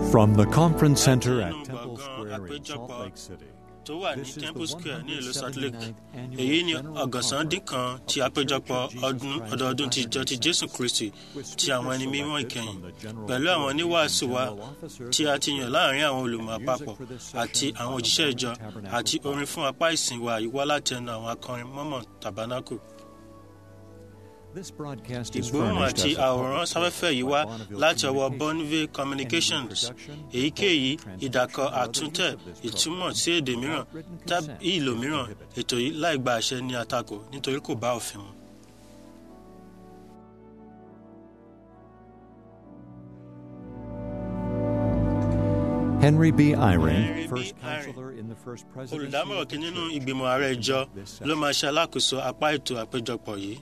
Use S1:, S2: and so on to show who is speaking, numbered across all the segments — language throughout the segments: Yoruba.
S1: From the conference center
S2: Nínú
S1: at Temple
S2: gbọ̀ngàn
S1: Square in Salt
S2: àpéjọpọ̀
S1: Lake City.
S2: tó wà ní
S1: This is the
S2: temple square ní ìlú salt lake
S1: 179th annual
S2: èyí ni
S1: General
S2: ọ̀gànsán dín kan
S1: Conference
S2: ti
S1: of the
S2: àpéjọpọ̀
S1: Church of Jesus
S2: ọdún
S1: Christ
S2: ọdọọdún ti
S1: of
S2: ìjọ ti
S1: Latter-day
S2: jésù kristi
S1: with
S2: ti àwọn ẹni
S1: speakers
S2: mímọ́
S1: selected
S2: ìkẹyìn
S1: from the general
S2: pẹ̀lú àwọn
S1: authorities
S2: oníwàásù
S1: and
S2: wa
S1: general officers
S2: tí a
S1: of
S2: ti
S1: the
S2: yàn
S1: church.
S2: láàrin àwọn olùmọ̀
S1: Music
S2: àpapọ̀
S1: for this
S2: àti
S1: session
S2: àwọn
S1: by the
S2: òjíṣẹ́
S1: Mormon
S2: ìjọ
S1: Tabernacle
S2: àti orin
S1: Choir.
S2: fún apá ìsìn wa yìí wá láti ẹnu àwọn akọrin mọ́mọ́ tabernacle
S1: This broadcast is
S2: ìgbóhùn
S1: furnished
S2: àti
S1: as a
S2: àwòrán
S1: public
S2: sáfẹ́fẹ́ yìí
S1: service
S2: wá
S1: by Bonneville
S2: láti ọwọ́
S1: Communications.
S2: bonneville
S1: Any
S2: communications
S1: reproduction,
S2: èyíkéyìí
S1: recording,
S2: ìdàkọ
S1: transcription, or other
S2: àtúntẹ̀
S1: use of this
S2: ìtumọ̀
S1: program
S2: sí èdè mìíràn
S1: without written
S2: tàbí
S1: consent
S2: ìlò
S1: is
S2: mìíràn
S1: prohibited.
S2: ètò yìí láì gba àṣẹ ní àtakò nítorí kò bá òfin mu.
S1: Henry B.
S2: Henry
S1: Eyring,
S2: B.
S1: first
S2: Eyring,
S1: counselor in the first presidency
S2: olùdámọ̀ràn
S1: of the
S2: kìíní nínú
S1: church,
S2: ìgbìmọ̀ ààrẹ ìjọ
S1: this
S2: ló
S1: session.
S2: máa ṣe alákòóso apá ètò àpéjọpọ̀ yìí.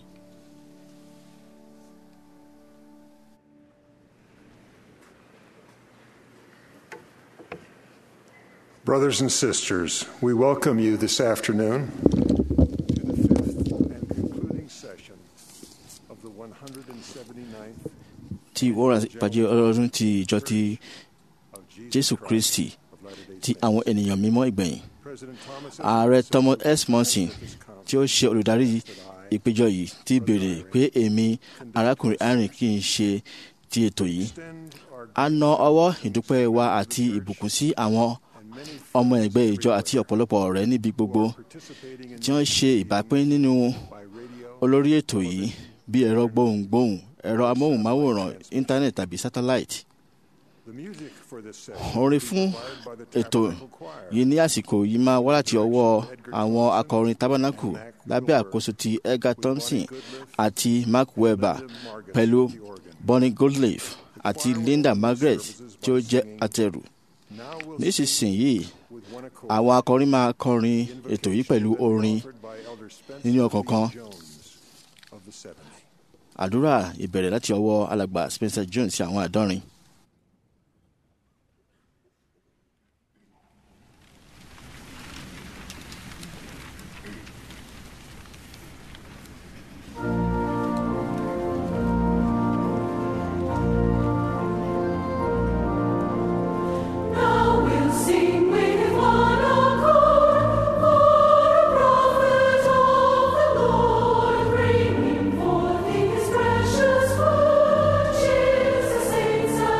S3: Brothers and sisters, we welcome you this afternoon to the fifth and concluding session of the 179th
S4: tí wọ́n pàdé ọlọ́run ti ìjọ ti
S3: of
S4: jésù
S3: Jesus
S4: kristi
S3: Christ of Latter-day
S4: ti
S3: Saints.
S4: àwọn ènìyàn mímọ́ ìgbẹ̀yìn
S3: President Thomas S.
S4: ààrẹ
S3: Monson,
S4: thomas s monson
S3: of this conference,
S4: tí ó ṣe olùdarí ìpéjọ yìí ti béèrè pé èmi arákùnrin arìn kì í ṣe ti ètò yìí
S3: extend our
S4: a na ọwọ́ ìdúpẹ́ wa àti ìbùkún sí àwọn
S3: and many
S4: ọmọ ẹgbẹ́ ìjọ àti ọ̀pọ̀lọpọ̀ ọ̀rẹ́ níbi gbogbo
S3: participating in
S4: tí wọ́n ṣe ìbápín nínú
S3: by radio
S4: olórí ètò yìí bí ẹ̀rọ gbohùngbohùn ẹ̀rọ amóhùnmáwòrán íńtánẹ̀tì tàbí sátáláìtì
S3: the music for this session
S4: orin
S3: is
S4: fún
S3: provided by the
S4: ètò
S3: Tabernacle Choir.
S4: yìí ní àsìkò yìí máa wá láti ọwọ́ àwọn akọrin tábánákù lábẹ́ àkóso ti edgar thompson àti mark webber pẹ̀lú bonnie goldleaf àti linda margaret tí ó jẹ́ àtẹrù
S3: Now we'll
S4: nísinsìnyí
S3: with one accord.
S4: àwọn akọrin máa kọrin ètò yìí pẹ̀lú orin
S3: offered by Elder Spencer
S4: nínú ọ̀kọ̀ọ̀kan
S3: Jones of the 70.
S4: àdúrà ìbẹ̀rẹ̀ láti ọwọ́ alàgbà spencer jones sí àwọn àdọ́rin.
S5: Now we'll sing with one accord, for a prophet of the Lord, bringing forth His precious word. Cheers the saints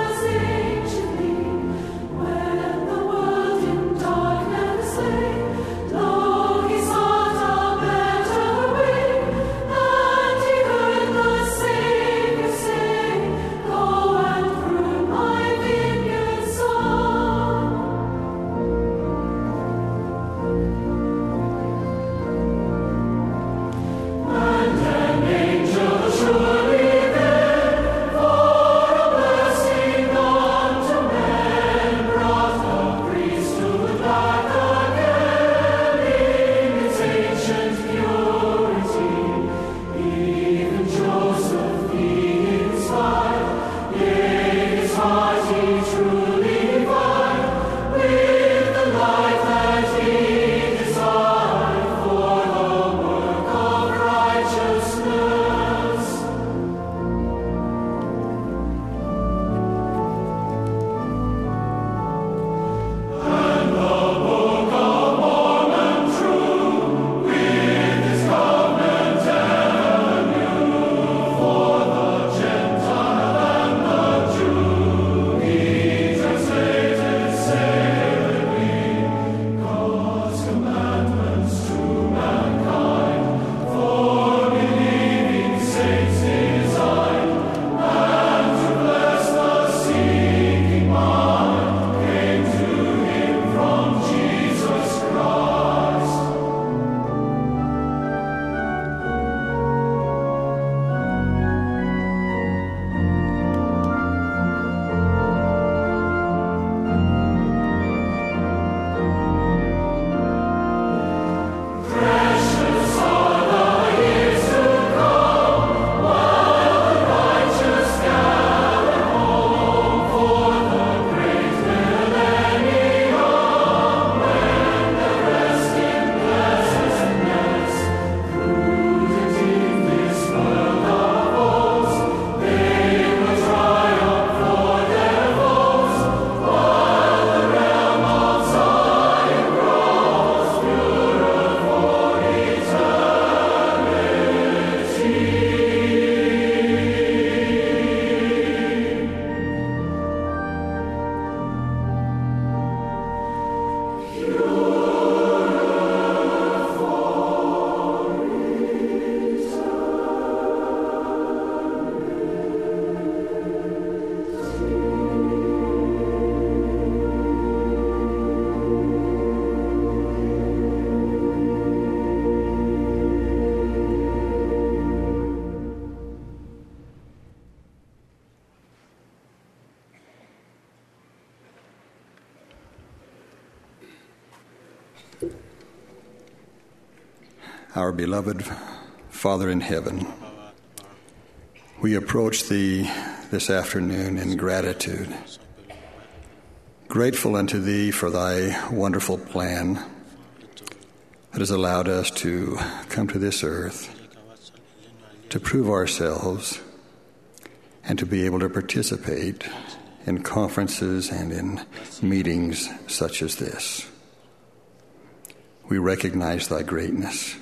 S6: our beloved Father in heaven, we approach Thee this afternoon in gratitude, grateful unto Thee for Thy wonderful plan that has allowed us to come to this earth to prove ourselves and to be able to participate in conferences and in meetings such as this. We recognize Thy greatness.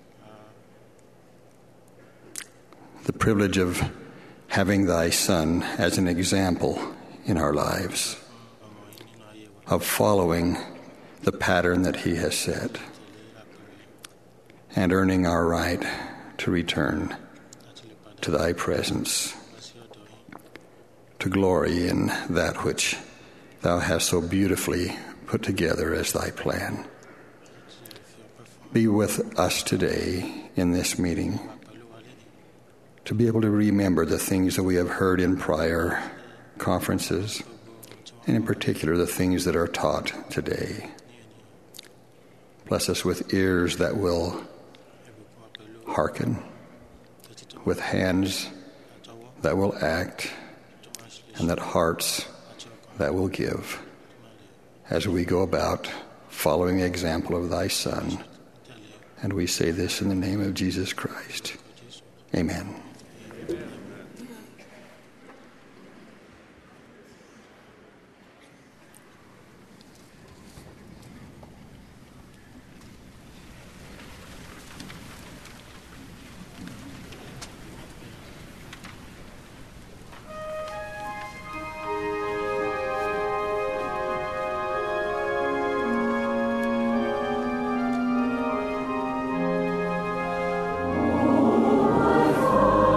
S6: The privilege of having Thy Son as an example in our lives, of following the pattern that He has set, and earning our right to return to Thy presence, to glory in that which Thou hast so beautifully put together as Thy plan. Be with us today in this meeting to be able to remember the things that we have heard in prior conferences, and in particular the things that are taught today. Bless us with ears that will hearken, with hands that will act, and that hearts that will give as we go about following the example of thy Son. And we say this in the name of Jesus Christ. Amen.
S5: Oh, my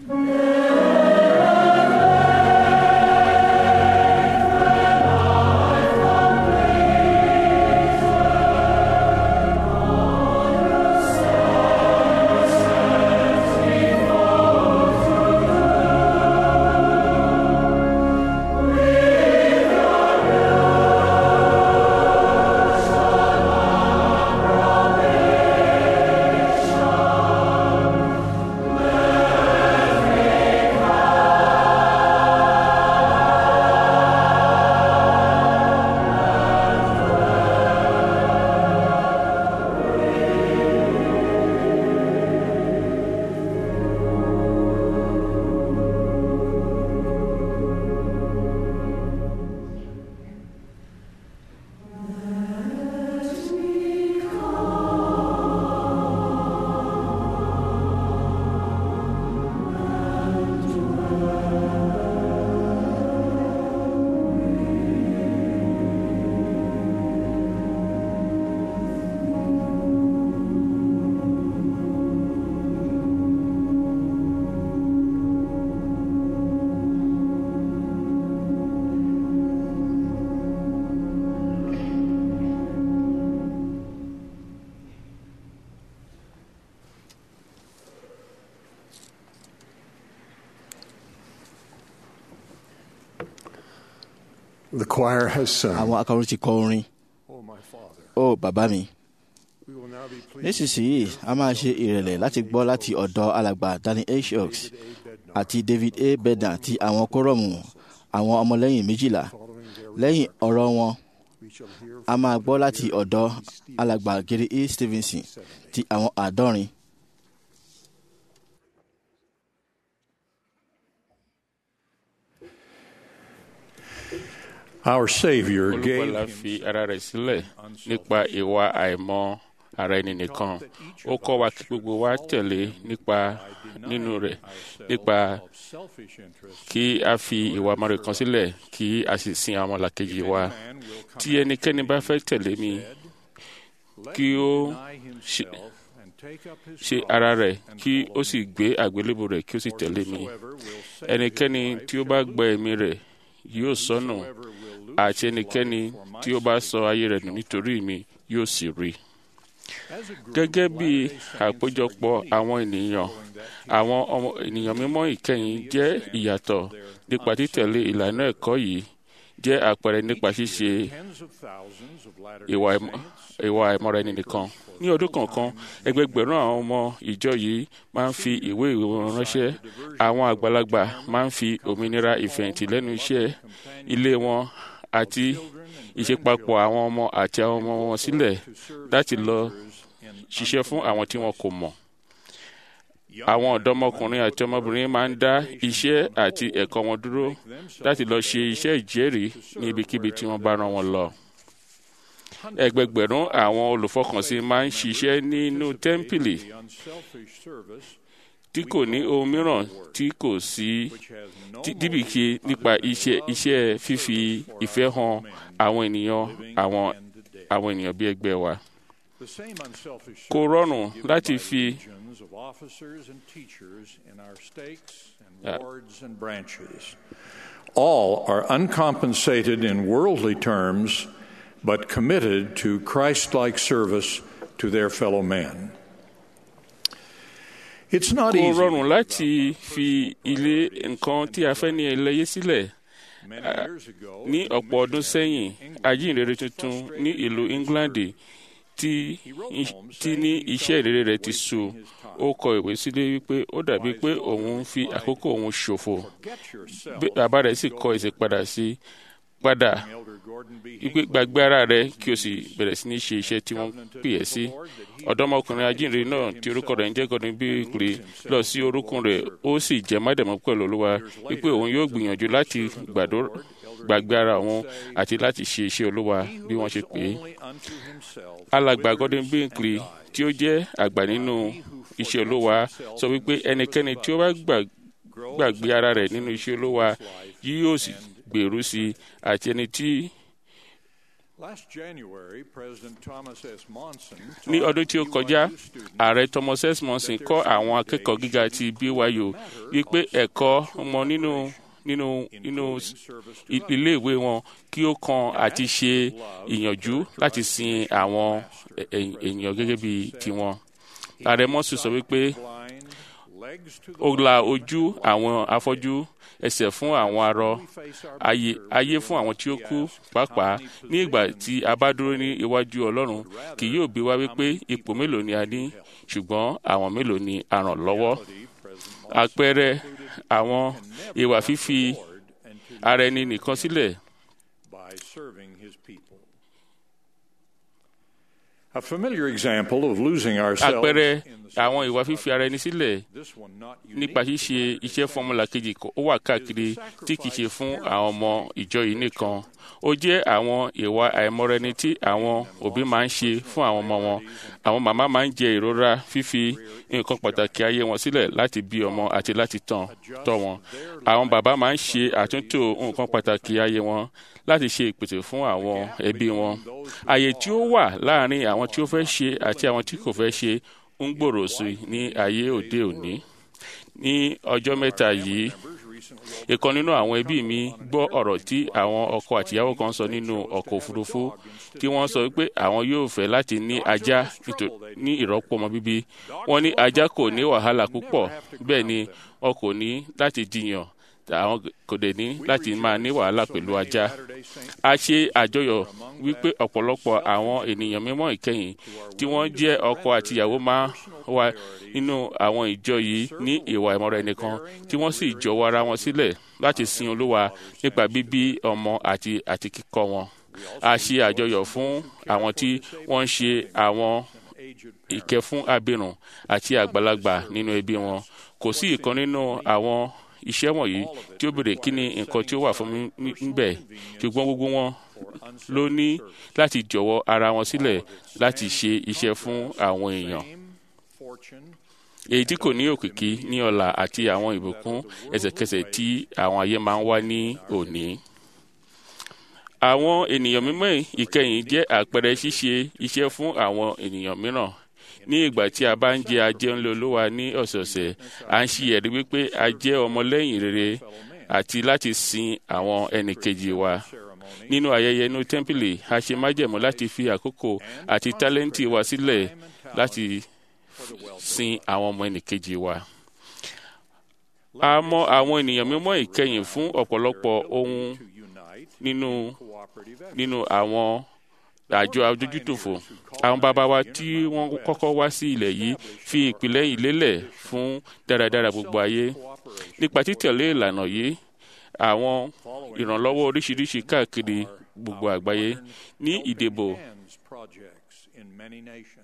S3: The choir has sung.
S4: àwọn akọrin ti kọ orin
S3: Oh, my Father.
S4: ó bàbá mi
S3: We will now be pleased
S4: nísinsìnyí a máa ṣe ìrẹ̀lẹ̀ láti gbọ́ láti ọ̀dọ̀ alàgbà danny h oaks àti david a bedan ti àwọn kórọ̀mù àwọn ọmọlẹ́yìn méjìlá
S3: following their
S4: lẹ́yìn ọ̀rọ̀ wọn
S3: we shall hear
S4: a máa gbọ́ láti ọ̀dọ̀ alàgbà gary e stevenson ti àwọn àádọ́rin
S7: Our Savior gave
S8: olùgbàlà fi ara rẹ̀ sílẹ̀ nípa ìwà àìmọ̀ ara ẹni nìkan ó kọ́ wa kí gbogbo wa tẹ̀lé nípa nínú rẹ̀ nípa
S7: selfish interest.
S8: kí a fi ìwà mọ̀rẹ̀ kan sílẹ̀ kí a sì sin àwọn ọmọlàkejì wa tí ẹnikẹ́ni bá fẹ́ tẹ̀lé mi kí ó ṣe
S7: and take up his
S8: ṣe ara rẹ̀ kí ó sì gbé àgbélébù rẹ̀ kí ó sì tẹ̀lé mi ẹnikẹ́ni tí ó bá gba ẹ̀mí rẹ̀ yóò sọnù àti ẹnikẹ́ni tí ó bá sọ ayé rẹ̀ nù nítorí mi yóò sì rí gẹ́gẹ́ bí àpéjọpọ̀ àwọn ènìyàn àwọn ọmọ ènìyàn mímọ́ ìkẹyìn jẹ́ ìyàtọ̀ nípa títẹ̀lé ìlànà ẹ̀kọ́ yìí jẹ́ àpẹẹrẹ nípa ṣíṣe
S7: tens of thousands of latter
S8: ìwà ìmọ̀- ìwà ìmọ̀ra ẹni nìkan. ní ọdún kọ̀ọ̀kan ẹgbẹgbẹ̀rún àwọn ọmọ ìjọ yìí máa ń fi ìwé ìwé wọn ránṣẹ́ àwọn àgbàlagbà máa ń fi òmìnira ìfẹ̀yìntì lẹ́nu iṣẹ́ ilé wọn àti ìṣepapọ̀ àwọn ọmọ àti àwọn ọmọ wọn sílẹ̀ láti lọ ṣiṣẹ́ fún àwọn tí wọn kò mọ̀. àwọn ọ̀dọ́mọkùnrin àti ọmọbìnrin máa ń dá iṣẹ́ àti ẹ̀kọ́ wọn dúró láti lọ ṣe iṣẹ́ ìjẹ́rìí ní ibikíbi tí wọ́n bá rán wọn lọ ẹgbẹgbẹ̀rún àwọn olùfọkànsìn máa ń ṣiṣẹ́ nínú tẹ́ḿpìlì
S7: the unselfish service
S8: tí kò ní ohun mìíràn tí kò sí tí- díbìkì nípa iṣẹ́ iṣẹ́ fífi ìfẹ́ hàn àwọn ènìyàn àwọn àwọn ènìyàn bí ẹgbẹ́ wa.
S7: the same unselfish
S8: kò
S7: service
S8: rọrùn
S7: given
S8: láti
S7: by
S8: fi
S7: legions of officers and teachers in our stakes and
S8: Yeah.
S7: wards and branches. All are uncompensated in worldly terms, but committed to Christ-like service to their fellow man. It's not
S8: kò
S7: easy.
S8: rọrùn láti fi ilé nǹkan tí a fẹ́ ní ẹlẹ́yẹ sílẹ̀
S7: Many years ago,
S8: ní ọ̀pọ̀ ọdún sẹ́yìn ajínrere tuntun ní ìlú england tí tí ní iṣẹ́ ìrere rẹ̀ ti sú ó kọ ìwé sílé wípé ó dàbí pé òun ń fi àkókò òun ṣòfò
S7: get yourself,
S8: bí bàbá rẹ̀ sì kọ ìsèpadà sí padà
S7: Elder Gordon B.
S8: wípé gbàgbé ara rẹ̀ kí o sì bẹ̀rẹ̀ sí ní ṣe iṣẹ́ tí wọ́n pè ẹ́ sí ọ̀dọ́mọkùnrin ajínrere náà tí orúkọ rẹ̀ ń jẹ́ gordon bíkìlì lọ sí orúkún rẹ̀ ó sì jẹ́ májẹ̀mú pẹ̀lú olúwa wípé òun yóò gbìyànjú láti gbàdúrà gbàgbé ara òun àti láti ṣe iṣẹ́ olúwa bí wọ́n ṣe pè é
S7: Only unto himself,
S8: alàgbà gordon bíkìlì tí ó jẹ́ àgbà nínú iṣẹ́ olúwa sọ wípé ẹnikẹ́ni tí ó bá gbà- gbàgbé ara rẹ̀ nínú iṣẹ́ olúwa yóò sì gbèrú sí i àti ẹni tí
S7: Last January, President Thomas S. Monson
S8: ní
S7: taught
S8: ọdún tí ó kọjá
S7: BYU students
S8: ààrẹ thomas s monson kọ́ àwọn akẹ́kọ̀ọ́ gíga ti byu wípé ẹ̀kọ́ wọn nínú nínú nínú i- iléèwé wọn kí ó kan àti ṣe ìyànjú láti sin àwọn ẹ- ẹ- èèyàn gẹ́gẹ́ bí tiwọn ààrẹ monson sọ wípé
S7: blind, legs to the
S8: ó la ojú àwọn afọ́jú ẹsẹ̀ fún àwọn arọ ayé ayé fún àwọn tí ó kú pàápàá ní ìgbà tí a bá dúró ní iwájú ọlọ́run kì yóò bí wá wípé ipò mélòó ni a ní ṣùgbọ́n àwọn mélòó ni a ràn lọ́wọ́ àpẹẹrẹ àwọn ìwà fífi ara ẹni nìkan sílẹ̀
S7: by serving his people. A familiar example of losing ourselves
S8: àpẹẹrẹ
S7: in the
S8: àwọn ìwà fífi ara ẹni sílẹ̀
S7: this one not
S8: nípa
S7: unique.
S8: ṣíṣe iṣẹ́ fọ́múlà kejì kó- ó wà káàkiri tí kìí ṣe fún àwọn ọmọ ìjọ yìí nìkan ó jẹ́ àwọn ìwà àìmọ́rẹni tí àwọn òbí máa ń ṣe fún àwọn ọmọ wọn àwọn màmá máa ń jẹ ìrora fífi nǹkan pàtàkì ayé wọn sílẹ̀ láti bí ọmọ àti láti tàn tọ́ wọn àwọn bàbá máa ń ṣe àtúntò nǹkan pàtàkì ayé wọn láti ṣe ìpèsè fún àwọn ẹbí wọn àyè tí ó wà láàárín àwọn tí ó fẹ́ ṣe àti àwọn tí kò fẹ́ ṣe ń gbòòrò sí i ní ayé òde òní ní ọjọ́ mẹ́ta yìí ìkan nínú àwọn ẹbí mi gbọ́ ọ̀rọ̀ tí àwọn ọkọ àtìyàwó kan sọ nínú ọkọ̀ òfurufú tí wọ́n sọ pé àwọn yóò fẹ́ láti ní ajá nítò- ní ìrọ́pò ọmọ bíbí wọ́n ní ajá kò ní wàhálà púpọ̀ bẹ́ẹ̀ ni wọn kò ní láti jiyàn àwọn kò dẹ̀ ní láti máa ní wàhálà pẹ̀lú ajá a ṣe àjọyọ̀ wípé ọ̀pọ̀lọpọ̀ àwọn ènìyàn mímọ́ ìkẹyìn tí wọ́n jẹ́ ọkọ àtìyàwó máa wà nínú àwọn ìjọ yìí ní ìwà ìmọ̀ra ẹnìkan tí wọ́n sì jọ̀wọ́ ara wọn sílẹ̀ láti sin olúwa nípa bíbí ọmọ àti àti kíkọ́ wọn. a ṣe àjọyọ̀ fún àwọn tí wọ́n ń ṣe àwọn ìkẹ́ fún abirùn àti àgbàlagbà nínú ẹbí wọn kò sí ìkan nínú àwọn iṣẹ́ wọ̀nyí tí ó béèrè kí ni nǹkan tí ó wà fún mi ní- níbẹ̀ ṣùgbọ́n gbogbo wọn ló ní láti jọ̀wọ́ ara wọn sílẹ̀ láti ṣe iṣẹ́ fún àwọn èèyàn
S7: fortune,
S8: èyí tí kò ní òkìkí ní ọ̀la àti àwọn ìbùkún ẹsẹ̀kẹsẹ̀ tí àwọn ayé máa ń wá ní òní. àwọn ènìyàn mímọ́ ìkẹyìn jẹ́ àpẹẹrẹ ṣíṣe iṣẹ́ fún àwọn ènìyàn mìíràn ní ìgbà tí a bá ń jẹ ajẹun lolúwa ní ọ̀sọ̀ọ̀sẹ̀ à ń ṣe ẹ̀rí wípé a jẹ́ ọmọlẹ́yìn rere àti láti sin àwọn ẹnìkejì wa nínú ayẹyẹ inú tẹ́ḿpìlì a ṣe májẹ̀mú láti fi àkókò àti tálẹ́ǹtì wa sílẹ̀ láti sin àwọn ọmọ ẹnìkejì wa. a mọ àwọn ènìyàn mímọ́ ìkẹyìn fún ọ̀pọ̀lọpọ̀ ohun nínú nínú àwọn àjọ adójútòfò àwọn bàbá wa tí wọ́n kọ́kọ́ wá sí ilẹ̀ yìí fi ìpìlẹ̀ yìí lélẹ̀ fún dáradára gbogbo ayé nípa títẹ̀lé ìlànà yìí àwọn ìrànlọ́wọ́ oríṣiríṣi káàkiri gbogbo àgbáyé ní ìdìbò
S7: hands projects in many nations.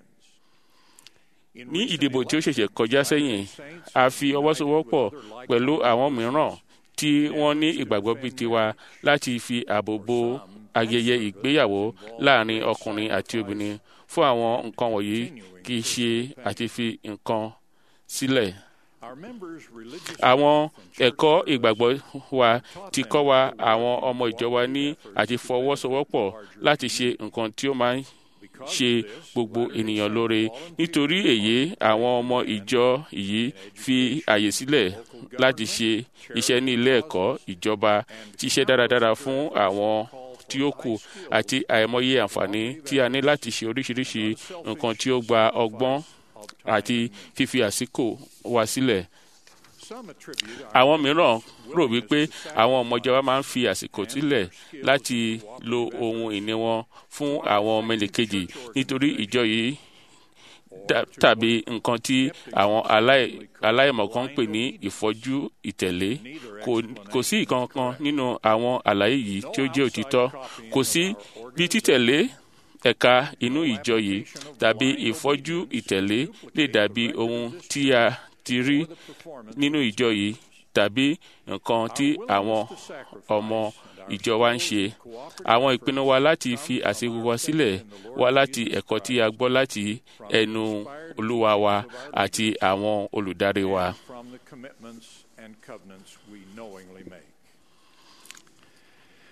S8: ní ìdìbò tí ó ṣẹ̀ṣẹ̀ kọjá sẹ́yìn a fi ọwọ́ sowọ́pọ̀ pẹ̀lú àwọn mìíràn tí wọ́n ní ìgbàgbọ́ bíi tiwa láti fi ààbò bo ayẹyẹ ìgbéyàwó láàrin ọkùnrin àti obìnrin fún àwọn nǹkan wọ̀nyí kì í ṣe àti fi nǹkan sílẹ̀.
S7: Our members' religious
S8: àwọn ẹ̀kọ́ ìgbàgbọ́ wa ti kọ́ wa àwọn ọmọ ìjọ wa ní àti fọwọ́sowọ́pọ̀ láti ṣe nǹkan tí ó máa ń ṣe gbogbo ènìyàn lóore nítorí èyí àwọn ọmọ ìjọ yìí fi àyè sílẹ̀ láti ṣe iṣẹ́ ní ilé ẹ̀kọ́ ìjọba ṣiṣẹ́ dáradára fún àwọn tí ó kù àti àìmọye àǹfààní tí a ní láti ṣe oríṣiríṣi nǹkan tí ó gba ọgbọ́n àti fífi àsìkò wa sílẹ̀
S7: some attribute
S8: àwọn mìíràn rò wípé àwọn ọmọọjọ wa máa ń fi àsìkò sílẹ̀ láti lo ohun ìní wọn fún àwọn ọmọ ẹnìkejì nítorí ìjọ yìí dà- tàbí nǹkan tí àwọn aláì- aláìmọ̀kan ń pè ní ìfọ́jú ìtẹ̀lé Kò- kò sí ìkankan nínú àwọn àlàyé yìí tí ó jẹ́ òtítọ́ kò sí bí títẹ̀lé ẹ̀ka inú ìjọ yìí tàbí ìfọ́jú ìtẹ̀lé lè dàbí ohun tí a ti rí nínú ìjọ yìí tàbí nǹkan tí àwọn ọmọ ìjọ wa ń ṣe. Àwọn ìpinnu wa láti fi àsìkò wa sílẹ̀ wá láti ẹ̀kọ́ tí a gbọ́ láti ẹnu olúwa wa àti àwọn olùdarí wa.
S7: from the commitments and covenants we knowingly make.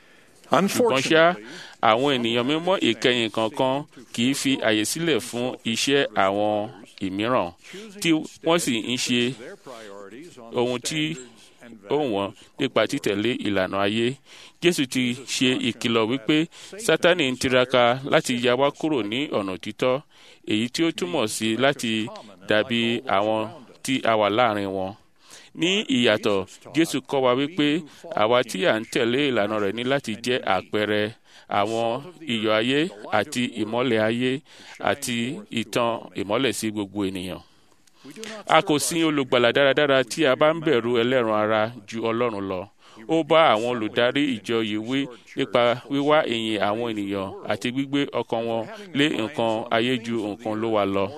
S8: ṣùgbọ́n ṣá àwọn ènìyàn mímọ́ ìkẹyìn kankan kì í fi àyè sílẹ̀ fún iṣẹ́ àwọn ìmíràn tí wọ́n sì ń ṣe ohun tí ó wọ́n nípa títẹ̀lé ìlànà ayé jésù ti ṣe ìkìlọ̀ wípé sátani ń tiraka láti ya wá kúrò ní ọ̀nà títọ́ èyí tí ó túmọ̀ sí láti dàbí àwọn tí a wà láàrin wọn ní ìyàtọ̀ jésù kọ́ wa wípé àwa tí à ń tẹ̀lé ìlànà rẹ̀ ní láti jẹ́ àpẹẹrẹ àwọn iyọ̀ ayé àti ìmọ́lẹ̀ ayé àti ìtàn ìmọ́lẹ̀ sí gbogbo ènìyàn a kò sin olùgbàlà dáradára tí a bá ń bẹ̀rù ẹlẹ́ran ara ju ọlọ́run lọ ó bá àwọn olùdarí ìjọ yìí wí nípa wíwá ìyìn àwọn ènìyàn àti gbígbé ọkàn wọn lé nǹkan ayé ju nǹkan ló wà lọ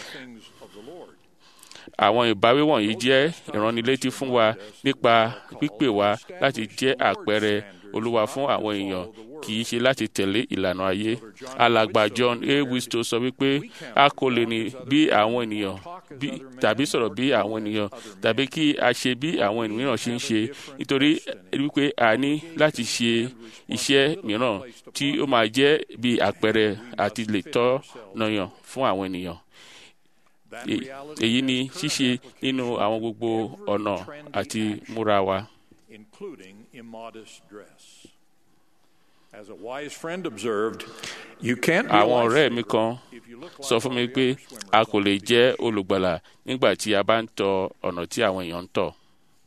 S8: àwọn ìbáwí wọ̀nyí jẹ́ ìránnilétí fún wa nípa pípè wá láti jẹ́ àpẹẹrẹ olúwa fún àwọn èèyàn kì í ṣe láti tẹ̀lé ìlànà ayé alàgbà john a wisto sọ wípé a kò lè ní bí àwọn ènìyàn tàbí sọ̀rọ̀ bí àwọn ènìyàn tàbí kí a ṣe bí àwọn ènìyàn ṣe ń ṣe nítorí wípé a ní láti ṣe iṣẹ́ mìíràn tí ó máa jẹ́ bí àpẹẹrẹ àti lè tọ́ nàyàn fún àwọn ènìyàn èyí ni ṣíṣe nínú àwọn gbogbo ọ̀nà àti múra wa.
S7: including immodest dress. As a wise friend observed, you can't be
S8: àwọn
S7: a
S8: ọ̀rẹ́ mi kan sọ fún mi pé a kò lè jẹ́ olùgbàlà nígbà tí a bá ń tọ ọ̀nà tí àwọn èèyàn ń tọ̀.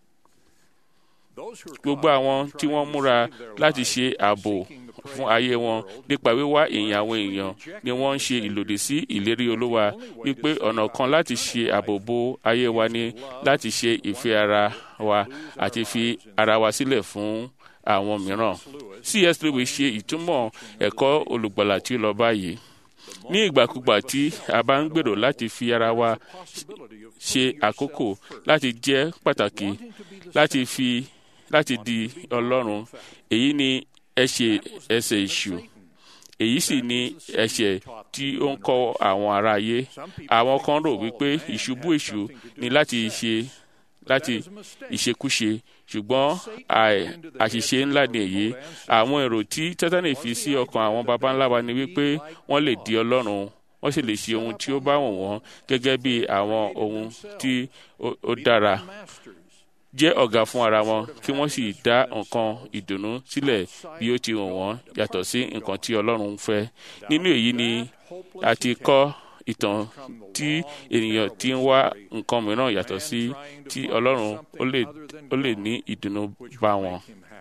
S8: gbogbo àwọn tí wọ́n múra láti ṣe ààbò fún ayé wọn nípa wíwá ìyìn àwọn èèyàn ni wọ́n ń ṣe ìlòdì sí ìlérí olúwa wípé ọ̀nà kan láti ṣe ààbò bo ayé wa ni láti ṣe ìfẹ́ ara wa àti fi ara wa sílẹ̀ fún àwọn mìíràn. cs lewis ṣe ìtumọ̀ ẹ̀kọ́ olùgbàlà tí ó lọ báyìí ní ìgbàkúgbà tí a bá ń gbèrò láti fi ara wa ṣe àkókò láti jẹ́ pàtàkì láti fi láti di ọlọ́run èyí ni ẹ̀ṣẹ̀ ẹ̀ṣẹ̀ èṣù èyí sì ni ẹ̀ṣẹ̀ tí ó ń kọ́ àwọn ará ayé àwọn kan rò wípé ìṣubú èṣù ni láti ṣe láti ìṣekúṣe ṣùgbọ́n àṣìṣe ńlá ni èyí àwọn èrò tí tátánì fi sí ọkàn àwọn baba ńlá wa ni wípé wọ́n lè di ọlọ́run wọ́n sì lè ṣe ohun tí ó bá wọ̀n wọ́n gẹ́gẹ́ bí àwọn ohun tí ó dára jẹ́ ọ̀gá fún ara wọn kí wọ́n sì dá nǹkan ìdùnnú sílẹ̀ bí ó ti wọ̀n wọ́n yàtọ̀ sí nǹkan tí ọlọ́run ń fẹ́ nínú èyí ni a ti kọ́ ìtàn tí ènìyàn ti ń wá nǹkan mìíràn yàtọ̀ sí tí ọlọ́run ó lè ní ìdùnnú bá wọn.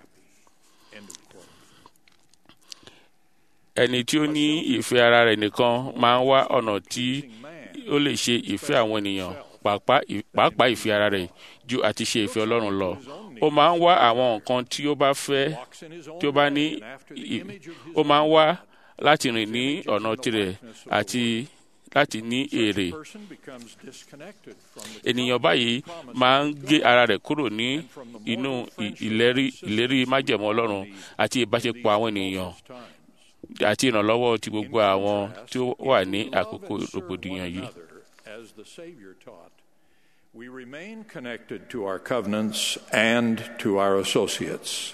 S8: ẹni tí ó ní ìfẹ́ ara rẹ̀ nìkan máa ń wá ọ̀nà tí ó lè ṣe ìfẹ́ àwọn ènìyàn pàápàá ìfẹ́ ara rẹ̀ ju àti ṣe ìfẹ́ ọlọ́run lọ. ó máa ń wá àwọn nǹkan tí ó bá fẹ́ tí ó bá ní ó máa ń wá láti rìn ní ọ̀nà tirẹ̀ àti láti ní èrè. ènìyàn báyìí máa ń gé ara rẹ̀ kúrò ní inú ìlérí ìlérí májẹ̀mú ọlọ́run àti ìbáṣepọ̀ àwọn ènìyàn àti ìrànlọ́wọ́ ti gbogbo àwọn tí ó wà ní àkókò rògbòdìyàn yìí.
S7: As the Savior taught, we remain connected to our covenants and to our associates.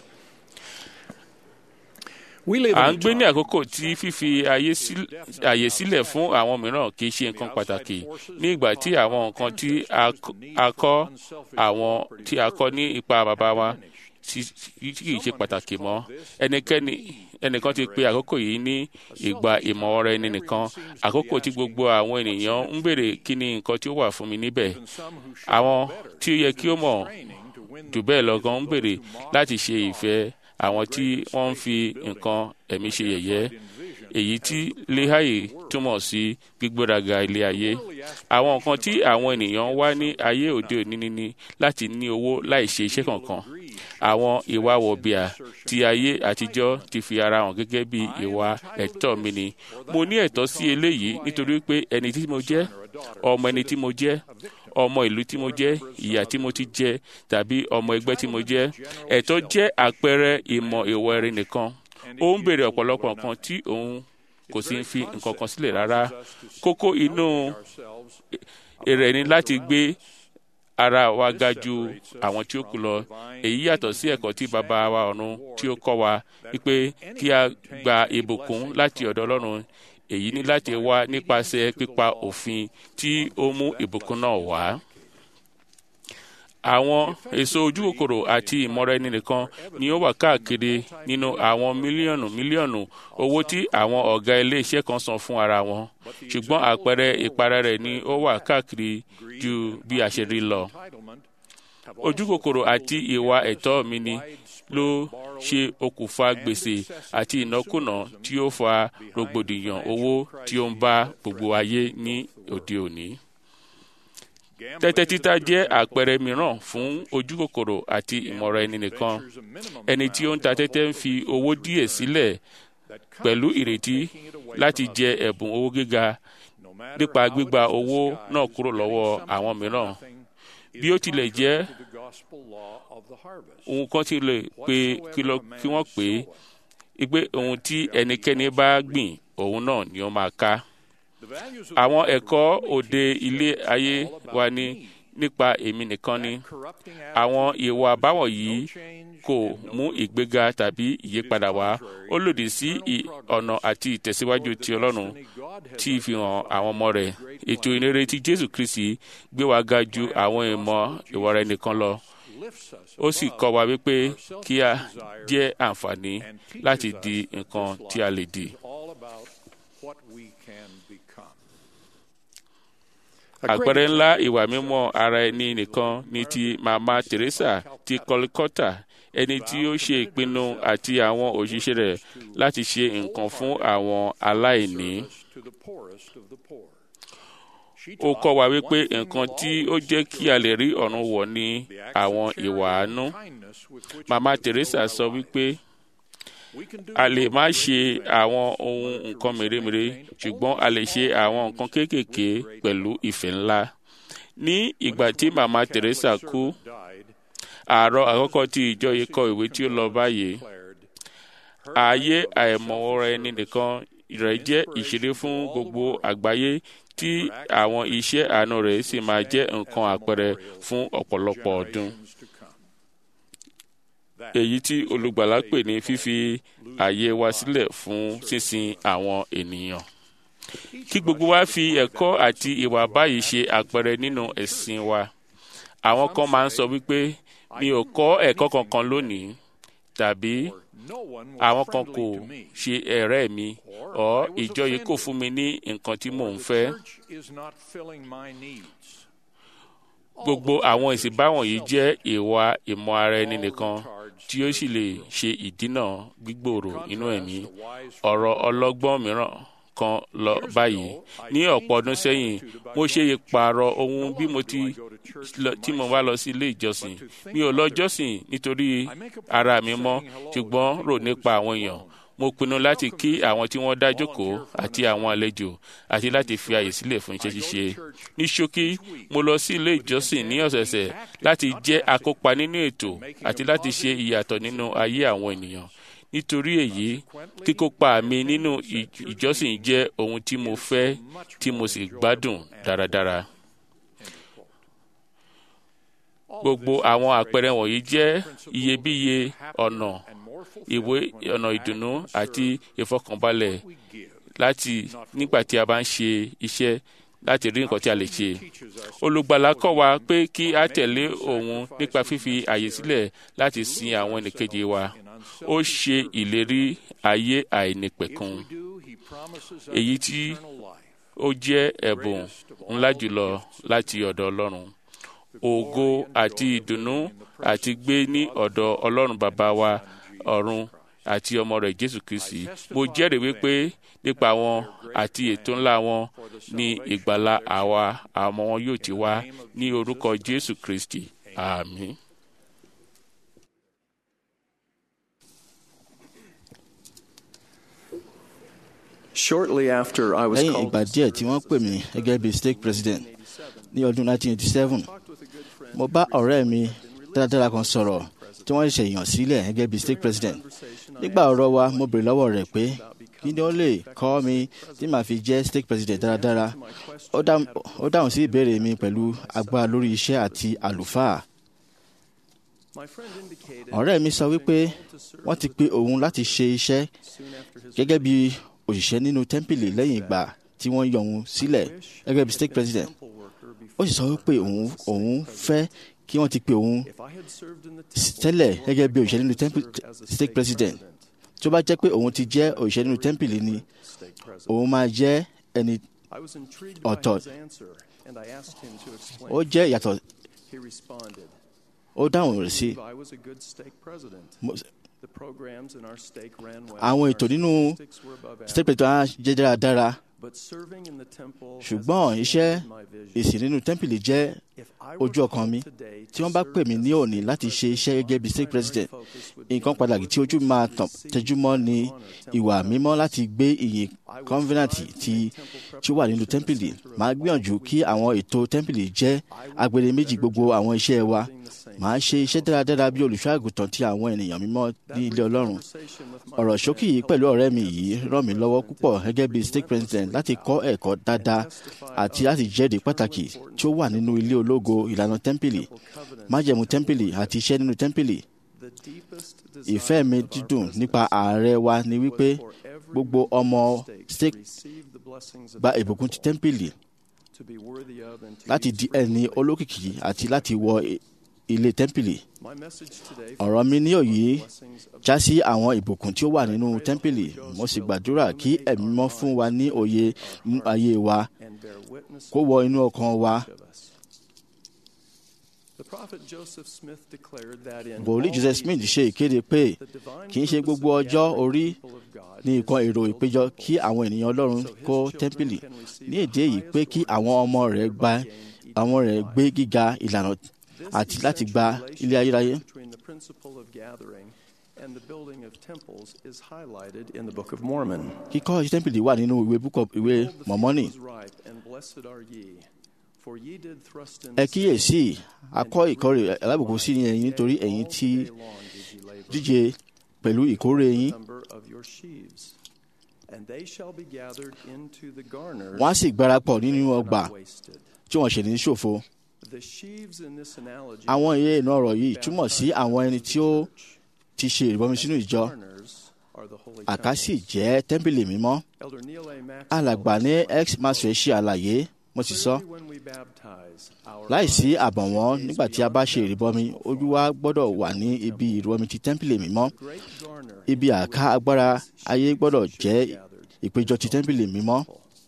S8: à ń gbé ní àkókò tí fífi àyè sílẹ̀ fún àwọn mìíràn kì í ṣe nǹkan pàtàkì ní ìgbà tí àwọn nǹkan tí a kọ́ àwọn tí a kọ́ ní ipa bàbá wa kì í ṣe pàtàkì mọ́ ẹnikẹ́ni ẹnìkan ti pe àkókò yìí ní ìgbà ìmọ̀ ọ̀rọ̀ ẹni nìkan àkókò tí gbogbo àwọn ènìyàn ń béèrè kí ni nǹkan tí ó wà fún mi níbẹ̀ àwọn tí ó yẹ kí ó mọ̀ jù bẹ́ẹ̀ lọ gan ń béèrè láti ṣe ìfẹ́ àwọn tí wọ́n ń fi nǹkan ẹ̀mí ṣe yẹ̀yẹ́ èyí tí lehayi túmọ̀ sí gbígbéraga ilé ayé àwọn nǹkan tí àwọn ènìyàn wá ní ayé òde òní ni láti ní owó láì ṣe iṣẹ́ kankan àwọn ìwà wọ̀bìà ti ayé àtijọ́ ti fi ara hàn gẹ́gẹ́ bí ìwà ẹ̀tọ́ mi ni mo ní ẹ̀tọ́ sí eléyìí nítorí pé ẹni tí mo jẹ́ ọmọ ẹni tí mo jẹ́ ọmọ ìlú tí mo jẹ́ ìyá tí mo ti jẹ tàbí ọmọ ẹgbẹ́ tí mo jẹ́ ẹ̀tọ́ jẹ́ àpẹẹrẹ ìmọ̀ ìwọ ẹ̀rí nìkan ó ń béèrè ọ̀pọ̀lọpọ̀ nǹkan tí òun kò sí fi nǹkan kan sílẹ̀ rárá kókó inú rẹ̀ ni láti gbé ara wa ga ju àwọn tí ó kù lọ èyí yàtọ̀ sí ẹ̀kọ́ tí bàbá wa ọ̀run tí ó kọ́ wa wípé kí a gba ìbùkún láti ọ̀dọ̀ ọlọ́run èyí ní láti wá nípasẹ̀ pípa òfin tí ó mú ìbùkún náà wá àwọn èso ojú kòkòrò àti ìmọ̀ra ẹni nìkan ni ó wà káàkiri nínú àwọn mílíọ̀nù mílíọ̀nù owó tí àwọn ọ̀gá iléeṣẹ́ kan san fún ara wọn ṣùgbọ́n àpẹẹrẹ ìpara rẹ̀ ni ó wà káàkiri ju bí a ṣe rí lọ. ojú kòkòrò àti ìwà ẹ̀tọ́ mi ni ló ṣe okùnfà gbèsè àti ìnákùná tí ó fa rògbòdìyàn owó tí ó ń bá gbogbo ayé ní òde òní tẹ́tẹ́ títa jẹ́ àpẹẹrẹ mìíràn fún ojú kòkòrò àti ìmọ̀ra ẹni nìkan ẹni tí ó ń ta tẹ́tẹ́ ń fi owó díẹ̀ sílẹ̀ pẹ̀lú ìrètí láti jẹ ẹ̀bùn owó gíga nípa gbígba owó náà kúrò lọ́wọ́ àwọn mìíràn bí ó tilẹ̀ jẹ́ ohun kan ti lè pe kí wọ́n pè é pé ohun tí ẹnikẹ́ni bá gbìn òun náà ni ó máa ká àwọn ẹ̀kọ́ òde ilé ayé wa ní nípa èmi nìkan ni àwọn ìwà báwọ̀ yìí kò mú ìgbéga tàbí ìyípadà wá ó lòdì sí ọ̀nà àti ìtẹ̀síwájú ti ọlọ́run tí fi hàn àwọn ọmọ rẹ̀ ètò ìrere ti jésù kristi gbé wa ga ju àwọn ìmọ̀ ìwà rẹ̀ nìkan lọ ó sì kọ́ wa wípé kí a jẹ́ àǹfààní láti di nǹkan tí a lè di. àpẹẹrẹ ńlá ìwà mímọ́ ara ẹni nìkan ni ti mama teresa ti kọlikọta ẹni tí ó ṣe ìpinnu àti àwọn òṣìṣẹ́ rẹ̀ láti ṣe nǹkan fún àwọn aláìní. ó kọ́ wa wípé nǹkan tí ó jẹ́ kí a lè rí ọ̀run wọ̀ ní àwọn ìwà àánú. mama teresa sọ wípé a lè má ṣe àwọn ohun nǹkan mèremère ṣùgbọ́n a lè ṣe àwọn nǹkan kéékèèké pẹ̀lú ìfẹ́ ńlá. ní ìgbà tí màmá teresa kú àárọ̀ àkọ́kọ́ tí ìjọ yìí kọ ìwé tí ó lọ báyìí ààyè àìmọ̀wọ́ra ẹni nìkan rẹ̀ jẹ́ ìṣeré fún gbogbo àgbáyé tí àwọn iṣẹ́ àánú rẹ̀ sì máa jẹ́ nǹkan àpẹẹrẹ fún ọ̀pọ̀lọpọ̀ ọdún èyí tí olùgbàlà pè ní fífi àyè wa sílẹ̀ fún sísin àwọn ènìyàn. kí gbogbo wa fi ẹ̀kọ́ àti ìwà báyìí ṣe àpẹẹrẹ nínú ẹ̀sìn wa. àwọn kan máa ń sọ wípé mi ò kọ́ ẹ̀kọ́ kankan lónìí tàbí àwọn kan kò ṣe ẹ̀rẹ́ mi ọ̀ ìjọ yìí kò fún mi ní nǹkan tí mò ń fẹ́ gbogbo àwọn ìsìnbáwọn yìí jẹ́ ìwà ìmọ̀ ara ẹni nìkan tí ó sì lè ṣe ìdínà gbígbòòrò inú ẹ̀mí ọ̀rọ̀ ọlọ́gbọ́n mìíràn kan lọ báyìí ní ọ̀pọ̀ ọdún sẹ́yìn mo ṣe ìpààrọ̀ ohun bí mo ti tí mo bá lọ sí ilé ìjọsìn mi ò lọ jọ́sìn nítorí ara mi mọ́ ṣùgbọ́n rò nípa àwọn èèyàn mo pinnu láti kí àwọn tí wọ́n dá jókòó àti àwọn àlejò àti láti fi àyè sílẹ̀ fún iṣẹ́ ṣíṣe. ní ṣókí mo lọ sí ilé ìjọsìn ní ọ̀sẹ̀ọ̀sẹ̀ láti jẹ́ akópa nínú ètò àti láti ṣe ìyàtọ̀ nínú ayé àwọn ènìyàn. nítorí èyí kíkópa mi nínú ìjọsìn jẹ́ ohun tí mo fẹ́ tí mo sì gbádùn dáradára. gbogbo àwọn àpẹẹrẹ wọ̀nyí jẹ́ iyebíye ọ̀nà ìwé ọ̀nà ìdùnnú àti ìfọkànbalẹ̀ láti nígbà tí a bá ń ṣe iṣẹ́ láti rí nǹkan tí a lè ṣe. olùgbàlà kọ́ wa pé kí a tẹ̀lé òun nípa fífi àyè sílẹ̀ láti sin àwọn ẹnìkejì wa. ó ṣe ìlérí ayé àìnípẹ̀kun. èyí tí ó jẹ́ ẹ̀bùn ńlá jùlọ láti ọ̀dọ̀ ọlọ́run. ògo àti ìdùnnú àti gbé ní ọ̀dọ̀ ọlọ́run bàbá wa ọ̀run àti ọmọ rẹ̀ jésù kristi mo jẹ́rìí wípé nípa wọn àti ètò ńlá wọn ní ìgbàlá àwa àmọ́ wọn yóò ti wá ní orúkọ jésù kristi àmín.
S9: Shortly after I was
S4: lẹ́yìn
S9: called
S4: ìgbà díẹ̀ tí wọ́n pè mí gẹ́gẹ́ bí state president ní ọdún 1987 mo bá ọ̀rẹ́ mi dáradára kan sọ̀rọ̀ tí wọ́n ṣe yàn sílẹ̀ gẹ́gẹ́ bí state president nígbà ọ̀rọ̀ wa mo bèrè lọ́wọ́ rẹ̀ pé kí ni ó lè kọ́ mi tí màá fi jẹ́ stake president dáradára ó dá- ó dáhùn sí ìbéèrè mi pẹ̀lú agbára lórí iṣẹ́ àti àlùfáà ọ̀rẹ́ mi sọ wípé wọ́n ti pe òun láti ṣe iṣẹ́ gẹ́gẹ́ bí òṣìṣẹ́ nínú tẹ́ḿpìlì lẹ́yìn ìgbà tí wọ́n yọ òun sílẹ̀ gẹ́gẹ́ bí stake president ó sì sọ wípé òun òun fẹ́ kí wọ́n ti pe òun tẹ́lẹ̀ gẹ́gẹ́ bí òṣìṣẹ́ nínú tẹ́ḿpìlì stake president tó bá jẹ́ pé òun ti jẹ́ òṣìṣẹ́ nínú tẹ́ḿpìlì ni òun máa jẹ́ ẹni ọ̀tọ̀ ó jẹ́ ìyàtọ̀ ó dáhùn rẹ̀ sí Mo- àwọn ètò nínú state president á jẹ́ dáradára ṣùgbọ́n iṣẹ́ ìsìn nínú tẹ́ḿpìlì jẹ́ ojú ọkàn mi tí wọ́n bá pè mí ní òní láti ṣe iṣẹ́ gẹ́gẹ́ bí state president nǹkan pàtàkì tí ojú mi máa tàn tẹjúmọ́ ni ìwà mímọ́ láti gbé ìyìn covenant tí tí ó wà nínú tẹ́ḿpìlì màá gbìyànjú kí àwọn ètò tẹ́ḿpìlì jẹ́ agbede méjì gbogbo àwọn iṣẹ́ wa màá ṣe iṣẹ́ dáradára bí olùṣọ́ àgùntàn ti àwọn ènìyàn mímọ́ ní ilé ọlọ́run ọ̀rọ̀ ṣókí yìí pẹ̀lú ọ̀rẹ́ mi yìí ràn mí lọ́wọ́ púpọ̀ gẹ́gẹ́ bí state president láti kọ́ ẹ̀kọ́ dáadáa àti láti jẹ́rìí pàtàkì tí ó wà nínú ilé ológo ìlànà tẹ́ḿpìlì májẹ̀mú tẹ́ḿpìlì àti iṣẹ́ nínú tẹ́ḿpìlì ìfẹ́ mi dídùn nípa ààrẹ wa ni wípé gbogbo ọmọ state gba ìbùkún ti tẹ́ḿpìlì láti di ẹni olókìkí àti láti wọ i- ilé tẹ́ḿpìlì ọ̀rọ̀ mi ní òyì já sí àwọn ìbùkún tí ó wà nínú tẹ́ḿpìlì mo sì gbàdúrà kí ẹ̀mí mọ́ fún wa ní òye nínú ayé wa kó wọ inú ọkàn wa wòlíì joseph smith ṣe ìkéde pé kì í ṣe gbogbo ọjọ́ orí ní nǹkan èrò ìpéjọ kí àwọn ènìyàn ọlọ́run kó tẹ́ḿpìlì ní èdè èyí pé kí àwọn ọmọ rẹ̀ gba àwọn rẹ̀ gbé gíga ìlànà àti láti gba ilé ayérayé.
S9: In the Book of Mormon.
S4: kíkọ́ iṣẹ́ tẹ́ḿpìlì wà nínú ìwé book of ìwé mọ̀mọ́nì ẹ kíyèsí akọ́ ìkórè alábùkún sí ẹ̀yin nítorí ẹ̀yin tí díje pẹ̀lú ìkórè yín wọ́n á sì gbárapọ̀ nínú ọgbà tí wọ́n ṣe ní ṣòfo àwọn iye ìná ọ̀rọ̀ yìí túmọ̀ sí àwọn ẹni tí ó ti ṣe ìrìbọmi sínú ìjọ àkásì jẹ́ tẹ́ḿpìlì mímọ́ alàgbà ní x masre ṣe àlàyé mo sì sọ láìsí àbọ̀wọ́n nígbà tí a bá ṣe ìrìbọmi ojú wa gbọ́dọ̀ wà ní ibi ìrìbọmi ti tẹ́ḿpìlì mímọ́ ibi àká agbára ayé gbọ́dọ̀ jẹ́ ìpéjọ ti tẹ́ḿpìlì mímọ́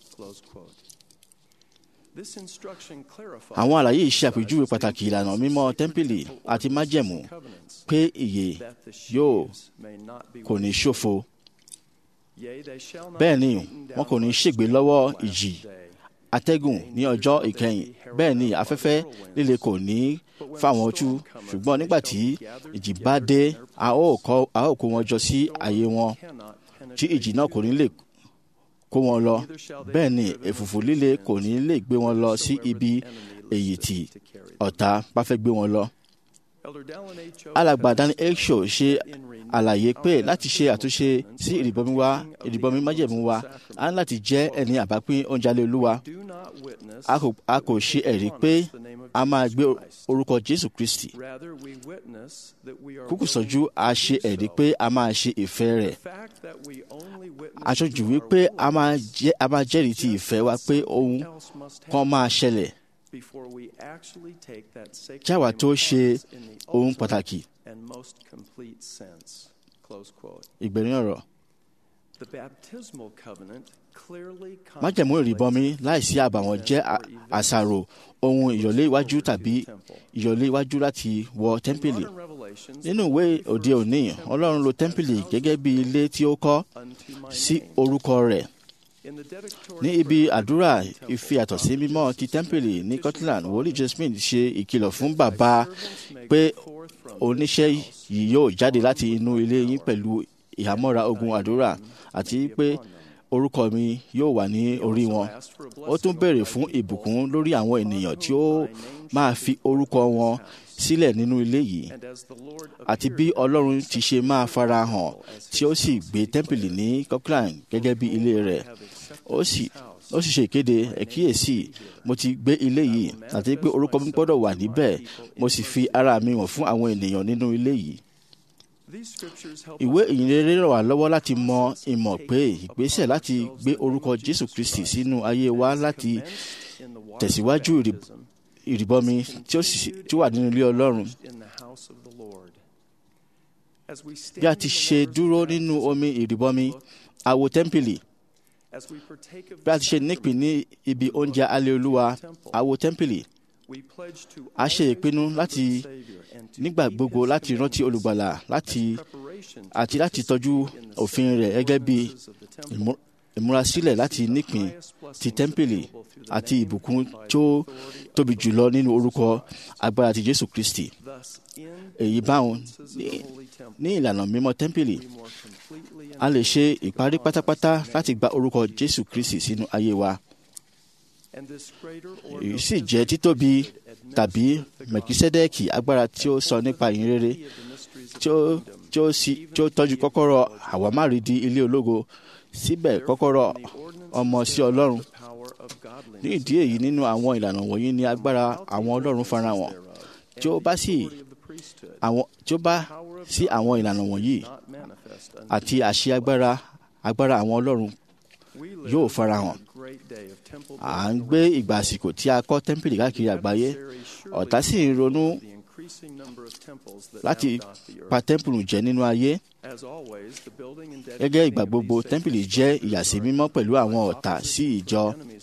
S4: àwọn àlàyé yìí ṣe àpèjúwe pàtàkì ìlànà mímọ́ tẹ́ḿpìlì àti májẹ̀mú pé ìyè yóò kò ní ṣòfo bẹ́ẹ̀ ni wọn kò ní ṣègbè lọ́wọ́ ìjì atẹ́gùn ní ọjọ́ ìkẹyìn bẹ́ẹ̀ ni afẹ́fẹ́ líle kò ní fà wọ́n tú ṣùgbọ́n nígbà tí ìjì bá dé a ó kó- a ó kó wọn jọ sí ààyè wọn tí ìjì náà kò ní lè kó wọn lọ bẹ́ẹ̀ ni ẹ̀fùfù líle kò ní lè gbé wọn lọ sí ibi èyí tí ọ̀tá bá fẹ́ gbé wọn lọ. alàgbà dani eksho ṣe àlàyé pé láti ṣe àtúnṣe sí ìrìbọmi wa ìrìbọmi májẹ̀mú wa a ní láti jẹ́ ẹni àbápín oúnjẹ alẹ́ olúwa a kò- a kò ṣe ẹ̀rí pé a máa gbé orúkọ jésù kristi kúkú sọ́jú a ṣe ẹ̀rí pé a máa ṣe ìfẹ́ rẹ̀ aṣojú wípé a máa jẹ́ a máa jẹ́rìí ti ìfẹ́ wa pé ohun kan máa ṣẹlẹ̀ kí àwa tó ṣe ohun pàtàkì ìgbẹ̀rin ọ̀rọ̀ májẹ̀mú ìrìbọmi láìsí àbàwọ́n jẹ́ à- àṣàrò ohun ìyọ̀lé iwájú tàbí ìyọ̀lé iwájú láti wọ tẹ́ḿpìlì nínú ìwé òde òní ọlọ́run lo tẹ́ḿpìlì gẹ́gẹ́ bí ilé tí ó kọ́ sí orúkọ rẹ̀ ní ibi àdúrà ìfi àtọ̀sí mímọ́ ti tẹ́ḿpìlì ní Scotland wòlíì Jasmine ṣe ìkìlọ̀ fún bàbá pé oníṣẹ́ yìí yóò jáde láti inú ilé yín pẹ̀lú ìhámọ́ra ogun àdúrà àti pé orúkọ mi yóò wà ní orí wọn ó tún béèrè fún ìbùkún lórí àwọn ènìyàn tí ó máa fi orúkọ wọn sílẹ̀ nínú ilé yìí àti bí ọlọ́run ti ṣe máa fara hàn tí ó sì gbé tẹ́ḿpìlì ní Kirkland gẹ́gẹ́ bí ilé rẹ̀ ó sì ó sì ṣe ìkéde ẹ̀kíyèsí mo ti gbé ilé yìí àti pé orúkọ mi gbọ́dọ̀ wà níbẹ̀ mo sì fi ara mi hàn fún àwọn ènìyàn nínú ilé yìí ìwé ìyìnrere ràn wá lọ́wọ́ láti mọ ìmọ̀ pé ìgbésẹ̀ láti gbé orúkọ Jésù Kristi sínú ayé wa láti tẹ̀síwájú ìrì- ìrìbọmi tí ó sì tí ó wà nínú ilé Ọlọ́run bí a ti ṣe dúró nínú omi ìrìbọmi àwo tẹ́ḿpìlì bí a ti ṣe nípìn ní ibi oúnjẹ alẹ́ olúwa àwo tẹ́ḿpìlì a ṣe ìpinnu láti nígbà gbogbo láti rántí olùgbàlà láti àti láti tọ́jú òfin rẹ̀ gẹ́gẹ́ bí ìmú- ìmúrasílẹ̀ láti nípìn ti tẹ́ḿpìlì àti ìbùkún tó tóbi jùlọ nínú orúkọ agbára ti Jésù Kristi èyí báwọn ní- ní ìlànà mímọ́ tẹ́ḿpìlì a lè ṣe ìparí pátápátá láti gba orúkọ Jésù Kristi sínú ayé wa èyí sì jẹ́ títóbi tàbí mẹ̀kísẹ́dẹ́ẹ̀kì agbára tí ó sọ nípa ìyìnrere tí ó tí ó sì tí ó tọ́jú kọ́kọ́rọ́ àwámárìdí ilé ológo síbẹ̀ kọ́kọ́rọ́ ọmọ sí Ọlọ́run ní ìdí èyí nínú àwọn ìlànà wọ̀nyí ni agbára àwọn Ọlọ́run farahàn tí ó bá sì àwọn tí ó bá sí àwọn ìlànà wọ̀nyí àti àṣẹ agbára agbára àwọn Ọlọ́run yóò farahàn à ń gbé ìgbà àsìkò tí a kọ́ tẹ́ḿpìlì káàkiri àgbáyé ọ̀tá sì ń ronú láti pa tẹ́ḿpìlì jẹ́ nínú ayé gẹ́gẹ́ ìgbà gbogbo tẹ́ḿpìlì jẹ́ ìyàsímímọ́ pẹ̀lú àwọn ọ̀tá sí ìjọ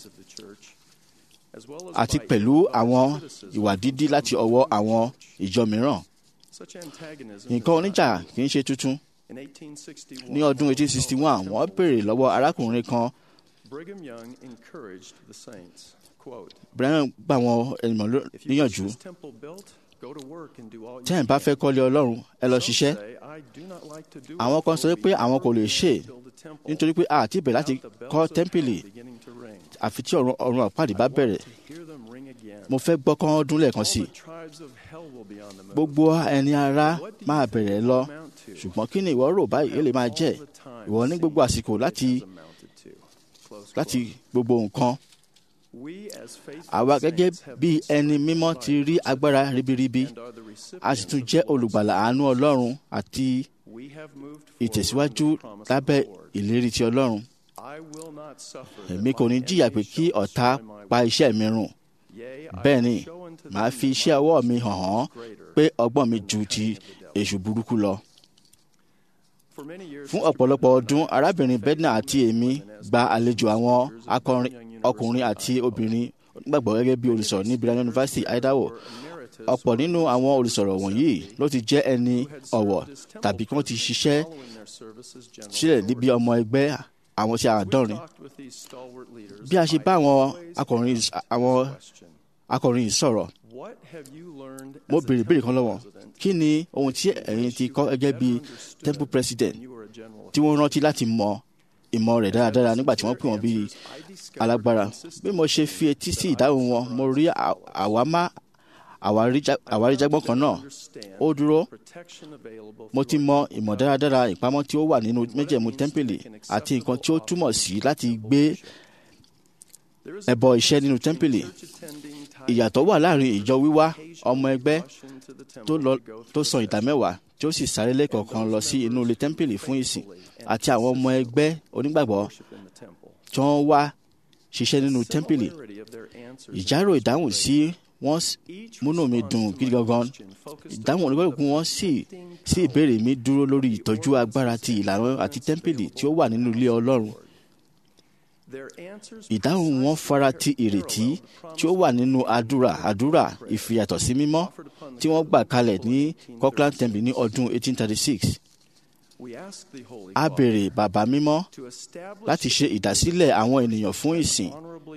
S4: àti pẹ̀lú àwọn ìwà dídí láti ọwọ́ àwọn ìjọ mìíràn nǹkan oníjà kì í ṣe tuntun ní ọdún 1861 wọ́n béèrè lọ́wọ́ arákùnrin kan
S9: Brigham Young encouraged the saints. Quote,
S4: Brian gbà wọn ènìyàn ló-
S9: If you
S4: níyànjú
S9: wish this temple built, go to work and do all you
S4: tẹ́ ẹ̀ bá fẹ́ kọ́lé Ọlọ́run ẹ lọ
S9: Some
S4: ṣiṣẹ́
S9: say, "I do not like to do it,
S4: àwọn kan
S9: for
S4: sọ
S9: it
S4: pé
S9: will be
S4: àwọn kò lè
S9: hard
S4: ṣe é
S9: to build a temple
S4: nítorí pé a àti bẹ̀rẹ̀ láti
S9: without the bells
S4: kọ́
S9: of
S4: tẹ́ḿpìlì
S9: hell beginning to ring.
S4: àfi tí ọ̀run ọ̀run àpáàdé bá bẹ̀rẹ̀
S9: Hear them ring again.
S4: mo fẹ́ gbọ́ kán dún lẹ́ẹ̀kan sí i
S9: All the tribes of hell will be on the move.
S4: gbogbo ẹni ara
S9: What do you
S4: máa
S9: think
S4: bẹ̀rẹ̀
S9: it
S4: lọ
S9: will amount to?
S4: ṣùgbọ́n kí ni ìwọ rò báyìí èlé máa jẹ́
S9: All the time
S4: ìwọ ní gbogbo àsìkò
S9: seen
S4: láti
S9: it has amounted to. Close
S4: láti
S9: quote.
S4: gbogbo nǹkan
S9: We as faithful
S4: àwa gẹ́gẹ́
S9: saints have
S4: bí
S9: been
S4: ẹni
S9: saved
S4: mímọ́
S9: by
S4: ti rí agbára ribiribi
S9: and are the
S4: a sì tún
S9: recipients
S4: jẹ́
S9: of the Lord's
S4: olùgbàlà àánú Ọlọ́run àti
S9: We have moved forward
S4: ìtẹ̀síwájú
S9: in the promise of
S4: lábẹ́
S9: the Lord.
S4: ìlérí ti Ọlọ́run
S9: I will not suffer that
S4: èmi kò ní
S9: my
S4: jìyà pé
S9: enemies
S4: kí
S9: shall
S4: ọ̀tá
S9: destroy my
S4: pa
S9: work.
S4: iṣẹ́ mi run
S9: Yea, I
S4: bẹ́ẹ̀
S9: will
S4: ni
S9: show unto
S4: màá
S9: them
S4: fi
S9: that
S4: iṣẹ́
S9: my
S4: ọwọ́ mi
S9: wisdom
S4: hàn án
S9: is greater
S4: pé ọgbọ́n mi
S9: than
S4: ju
S9: the
S4: ti
S9: cunning of the devil.
S4: èṣù burúkú lọ
S9: For many years,
S4: fún
S9: Mr.
S4: ọ̀pọ̀lọpọ̀
S9: Brennan
S4: ọdún
S9: and I
S4: arábìnrin
S9: have
S4: Bedna
S9: faithfully
S4: àti èmi
S9: as
S4: gba
S9: ministers
S4: àlejò àwọn
S9: of Brigham
S4: akọrin
S9: Young University,
S4: ọkùnrin àti
S9: Idaho.
S4: obìnrin onígbàgbọ́ gẹ́gẹ́ bí olùsọ̀rọ̀ ní Brigham University Idaho ọ̀pọ̀ nínú àwọn olùsọ̀rọ̀ wọ̀nyí ló ti jẹ́ ẹni ọ̀wọ̀ tàbí kí wọ́n ti ṣiṣẹ́ sílẹ̀ níbi ọmọ ẹgbẹ́ àwọn tí a dọ́rin bí a ṣe bá àwọn akọrin àwọn akọrin yìí sọ̀rọ̀ mo béèrè béèrè kan lọ́wọ́ kí ni ohun tí ẹ̀yin ti kọ́ gẹ́gẹ́ bí temple president tí wọ́n rántí láti mọ ìmọ̀ rẹ̀ dáradára nígbà tí wọ́n pè wọ́n bí alágbára bí mo ṣe fi etí sí ìdáhùn wọn mo rí à- àwámá àwáríjá- àwáríjágbọ́n kan náà ó dúró mo ti mọ ìmọ̀ dáradára ìpamọ́ tí ó wà nínú méjèèmú tẹ́ḿpìlì àti nǹkan tí ó túmọ̀ sí láti gbé ẹbọ iṣẹ́ nínú tẹ́ḿpìlì ìyàtọ̀ wà láàrin ìjọ wíwá ọmọ ẹgbẹ́ tó lọ- tó san ìdá mẹ́wàá tí ó sì sáré lẹ́kọ̀ọ̀kan lọ sí inú ilé tẹ́ḿpìlì fún ìsìn àti àwọn ọmọ ẹgbẹ́ onígbàgbọ́ tí wọ́n wá ṣiṣẹ́ nínú tẹ́ḿpìlì ìjárò ìdáhùn sí wọ́n s- múnú mi dùn gidi gangan ìdáhùn onígbàgbọ́ wọn sì sí ìbéèrè mi dúró lórí ìtọ́jú agbára ti ìlànà àti tẹ́ḿpìlì tí ó wà nínú ilé Ọlọ́run ìdáhùn wọn fara ti ìrètí tí ó wà nínú àdúrà àdúrà ìfìyàtọ̀ sí mímọ́ tí wọ́n gbà kalẹ̀ ní Cochran Temple ní ọdún 1836 a béèrè bàbá mímọ́ láti ṣe ìdásílẹ̀ àwọn ènìyàn fún ìsìn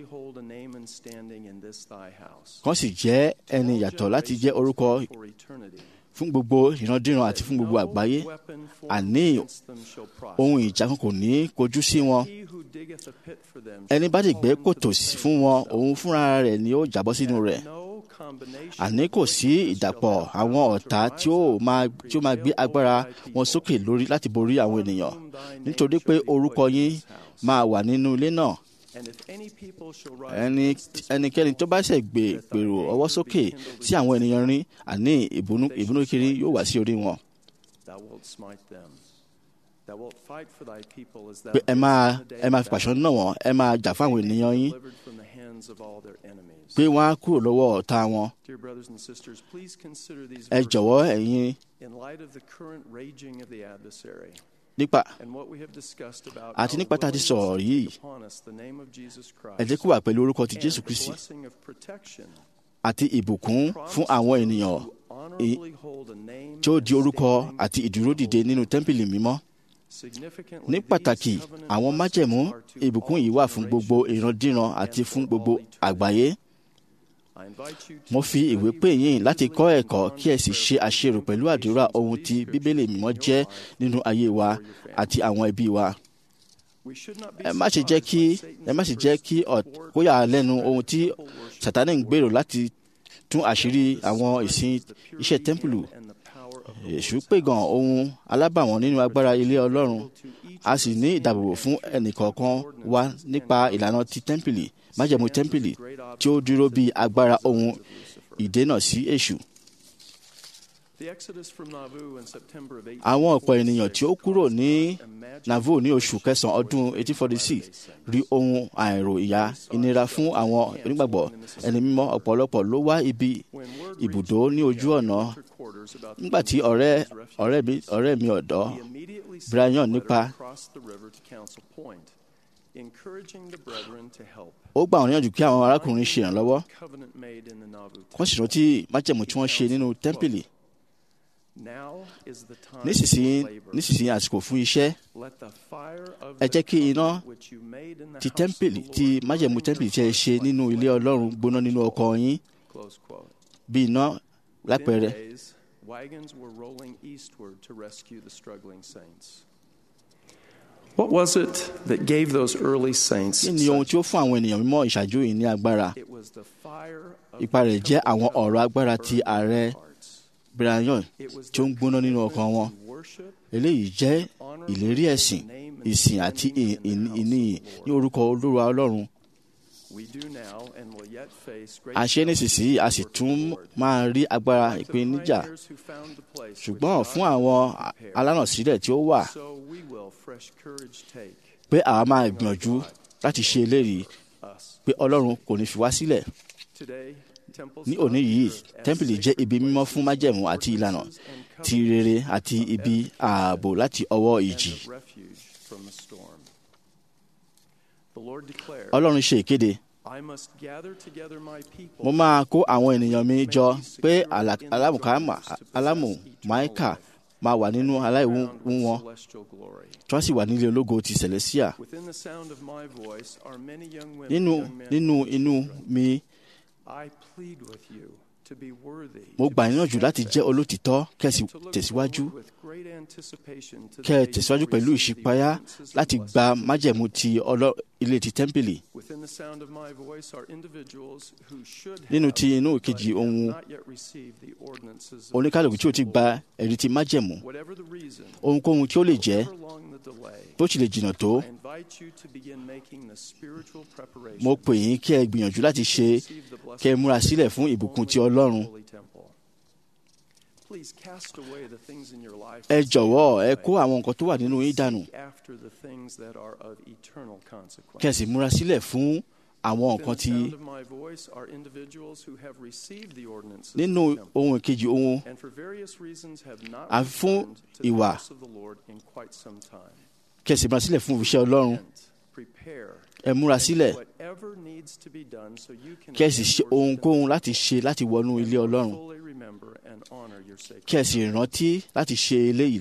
S4: kan sì jẹ́ ẹni yàtọ̀ láti jẹ́ orúkọ fún gbogbo ìrandíran àti fún gbogbo àgbáyé àní ohun ìjà kan kò ní kojú sí wọn ẹni bá lè gbẹ́ kòtò sí- fún wọn òun fúnra rẹ̀ ni ó jábọ́ sínú rẹ̀ àní kò sí ìdàpọ̀ àwọn ọ̀tá tí ó máa tí ó máa gbé agbára wọn sókè lórí láti borí àwọn ènìyàn nítorí pé orúkọ yín máa wà nínú ilé náà ẹni ẹnikẹ́ni tó bá ṣẹ̀ gbé gbèrò ọwọ́ sókè sí àwọn ènìyàn rí àní ìbínú ìbínú kiri yóò wá sí orí wọn. pé ẹ máa ẹ máa fi pàṣọ náà wọ́n ẹ máa jà fún àwọn ènìyàn yín pé wọ́n á kúrò lọ́wọ́ ọ̀tá wọn. ẹ jọ̀wọ́ ẹ̀yin nípa àti nípa tá a ti sọ̀rọ̀ yìí ẹ jẹ́ kó wà pẹ̀lú orúkọ ti Jésù Kristi àti ìbùkún fún àwọn ènìyàn tí ó di orúkọ àti ìdúródìde nínú tẹ́ḿpìlì mímọ́. ní pàtàkì àwọn májẹ̀mú ìbùkún yìí wà fún gbogbo ìrandíran àti fún gbogbo àgbáyé. mo fi ìwé pè yín láti kọ́ ẹ̀kọ́ kí ẹ sì ṣe àṣerò pẹ̀lú àdúrà ohun tí bíbélì mímọ́ jẹ́ nínú ayé wa àti àwọn ẹbí wa. ẹ má ṣe jẹ́ kí ẹ má ṣe jẹ́ kí kó yà á lẹ́nu ohun tí Sátánì ń gbèrò láti tún àṣírí àwọn ìsìn iṣẹ́ tẹ́ḿpìlì èṣù pègàn ohun alábàwọ́n nínú agbára ilé Ọlọ́run a sì ní ìdáàbòbò fún ẹnìkọ̀ọ̀kan wa nípa ìlànà ti tẹ́ḿpìlì májẹ̀mú tẹ́ḿpìlì tí ó dúró bí agbára ohun ìdènà sí èṣù. àwọn ọ̀pọ̀ ènìyàn tí ó kúrò ní Nauvoo ní oṣù kẹsàn-án ọdún 1846 rí ohun àìrò ìyà ìnira fún àwọn onígbàgbọ́ ẹni mímọ́ ọ̀pọ̀lọpọ̀ ló wá ibi ibùdó ní ojú ọ̀nà nígbà tí ọ̀rẹ́ ọ̀rẹ́ mi ọ̀rẹ́ mi ọ̀dọ́ Brian nípa ó gbà wọ́n níyànjú kí àwọn arákùnrin ṣe ìrànlọ́wọ́ wọ́n sì rántí májẹ̀mú tí wọ́n ṣe nínú tẹ́ḿpìlì nísinsìnyí nísinsìnyí àsìkò fún iṣẹ́ ẹ jẹ́ kí iná ti tẹ́ḿpìlì ti májẹ̀mú tẹ́ḿpìlì tí ẹ ṣe nínú ilé Ọlọ́run gbóná nínú ọkọ̀ yín bí iná lápẹẹrẹ.
S9: Wagons were rolling eastward to rescue the struggling saints. What was it that gave those early saints?
S4: kí ni ohun tí ó fún àwọn ènìyàn mímọ́ ìṣáájú yìí ní agbára? ipa rẹ̀ jẹ́ àwọn ọ̀rọ̀ agbára ti ààrẹ Brian tí ó ń gbóná nínú ọkàn wọn. eléyìí jẹ́ ìlérí ẹ̀sìn ìsìn àti ìníyìn ní orúkọ Olúwa Ọlọ́run. a ṣe nísinsìnyí a sì tún máa rí agbára ìpèníjà ṣùgbọ́n fún àwọn alánàsílẹ̀ tí ó wà pé àwa máa gbìyànjú láti ṣe eléyìí pé Ọlọ́run kò ní fi wá sílẹ̀. ní òní yìí tẹ́ḿpìlì jẹ́ ibi mímọ́ fún májẹ̀mú àti ìlànà ti rere àti ibi ààbò láti ọwọ́ ìjì. Ọlọ́run ṣe ìkéde mo máa kó àwọn ènìyàn mi jọ pé alámùmáìkà máa wà nínú aláìwú wọn tí wọ́n sì wà nílé ológo ti Celestia. nínú nínú inú mi mo gbà níyànjú láti jẹ́ olótìtọ́ kẹ́sì tẹ̀síwájú kẹ́ ẹ tẹ̀síwájú pẹ̀lú ìṣípayá láti gba májẹ̀mú ti ilé ti tẹ́ḿpìlì. nínú ti inú kejì ohun oníkálùkù tí o ti gba ẹ̀rí ti májẹ̀mú ohunkóhun tí ó lè jẹ́ bó ti lè jìnnà tó mo pè yín kí ẹ gbìyànjú láti ṣe kí ẹ múra sílẹ̀ fún ìbùkún ti Ọlọ́run. ẹ jọ̀wọ́ ẹ kó àwọn nǹkan tó wà nínú yín dànù kí ẹ sì múra sílẹ̀ fún àwọn nǹkan tí nínú ohun ìkejì ohun àfi fún ìwà kí ẹ sì múra sílẹ̀ fún iṣẹ́ Ọlọ́run ẹ múra sílẹ̀ kí ẹ sì ṣe ohunkóhun láti ṣe láti wọnú ilé Ọlọ́run kí ẹ sì rántí láti ṣe eléyìí.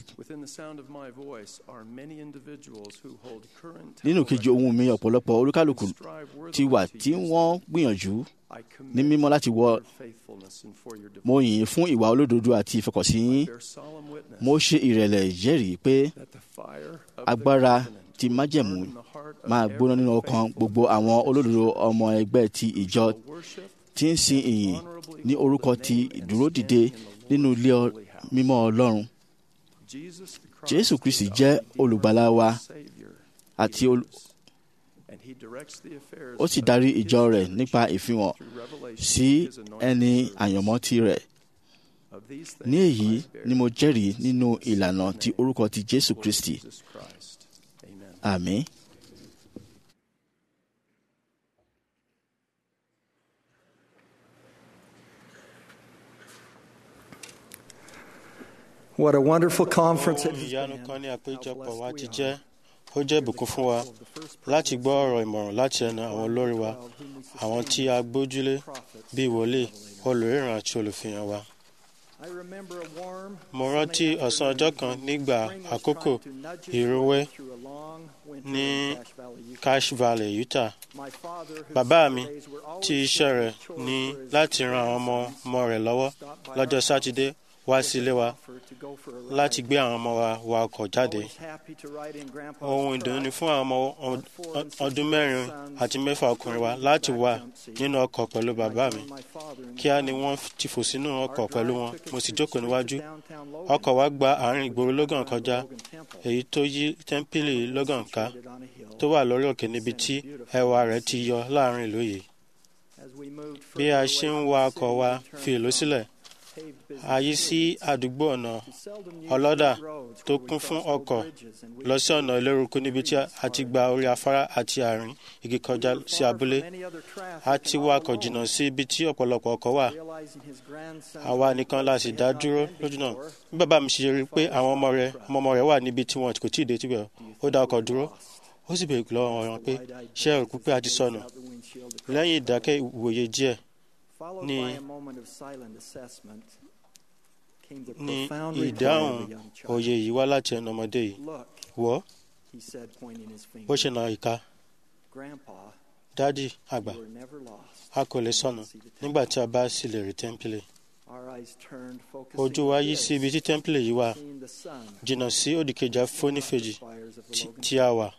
S4: nínú kejì ohun mi ọ̀pọ̀lọpọ̀ olúkálùkù ti wà tí wọ́n gbìyànjú ní mímọ́ láti wọ mo yìn fún ìwà olódodo àti ìfọkànsí yín mo ṣe ìrẹ̀lẹ̀ ìjẹ́rìí pé agbára ti májẹ̀mú máa gbóná nínú ọkàn gbogbo àwọn olódodo ọmọ ẹgbẹ́ ti ìjọ tí ń sin ìyìn ní orúkọ ti ìdúródìde nínú ilé ọ- mímọ́ ọlọ́run
S9: Jesus the Christ
S4: jésù kristi
S9: is our
S4: jẹ́
S9: Redeemer,
S4: olùgbàlà wa
S9: Savior,
S4: àti ol-
S9: and he directs the affairs
S4: ó sì
S9: of
S4: darí
S9: his
S4: ìjọ rẹ̀
S9: church
S4: nípa ìfihàn
S9: through revelation
S4: sí
S9: of his anointed
S4: ẹni
S9: servants.
S4: àyànmọ́ tirẹ̀
S9: Of these things
S4: ní èyí
S9: I bear
S4: ni mo jẹ́rìí nínú
S9: witness in
S4: ìlànà
S9: Jesus'
S4: ti
S9: name.
S4: orúkọ ti jésù
S9: Lord
S4: kristi
S9: Jesus Christ. Amen.
S4: àmín.
S10: What a wonderful conference it
S2: ohun
S10: has
S2: ìyanu
S10: been.
S2: kan ní àpéjọpọ̀
S10: How
S2: wa
S10: blessed
S2: ti
S10: we
S2: jẹ́
S10: are.
S2: ó jẹ́ ìbùkún fún wa láti gbọ́ ọ̀rọ̀ ìmọ̀ràn láti ẹnu àwọn olórí wa àwọn tí a gbójúlé bíi wòlíì olùríran àti olùfihàn wa.
S10: I remember a warm,
S2: mo rántí
S10: sunny
S2: ọ̀sán ọjọ́ kan
S10: afternoon
S2: nígbà
S10: when spring was
S2: àkókò
S10: trying to nudge its
S2: ìrúwé
S10: way through a long winter
S2: ní
S10: in Cache Valley, Utah.
S2: cache valley utah
S10: My father, whose
S2: bàbá mi
S10: Saturdays were always
S2: tí iṣẹ́
S10: filled
S2: rẹ̀
S10: with chores
S2: ní
S10: for his
S2: láti ran àwọn ọmọ
S10: grandsons,
S2: ọmọ rẹ̀ lọ́wọ́
S10: stopped by
S2: lọ́jọ́
S10: our
S2: sátidé wá sí ilé wa
S10: offer to go for a ride.
S2: láti gbé àwọn ọmọ wa wa ọkọ̀ jáde
S10: Always happy to ride in Grandpa's
S2: ohun ìdùnnú ni
S10: truck.
S2: fún àwọn ọmọ ọ- ọdún mẹ́rin àti mẹ́fà ọkùnrin wa láti wà nínú ọkọ̀ pẹ̀lú bàbá mi kíá ni wọ́n ti fò sínú ọkọ̀ pẹ̀lú wọn mo sì jókòó níwájú ọkọ̀ wa gba àárín ìgboro logan kọjá èyí tó yí tẹ́ḿpìlì logan ká tó wà lórí òkè níbi tí ẹwà rẹ̀ ti yọ láàrin ìlú yìí bí a ṣe ń wa ọkọ̀ wa fi ìlú sílẹ̀ a yí sí àdúgbò ọ̀nà ọlọ́dà tó kún fún ọkọ̀ lọ sí ọ̀nà ìlérúkú níbi tí a ti gba orí afárá àti àárín igi kọjá sí abúlé a ti wakọ̀ jìnnà sí ibi tí ọ̀pọ̀lọpọ̀ ọkọ̀ wà àwa nìkan la sì dá dúró lójú náà bí bàbá mi ṣe rí i pé àwọn ọmọ rẹ̀ ọmọ ọmọ rẹ̀ wà níbi tí wọn kò tí ì dé tibẹ̀ ó dá ọkọ̀ dúró ó sì béèrè lọ́wọ́ wọn pé ṣé ẹ rò pé a ti sọnù lẹ́yìn ìdákẹ́ ìwòye díẹ̀ ní ní ìdáhùn òye yìí wá láti ẹnu ọmọdé yìí wọ́ bó ṣe nà ìka dádì àgbà a kò lè sọnù nígbà tí a bá sì lè rí tẹ́ḿpìlì ojú wa yí sí ibi tí tẹ́ḿpìlì yìí wà jìnnà sí òdìkejì afónífèjì tí- tí a wà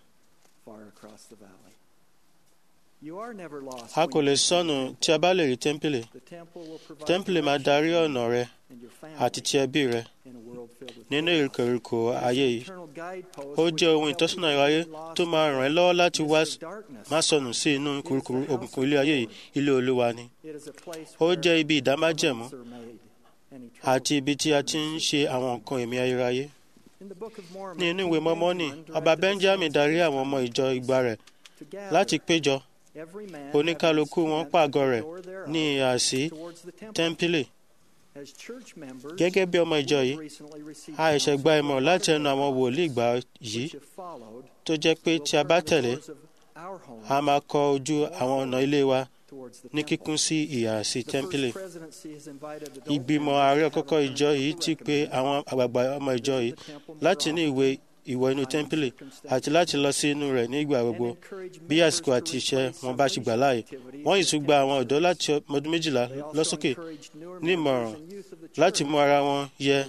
S2: a kò lè sọnù tí a bá lè rí tẹ́ḿpìlì tẹ́ḿpìlì máa darí ọ̀nà rẹ àti ti ẹbí rẹ nínú ìrìnkèrìkò ayé yìí ó jẹ́ ohun ìtọ́sọ́nà ìráyé tó máa ràn ẹ́ lọ́wọ́ láti wá má sọnù sí inú kùrukùru òkùnkùn ilé ayé yìí ilé olúwa ni ó jẹ́ ibi ìdámájẹ̀mú àti ibi tí a ti ń ṣe àwọn nǹkan ẹ̀mí ayérayé ní inú ìwé mọ́mọ́nì ọba benjamin darí àwọn ọmọ ìjọ ìgbà rẹ̀ láti péjọ oníkálukú wọn pàgọ́ rẹ̀ ní ìhà sí tẹ́ḿpìlì gẹ́gẹ́ bí ọmọ ìjọ yìí a ṣẹ̀ṣẹ̀ gba ìmọ̀ràn láti ẹnu àwọn wòlíì ìgbà yìí tó jẹ́ pé tí a bá tẹ̀lé a máa kọ ojú àwọn ọ̀nà ilé wa ní kíkún sí ìhà sí tẹ́ḿpìlì ìgbìmọ̀ ààrẹ àkọ́kọ́ ìjọ yìí ti pe àwọn àgbààgbà ọmọ ìjọ yìí láti ní ìwé ìwọ inú tẹ́ḿpìlì àti láti lọ sí inú rẹ̀ ní ìgbà gbogbo bí àsìkò àti iṣẹ́ wọn bá ṣe gbà láàyè wọ́n yìí tún gba àwọn ọ̀dọ́ láti ọdún méjìlá lọ́sókè ní ìmọ̀ràn láti mú ara wọn yẹ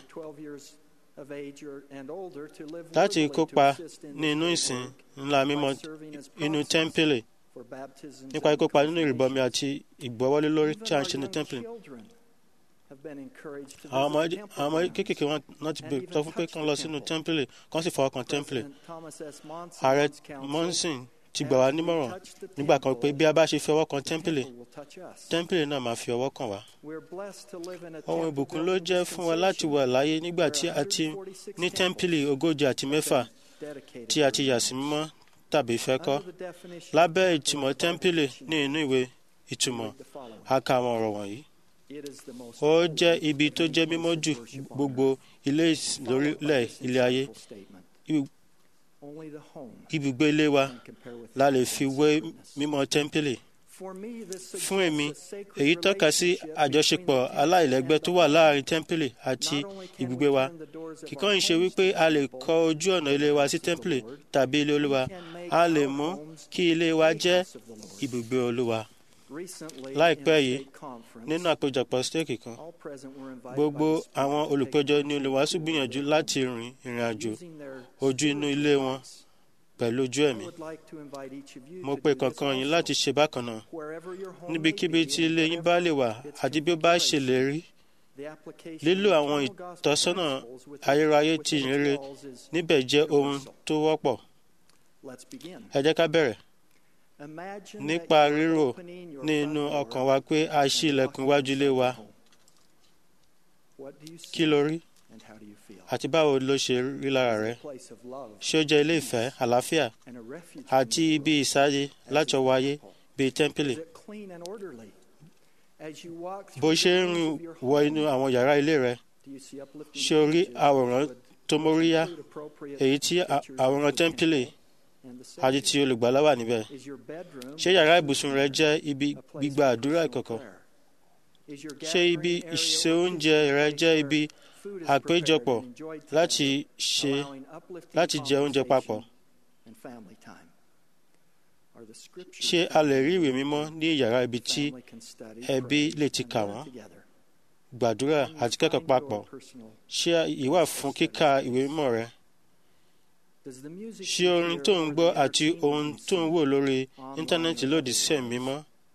S2: láti kópa ní inú ìsìn ńlá mímọ́ inú tẹ́ḿpìlì nípa kíkópa nínú ìrìbọmi àti ìgbọ́wọ́lé lórí tí a ń ṣe ní tẹ́ḿpìlì àwọn ọmọ àwọn ọmọ kéékèèké wọn náà ti bèrè sọ fún pé kán lọ sínú tẹ́ḿpìlì kán sì fọwọ́ kan tẹ́ḿpìlì ààrẹ monson ti gbà wá nímọ̀ràn nígbà kan pé bí a bá ṣe fi ọwọ́ kan tẹ́ḿpìlì tẹ́ḿpìlì náà máa fi ọwọ́ kàn wá ohun ìbùkún ló jẹ́ fún wa láti wà láyé nígbà tí a ti ní tẹ́ḿpìlì ogójì àti mẹ́fà tí a ti yà sí mímọ́ tàbí fẹ́ kọ́ lábẹ́ ìtumọ̀ tẹ́ḿpìlì ní inú ìwé ìtumọ̀ a kà àwọn ọ̀rọ̀ wọ̀nyí ó jẹ́ ibi tó jẹ́ mímọ́ jù gbogbo ilé ìsìn lórílẹ̀ ilé ayé Ibi- ibùgbé ilé wa la lè fi wé mímọ́ tẹ́ḿpìlì fún èmi èyí tọ́ka sí àjọṣepọ̀ aláìlẹ́gbẹ́ tó wà láàrin tẹ́ḿpìlì àti ibùgbé wa kíkọ́ ń ṣe wípé a lè kọ ojú ọ̀nà ilé wa sí tẹ́ḿpìlì tàbí ilé olúwa a lè mú kí ilé wa jẹ́ ibùgbé olúwa láìpẹ́ yìí nínú àpéjọpọ̀ stéèkì kan gbogbo àwọn olùpẹ̀jọ ní olùwàásù gbìyànjú láti rin ìrìn àjò ojú inú ilé wọn pẹ̀lú ojú ẹ̀mí mo pe kankan yín láti ṣe bákan náà níbikíbi tí ilé yín bá lè wà àti bí ó bá ṣe lè rí lílo àwọn ìtọ́sọ́nà ayérayé tí ìrere níbẹ̀ jẹ́ ohun tó wọ́pọ̀ ẹ jẹ́ ká bẹ̀rẹ̀ nípa rírò nínú ọkàn wa pé a ṣí ilẹ̀kùn iwájú ilé wa kí ló rí àti báwo ló ṣe rí lára rẹ ṣé ó jẹ́ ilé ìfẹ́ àlàáfíà àti ibi ìsáyé láti ọwọ́ ayé bíi tẹ́ḿpìlì bó ṣe ń rìn wọ inú àwọn yàrá ilé rẹ ṣé o rí àwòrán tó móríyá èyí tí àwòrán tẹ́ḿpìlì àti ti olùgbàlà wà níbẹ̀ ṣé yàrá ibùsùn rẹ jẹ́ ibi gbígba àdúrà ìkọ̀kọ̀ ṣé ibi ìṣe oúnjẹ rẹ jẹ́ ibi àpéjọpọ̀ láti ṣe láti jẹ oúnjẹ papọ̀ ṣé a lè rí ìwé mímọ́ ní yàrá ibi tí ẹbí lè ti kà wọ́n gbàdúrà àti kẹ́kọ̀ọ́ papọ̀ ṣé ìwà fún kíka ìwé mímọ́ rẹ ṣé orin tó ń gbọ́ àti ohun tó ń wò lórí íńtánẹ́ẹ̀tì lòdì sí ẹ̀mí mímọ́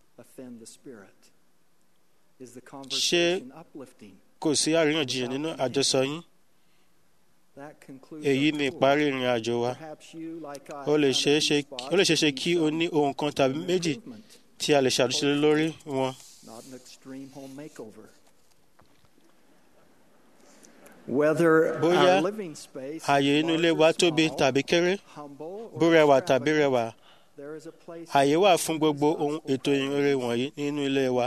S2: ṣé kò sí àríyànjiyàn nínú àjọsọ yín èyí ni ìparí ìrìn àjò wa ó lè ṣeé ṣe kí o ní ohun kan tàbí méjì tí a lè ṣàtúnṣe lórí wọn. bóyá ààyè inú ilé wa tóbi tàbí kéré bó rẹwà tàbí rẹwà ààyè wà fún gbogbo ohun ètò ìrere wọ̀nyí nínú ilé wa.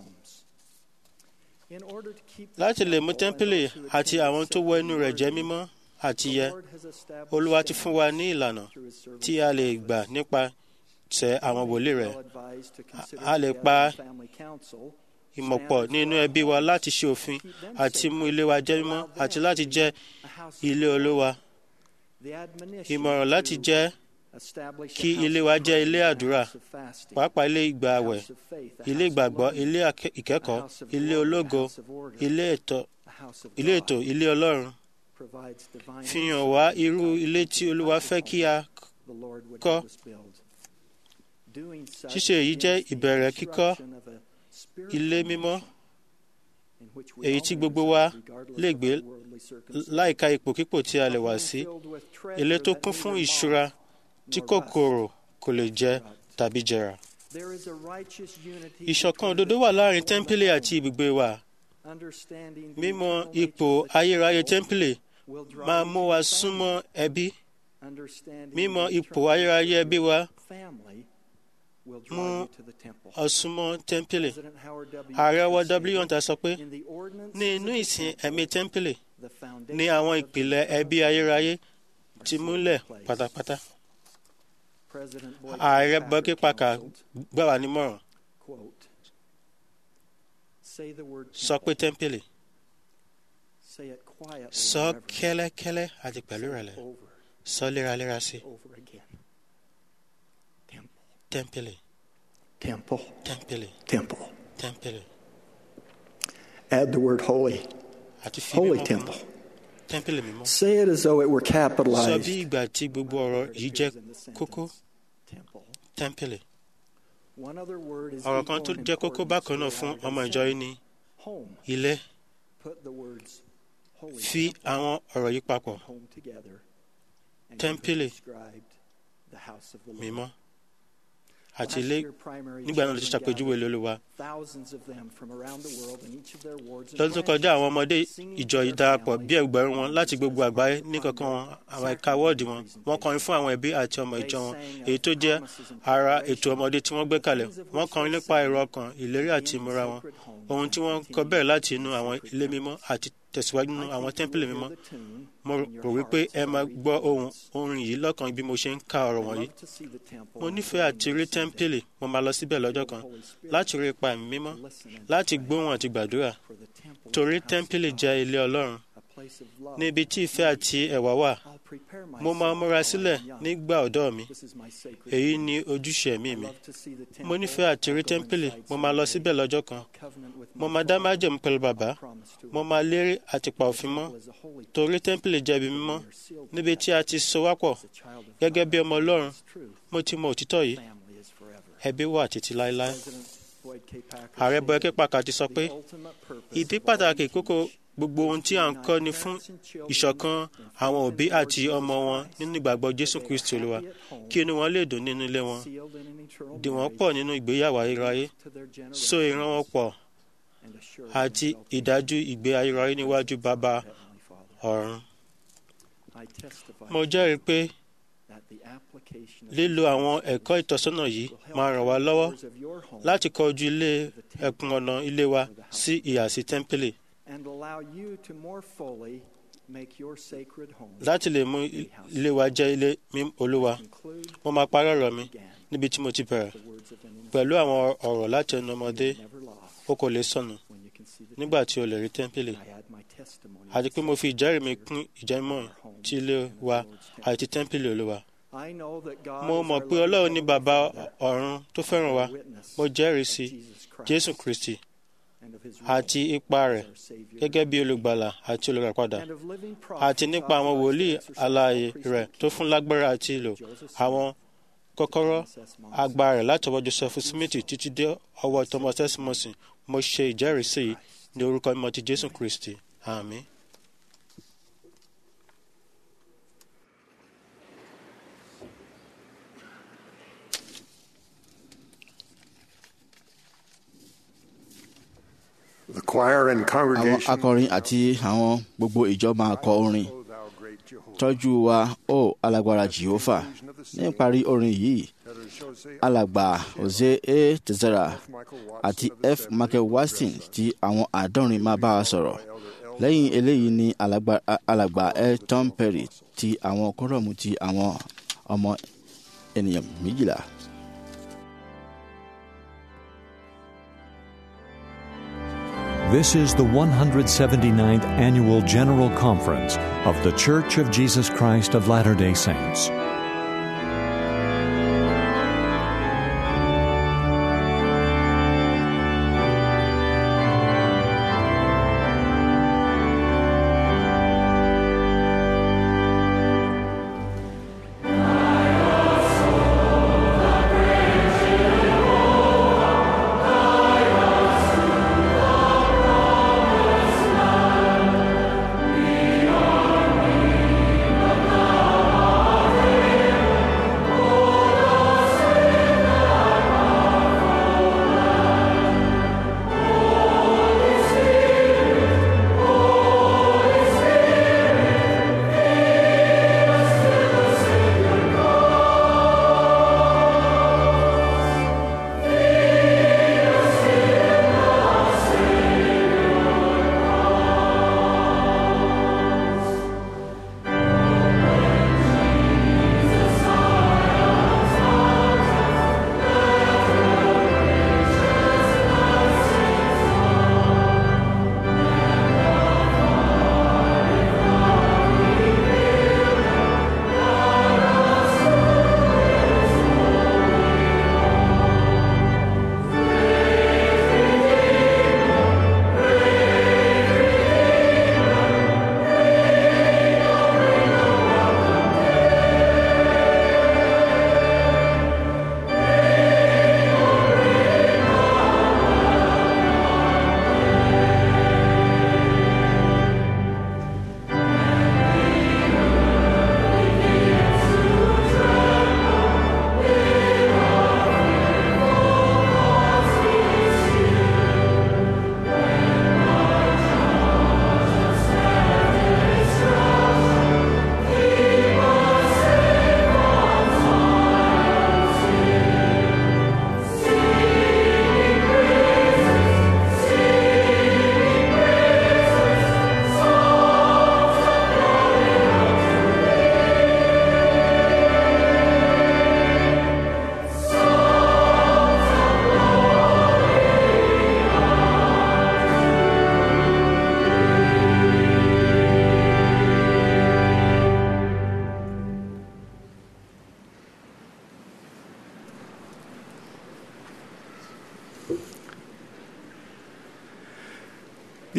S2: láti lè mú tẹ́ḿpìlì àti àwọn tó wọ inú rẹ̀ jẹ́ mímọ́ àti yẹ olúwa ti fún wa ní ìlànà tí a lè gbà nípa tẹ àwọn wòlíì rẹ̀ a lè pa ìmọ̀pọ̀ nínú ẹbí wa láti ṣe òfin àti mú ilé wa jẹ́ mímọ́ àti láti jẹ́ ilé olúwa ìmọ̀ràn láti jẹ́ kí ilé wa jẹ́ ilé àdúrà pàápàá ilé ìgbà àwẹ̀ ilé ìgbàgbọ́ ilé ìkẹ́kọ̀ọ́ ilé ológo ilé ètò ilé ọlọ́run fi hàn wá irú ilé tí olúwa fẹ́ kí a kọ́ ṣíṣe èyí jẹ́ ìbẹ̀rẹ̀ kíkọ́ ilé mímọ́ èyí tí gbogbo wa lè gbé láìka ipòkípò tí a lè wà sí ilé tó kún fún ìṣúra tí kòkòrò kò lè jẹ tàbí jẹrà. ìṣọ̀kan òdodo wà láàrin tẹ́ḿpìlì àti ibùgbé wa. mímọ̀ ipò ayérayé tẹ́ḿpìlì máa mú wa súnmọ́ ẹbí. mímọ̀ ipò ayérayé ẹbí wa mú ọ súnmọ́ tẹ́ḿpìlì. ààrẹ wa w hunter sọ pé ní inú ìsìn ẹ̀mí tẹ́ḿpìlì ní àwọn ìpìlẹ̀ ẹbí ayérayé ti múlẹ̀ pátápátá ààrẹ bọ́kí pàkà gbà wá nímọ̀ràn sọ pé tẹ́ḿpìlì sọ kẹ́lẹ́kẹ́lẹ́ àti pẹ̀lú ìrẹ̀lẹ̀ sọ léraléra sí tẹ́ḿpìlì tẹ́ḿpìlì tẹ́ḿpìlì
S11: Add the word holy.
S2: àti fi
S11: Holy
S2: mímọ́
S11: temple.
S2: tẹ́ḿpìlì mímọ́
S11: Say it as though it were
S2: sọ bí
S11: capitalized.
S2: ìgbà tí gbogbo ọ̀rọ̀ yìí jẹ́ kókó tẹ́ḿpìlì ọ̀rọ̀ kan tó jẹ́ kókó bákan náà fún ọmọ ìjọ yìí ni ilé fi àwọn ọ̀rọ̀ yìí papọ̀ tẹ́ḿpìlì mímọ́ àti ilé nígbà náà ló ti ṣàpèjúwe ilé olúwa lọ́dún tó kọjá àwọn ọmọdé ìjọ yìí darapọ̀ bí ẹgbẹ̀rún wọn láti gbogbo àgbáyé ní kankan wọn àwọn ẹ̀ka wọ́ọ̀dì wọn wọ́n kọrin fún àwọn ẹbí àti ọmọ ìjọ wọn èyí tó jẹ́ ara ètò ọmọdé tí wọ́n gbé kalẹ̀ wọ́n kọrin nípa èrò ọkàn ìlérí àti ìmúra wọn ohun tí wọ́n kọ bẹ̀rẹ̀ láti inú àwọn ilé mímọ́ àti tẹ̀síwájú nínú àwọn tẹ́ḿpìlì mímọ́ mo rò wípé ẹ máa gbọ́ ohun orin yìí lọ́kàn bí mo ṣe ń ka ọ̀rọ̀ wọ̀nyí mo nífẹ̀ẹ́ àti rí tẹ́ḿpìlì mo máa lọ síbẹ̀ lọ́jọ́ kan láti rí ipa ẹ̀mí mímọ́ láti gbóhùn àti gbàdúrà torí tẹ́ḿpìlì jẹ́ ilé ọlọ́run níbi tí ìfẹ́ àti ẹ̀wà wà mo máa múra sílẹ̀ nígbà ọ̀dọ́ mi èyí ni ojúṣe ẹ̀mí mi mo nífẹ̀ẹ́ àti rí tẹ́ḿpìlì mo máa lọ síbẹ̀ lọ́jọ́ kan mo máa dá májẹ̀mú pẹ̀lú bàbá mo máa lérí àti pa òfin mọ́ torí tẹ́ḿpìlì jẹ́ ibi mímọ́ níbi tí a ti so wá pọ̀ gẹ́gẹ́ bí ọmọ ọlọ́run mo ti mọ òtítọ́ yìí ẹbí wà títí láéláé ààrẹ Boyke Packer ti sọ pé ìdí pàtàkì kókó gbogbo ohun tí à ń kọ́ ni fún ìṣọ̀kan àwọn òbí àti ọmọ wọn nínú ìgbàgbọ́ Jésù Kristi Olúwa kí inú wọn lè dùn nínú ilé wọn dì wọ́n pọ̀ nínú ìgbéyàwó ayérayé so ìran wọn pọ̀ àti ìdájú ìgbé ayérayé níwájú bàbá ọ̀run. mo jẹ́rìí pé lílo àwọn ẹ̀kọ́ ìtọ́sọ́nà yìí máa ràn wá lọ́wọ́ láti kọjú ilé ẹkùn ọ̀nà ilé wa sí ìhà sí tẹ́ḿpìlì
S10: and allow you to more fully make your sacred home
S2: láti lè mú ilé wa jẹ́ ilé mímọ́ Olúwa mo máa parí ọ̀rọ̀ mi níbi tí mo ti bẹ̀rẹ̀ pẹ̀lú àwọn ọ̀rọ̀ láti ẹnu ọmọdé o kò lè sọnù nígbà tí o lè rí tẹ́ḿpìlì àti pé mo fi ìjẹ́rìí mi kún ìjẹ́mọ̀ ti ilé wa àti tẹ́ḿpìlì Olúwa
S10: I know that God
S2: mo
S10: is
S2: mọ̀
S10: our
S2: pé
S10: loving
S2: Ọlọ́run ní
S10: Father
S2: bàbá ọ̀run tó fẹ́ràn wa mo jẹ́rìí sí Jésù Kristi
S10: and of his
S2: àti ipa rẹ̀ gẹ́gẹ́ bí olùgbàlà àti olùràpadà àti nípa àwọn wòlíì alààyè rẹ̀ tó fún lágbára àti ìlò àwọn kọ́kọ́rọ́ agbára rẹ̀ láti ọwọ́ Joseph Smith títí dé ọwọ́ Thomas S. Morrison mo ṣe ìjẹ́rìísí yìí ní orúkọ mímọ́ ti Jésù Kristi àmín.
S3: The choir and
S4: àwọn
S3: congregation
S4: akọrin àti àwọn gbogbo ìjọ máa kọ orin tọ́jú wa ó alágbára jehova ní ìparí orin yìí alàgbà jose a tezera àti f michael watson tí àwọn àádọ́rin máa bá wa sọ̀rọ̀ lẹ́yìn eléyìí ni alàgbà- alàgbà l tom perry ti àwọn kọ́rọ̀mù ti àwọn ọmọ ènìyàn méjìlá.
S1: This is the 179th Annual General Conference of The Church of Jesus Christ of Latter day Saints.
S5: Amen.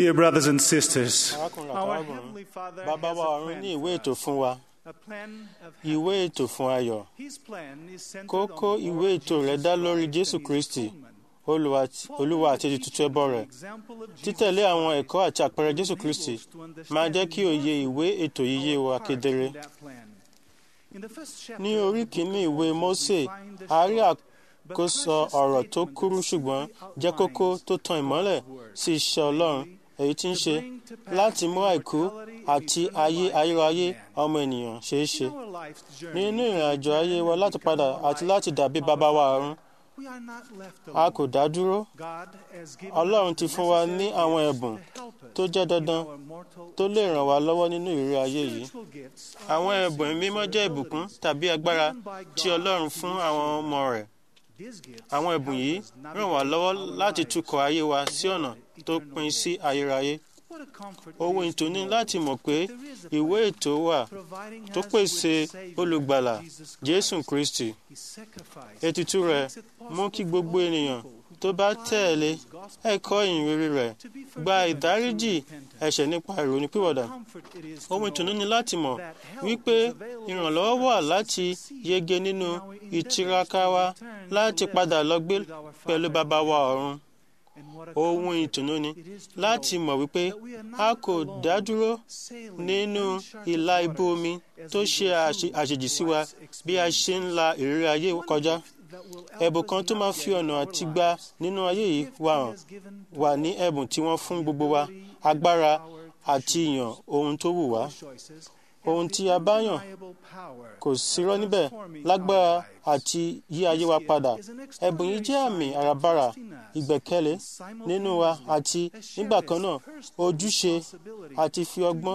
S12: Dear brothers and sisters,
S2: arákùnrin
S12: our
S2: àtàrábìnrin
S12: Heavenly Father
S2: bàbá
S12: has
S2: wa
S12: a
S2: ọ̀run
S12: plan
S2: ní
S12: for
S2: ìwé ètò
S12: us,
S2: fún wa
S12: a plan of
S2: ìwé ètò fún ayọ̀
S12: His plan is centered
S2: kókó
S12: on the
S2: ìwé
S12: Lord
S2: ètò rẹ̀
S12: Jesus
S2: dá lórí
S12: Christ
S2: jésù
S12: and His
S2: kristi
S12: atonement.
S2: Olúwa àti- olúwa àti ètùtù ẹbọ rẹ̀ títẹ̀lé àwọn ẹ̀kọ́ àti àpẹẹrẹ jésù kristi máa jẹ́ kí òye ìwé ètò yìí yé wa kedere
S12: In that plan. In the first chapter
S2: ní orí
S12: of the book
S2: kìíní
S12: of
S2: ìwé
S12: Moses,
S2: mósè
S12: we find the
S2: a rí
S12: short
S2: àkóso ọ̀rọ̀ tó kúrú ṣùgbọ́n jẹ́ kókó tó tan ìmọ́lẹ̀ sí iṣẹ́ ọlọ́run èyí tí ń ṣe láti mú àìkú àti ayé ayérayé ọmọ ènìyàn ṣeé ṣe
S12: in our life's journey.
S2: nínú ìrìn àjò ayé wa láti padà àti láti dàbí bàbá wa ọ̀run
S12: We are not left
S2: a
S12: alone.
S2: kò dá dúró
S12: God has given
S2: ọlọ́run
S12: us
S2: ti
S12: the
S2: fún wa ní
S12: necessary
S2: àwọn
S12: gifts
S2: ẹ̀bùn
S12: to help us
S2: tó jẹ́ dandan
S12: in our mortal
S2: tó lè ràn wá lọ́wọ́ nínú ìrírí ayé yìí
S12: Spiritual gifts are
S2: àwọn
S12: also
S2: ẹ̀bùn mímọ́ jẹ́ ìbùkún tàbí agbára tí ọlọ́run fún àwọn ọmọ rẹ̀
S12: These gifts
S2: àwọn ẹ̀bùn yìí ràn wá lọ́wọ́ láti tukọ̀ ayé wa sí ọ̀nà tó pin sí ayérayé
S12: What a comfort it
S2: ohun
S12: is to
S2: ìtùnú
S12: know
S2: láti mọ̀ pé
S12: there is a
S2: ìwé
S12: plan
S2: ètò wà
S12: providing
S2: tó
S12: us
S2: pèsè
S12: with Savior,
S2: olùgbàlà
S12: Jesus
S2: jésù
S12: Christ.
S2: kristi
S12: His sacrifice
S2: ètùtù rẹ̀
S12: makes it possible
S2: mú kí
S12: for
S2: gbogbo
S12: all
S2: ènìyàn
S12: people who
S2: tó bá
S12: comply
S2: tẹ̀lé
S12: with his gospel
S2: ẹ̀kọ́ ìyìnrere rẹ̀
S12: to be
S2: gba
S12: forgiven
S2: ìdáríjì
S12: through repentance.
S2: ẹ̀ṣẹ̀ nípa ìrònúpìwàdà
S12: Comfort it is to
S2: ohun ìtùnú
S12: know
S2: ni láti mọ̀
S12: that help
S2: wípé
S12: is available
S2: ìrànlọ́wọ́
S12: for
S2: wà
S12: us to
S2: láti
S12: succeed
S2: yege nínú
S12: in our endeavors
S2: ìtiraka
S12: to
S2: wa
S12: return to
S2: láti
S12: live
S2: padà lọ gbé
S12: with our
S2: pẹ̀lú
S12: Father
S2: bàbá
S12: in
S2: wa
S12: heaven.
S2: ọ̀run
S12: And what a
S2: ohun
S12: comfort
S2: ìtùnú ni
S12: it is to
S2: láti
S12: know
S2: mọ̀ wípé
S12: that we are not
S2: a kò
S12: alone
S2: dá dúró
S12: sailing
S2: nínú
S12: uncharted
S2: ìlà ibú
S12: waters
S2: omi
S12: as
S2: tó
S12: we
S2: ṣe
S12: go
S2: àṣe-
S12: through
S2: àṣejì sí wa
S12: life's
S2: bí a ṣe ń la ìrírí ayé
S12: One
S2: kọjá
S12: gift that will help
S2: ẹ̀bùn
S12: us
S2: kan tó máa fi
S12: navigate
S2: ọ̀nà
S12: our
S2: àti gba
S12: lives.
S2: nínú ayé yìí
S12: Gift
S2: wà
S12: he
S2: hàn
S12: has given to
S2: wà
S12: all.
S2: ní ẹ̀bùn tí wọ́n fún gbogbo wa
S12: Ability and
S2: agbára
S12: power to
S2: àti
S12: choose.
S2: ìyàn ohun tó wù wá
S12: Choices
S2: ohun
S12: have
S2: tí
S12: the
S2: a bá yàn
S12: undeniable power
S2: kò sírọ́ níbẹ̀
S12: transforming
S2: lágbára
S12: our lives.
S2: àti yí ayé wa padà ẹ̀bùn yìí jẹ́ àmì àràbarà ìgbẹ́kẹ̀lé nínú wa àti nígbà kan náà ojúṣe àti fi ọgbọ́n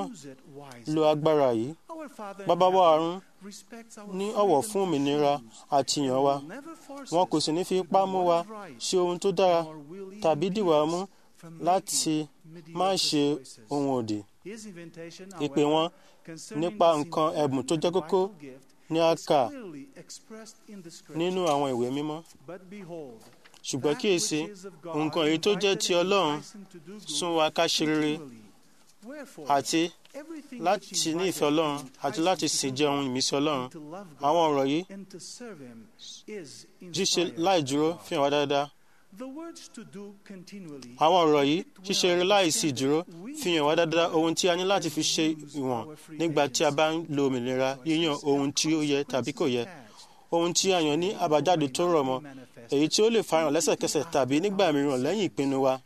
S2: lo agbára yìí
S12: Our Father in
S2: bàbá wa
S12: heaven
S2: ọ̀run
S12: respects our
S2: ní
S12: freedom
S2: ọ̀wọ̀
S12: to
S2: fún òmìnira
S12: choose
S2: àti
S12: and
S2: ìyàn wa
S12: will never force
S2: wọn
S12: us
S2: kò sì ní fi
S12: to
S2: ipá
S12: do
S2: mú
S12: what
S2: wa
S12: is right,
S2: ṣe ohun tó dára
S12: nor will he
S2: tàbí
S12: impede
S2: dìwà
S12: us
S2: mú
S12: from
S2: láti
S12: making
S2: má
S12: mediocre
S2: ṣe
S12: choices.
S2: ohun òdì
S12: His invitation,
S2: ìpè
S12: however,
S2: wọn
S12: concerning
S2: nípa
S12: this
S2: nǹkan
S12: important
S2: ẹ̀bùn tó jẹ́
S12: and
S2: kókó
S12: vital gift
S2: ní a
S12: is
S2: kà
S12: clearly expressed in the scripture.
S2: nínú àwọn ìwé mímọ́
S12: But behold,
S2: ṣùgbọ́n
S12: that
S2: kíyèsí
S12: which is of God
S2: nǹkan èyí tó jẹ́ ti
S12: invited and
S2: ọlọ́run
S12: enticing to do good
S2: sún wa ká ṣe rere
S12: continually. Wherefore,
S2: àti
S12: everything
S2: láti
S12: which
S2: ní
S12: invited
S2: ìfẹ́ ọlọ́run
S12: and
S2: àti
S12: enticing
S2: láti
S12: to
S2: sì
S12: do
S2: jẹ́
S12: good
S2: ohun ìmísí ọlọ́run
S12: and to love God
S2: àwọn ọ̀rọ̀ yìí
S12: and to serve him is
S2: ṣíṣe
S12: inspired
S2: láì
S12: by
S2: dúró
S12: God.
S2: fi hàn wá dáadáa
S12: The words to do continually
S2: àwọn ọ̀rọ̀ yìí ṣíṣe eré láìsí ìdúró fi hàn wá dáadáa ohun tí a ní láti fi ṣe ìwọ̀n nígbà tí a bá ń lo òmìnira yíyan ohun tí ó yẹ tàbí kò yẹ ohun tí a yàn ní àbájáde tó rọ̀ mọ́ èyí tí ó lè farahàn lẹ́sẹ̀kẹsẹ̀ tàbí nígbà mìíràn lẹ́yìn ìpinnu wa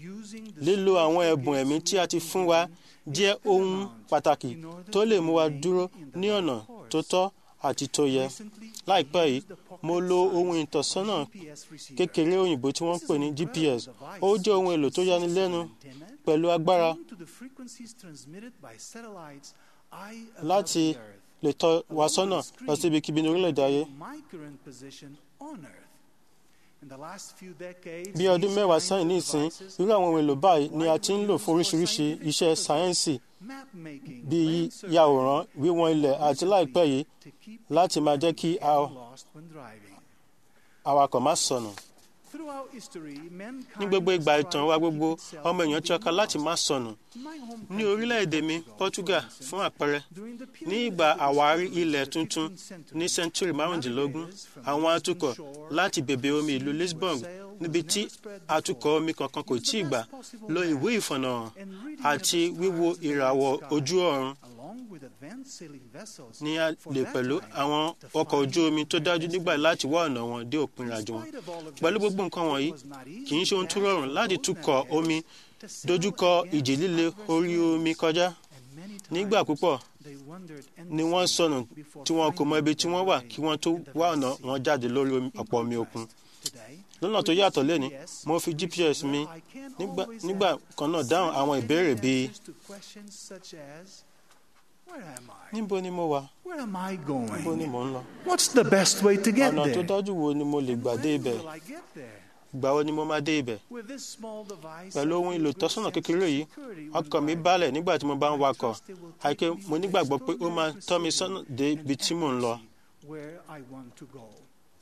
S2: lílo àwọn ẹ̀bùn ẹ̀mí tí a ti fún wa jẹ́ ohun pàtàkì tó lè mú wa dúró ní ọ̀nà tó tọ́ àti tó yẹ láìpẹ́ yìí mo lo ohun ìtọ́sọ́nà kékeré òyìnbó tí wọ́n ń pè ní gps ó jẹ́ ohun èlò tó yanilẹ́nu pẹ̀lú agbára
S12: to the frequencies transmitted by satellites eye
S2: láti
S12: above the earth.
S2: lè tọ́ wa sọ́nà lọ sí ibikíbi ní orílẹ̀-èdè ayé
S12: My current position on earth. In the last few decades,
S2: bí ọdún
S12: these
S2: mẹ́wàá
S12: kinds
S2: sẹ́yìn
S12: of
S2: ní ìsín
S12: devices,
S2: irú àwọn ohun èlò báyìí ni a ti ń lò fún oríṣiríṣi iṣẹ́ sáyẹ́ǹsì
S12: map making,
S2: bíi
S12: land
S2: yàwòrán wíwọ̀n ilẹ̀ àti láìpẹ́ yìí láti máa jẹ́ kí a-
S12: lost when driving.
S2: awakọ̀ má sọnù
S12: Throughout history, mankind
S2: ní gbogbo ìgbà
S12: has
S2: ìtàn
S12: tried
S2: wa
S12: to
S2: gbogbo
S12: keep itself
S2: ọmọ èèyàn
S12: from
S2: tiraka
S12: being
S2: láti
S12: lost.
S2: má sọnù
S12: My home
S2: ní
S12: country,
S2: orílẹ̀-èdè mi Portugal fún àpẹẹrẹ ní ìgbà àwárí ilẹ̀ tuntun ní sẹ́ńtúrì márùndínlógún àwọn atukọ̀ láti bèbè omi ìlú Lisbon níbi tí atukọ̀ omi kankan kò tíì gbà lo ìwé ìfọ̀nàhàn àti wíwo ìràwọ̀ ojú ọ̀run
S12: along with advanced sailing vessels,
S2: ní a lè pẹ̀lú àwọn ọkọ̀ ojú omi tó dájú nígbà láti wá ọ̀nà wọn dé òpin ìrìnàjò wọn pẹ̀lú gbogbo nǹkan wọ̀nyí kì í ṣe ohun tó rọrùn láti tukọ̀ omi dojúkọ ìjì líle orí omi kọjá nígbà púpọ̀
S12: they wandered
S2: ni wọ́n sọnù tí wọn kò mọ ibi tí wọ́n wà kí wọ́n tó wá ọ̀nà wọn jáde lórí omi- ọ̀pọ̀ omi òkun lọ́nà tó yàtọ̀ lẹ́ni mo fi gps mi nígbà- nígbà kan náà dáhùn àwọn ìbéèrè bíi
S12: to questions such as, Where am I?
S2: níbo ni mo wà
S12: Where am I
S2: níbo ni
S12: going?
S2: mò ń lọ
S12: What's the best way to get
S2: ọ̀nà tó
S12: there?
S2: dájú wo ni mo lè gbà dé ibẹ̀
S12: Will I get there?
S2: ìgbà wo ni mo máa dé ibẹ̀
S12: With this small device,
S2: pẹ̀lú ohun èlò ìtọ́sọ́nà kékeré yìí ọkàn mi balẹ̀ nígbà tí mo bá ń wakọ̀ àìké mo nígbàgbọ́ pé ó máa tọ́ mi sọ́nà dé ibi tí mò ń lọ
S12: where I want to go.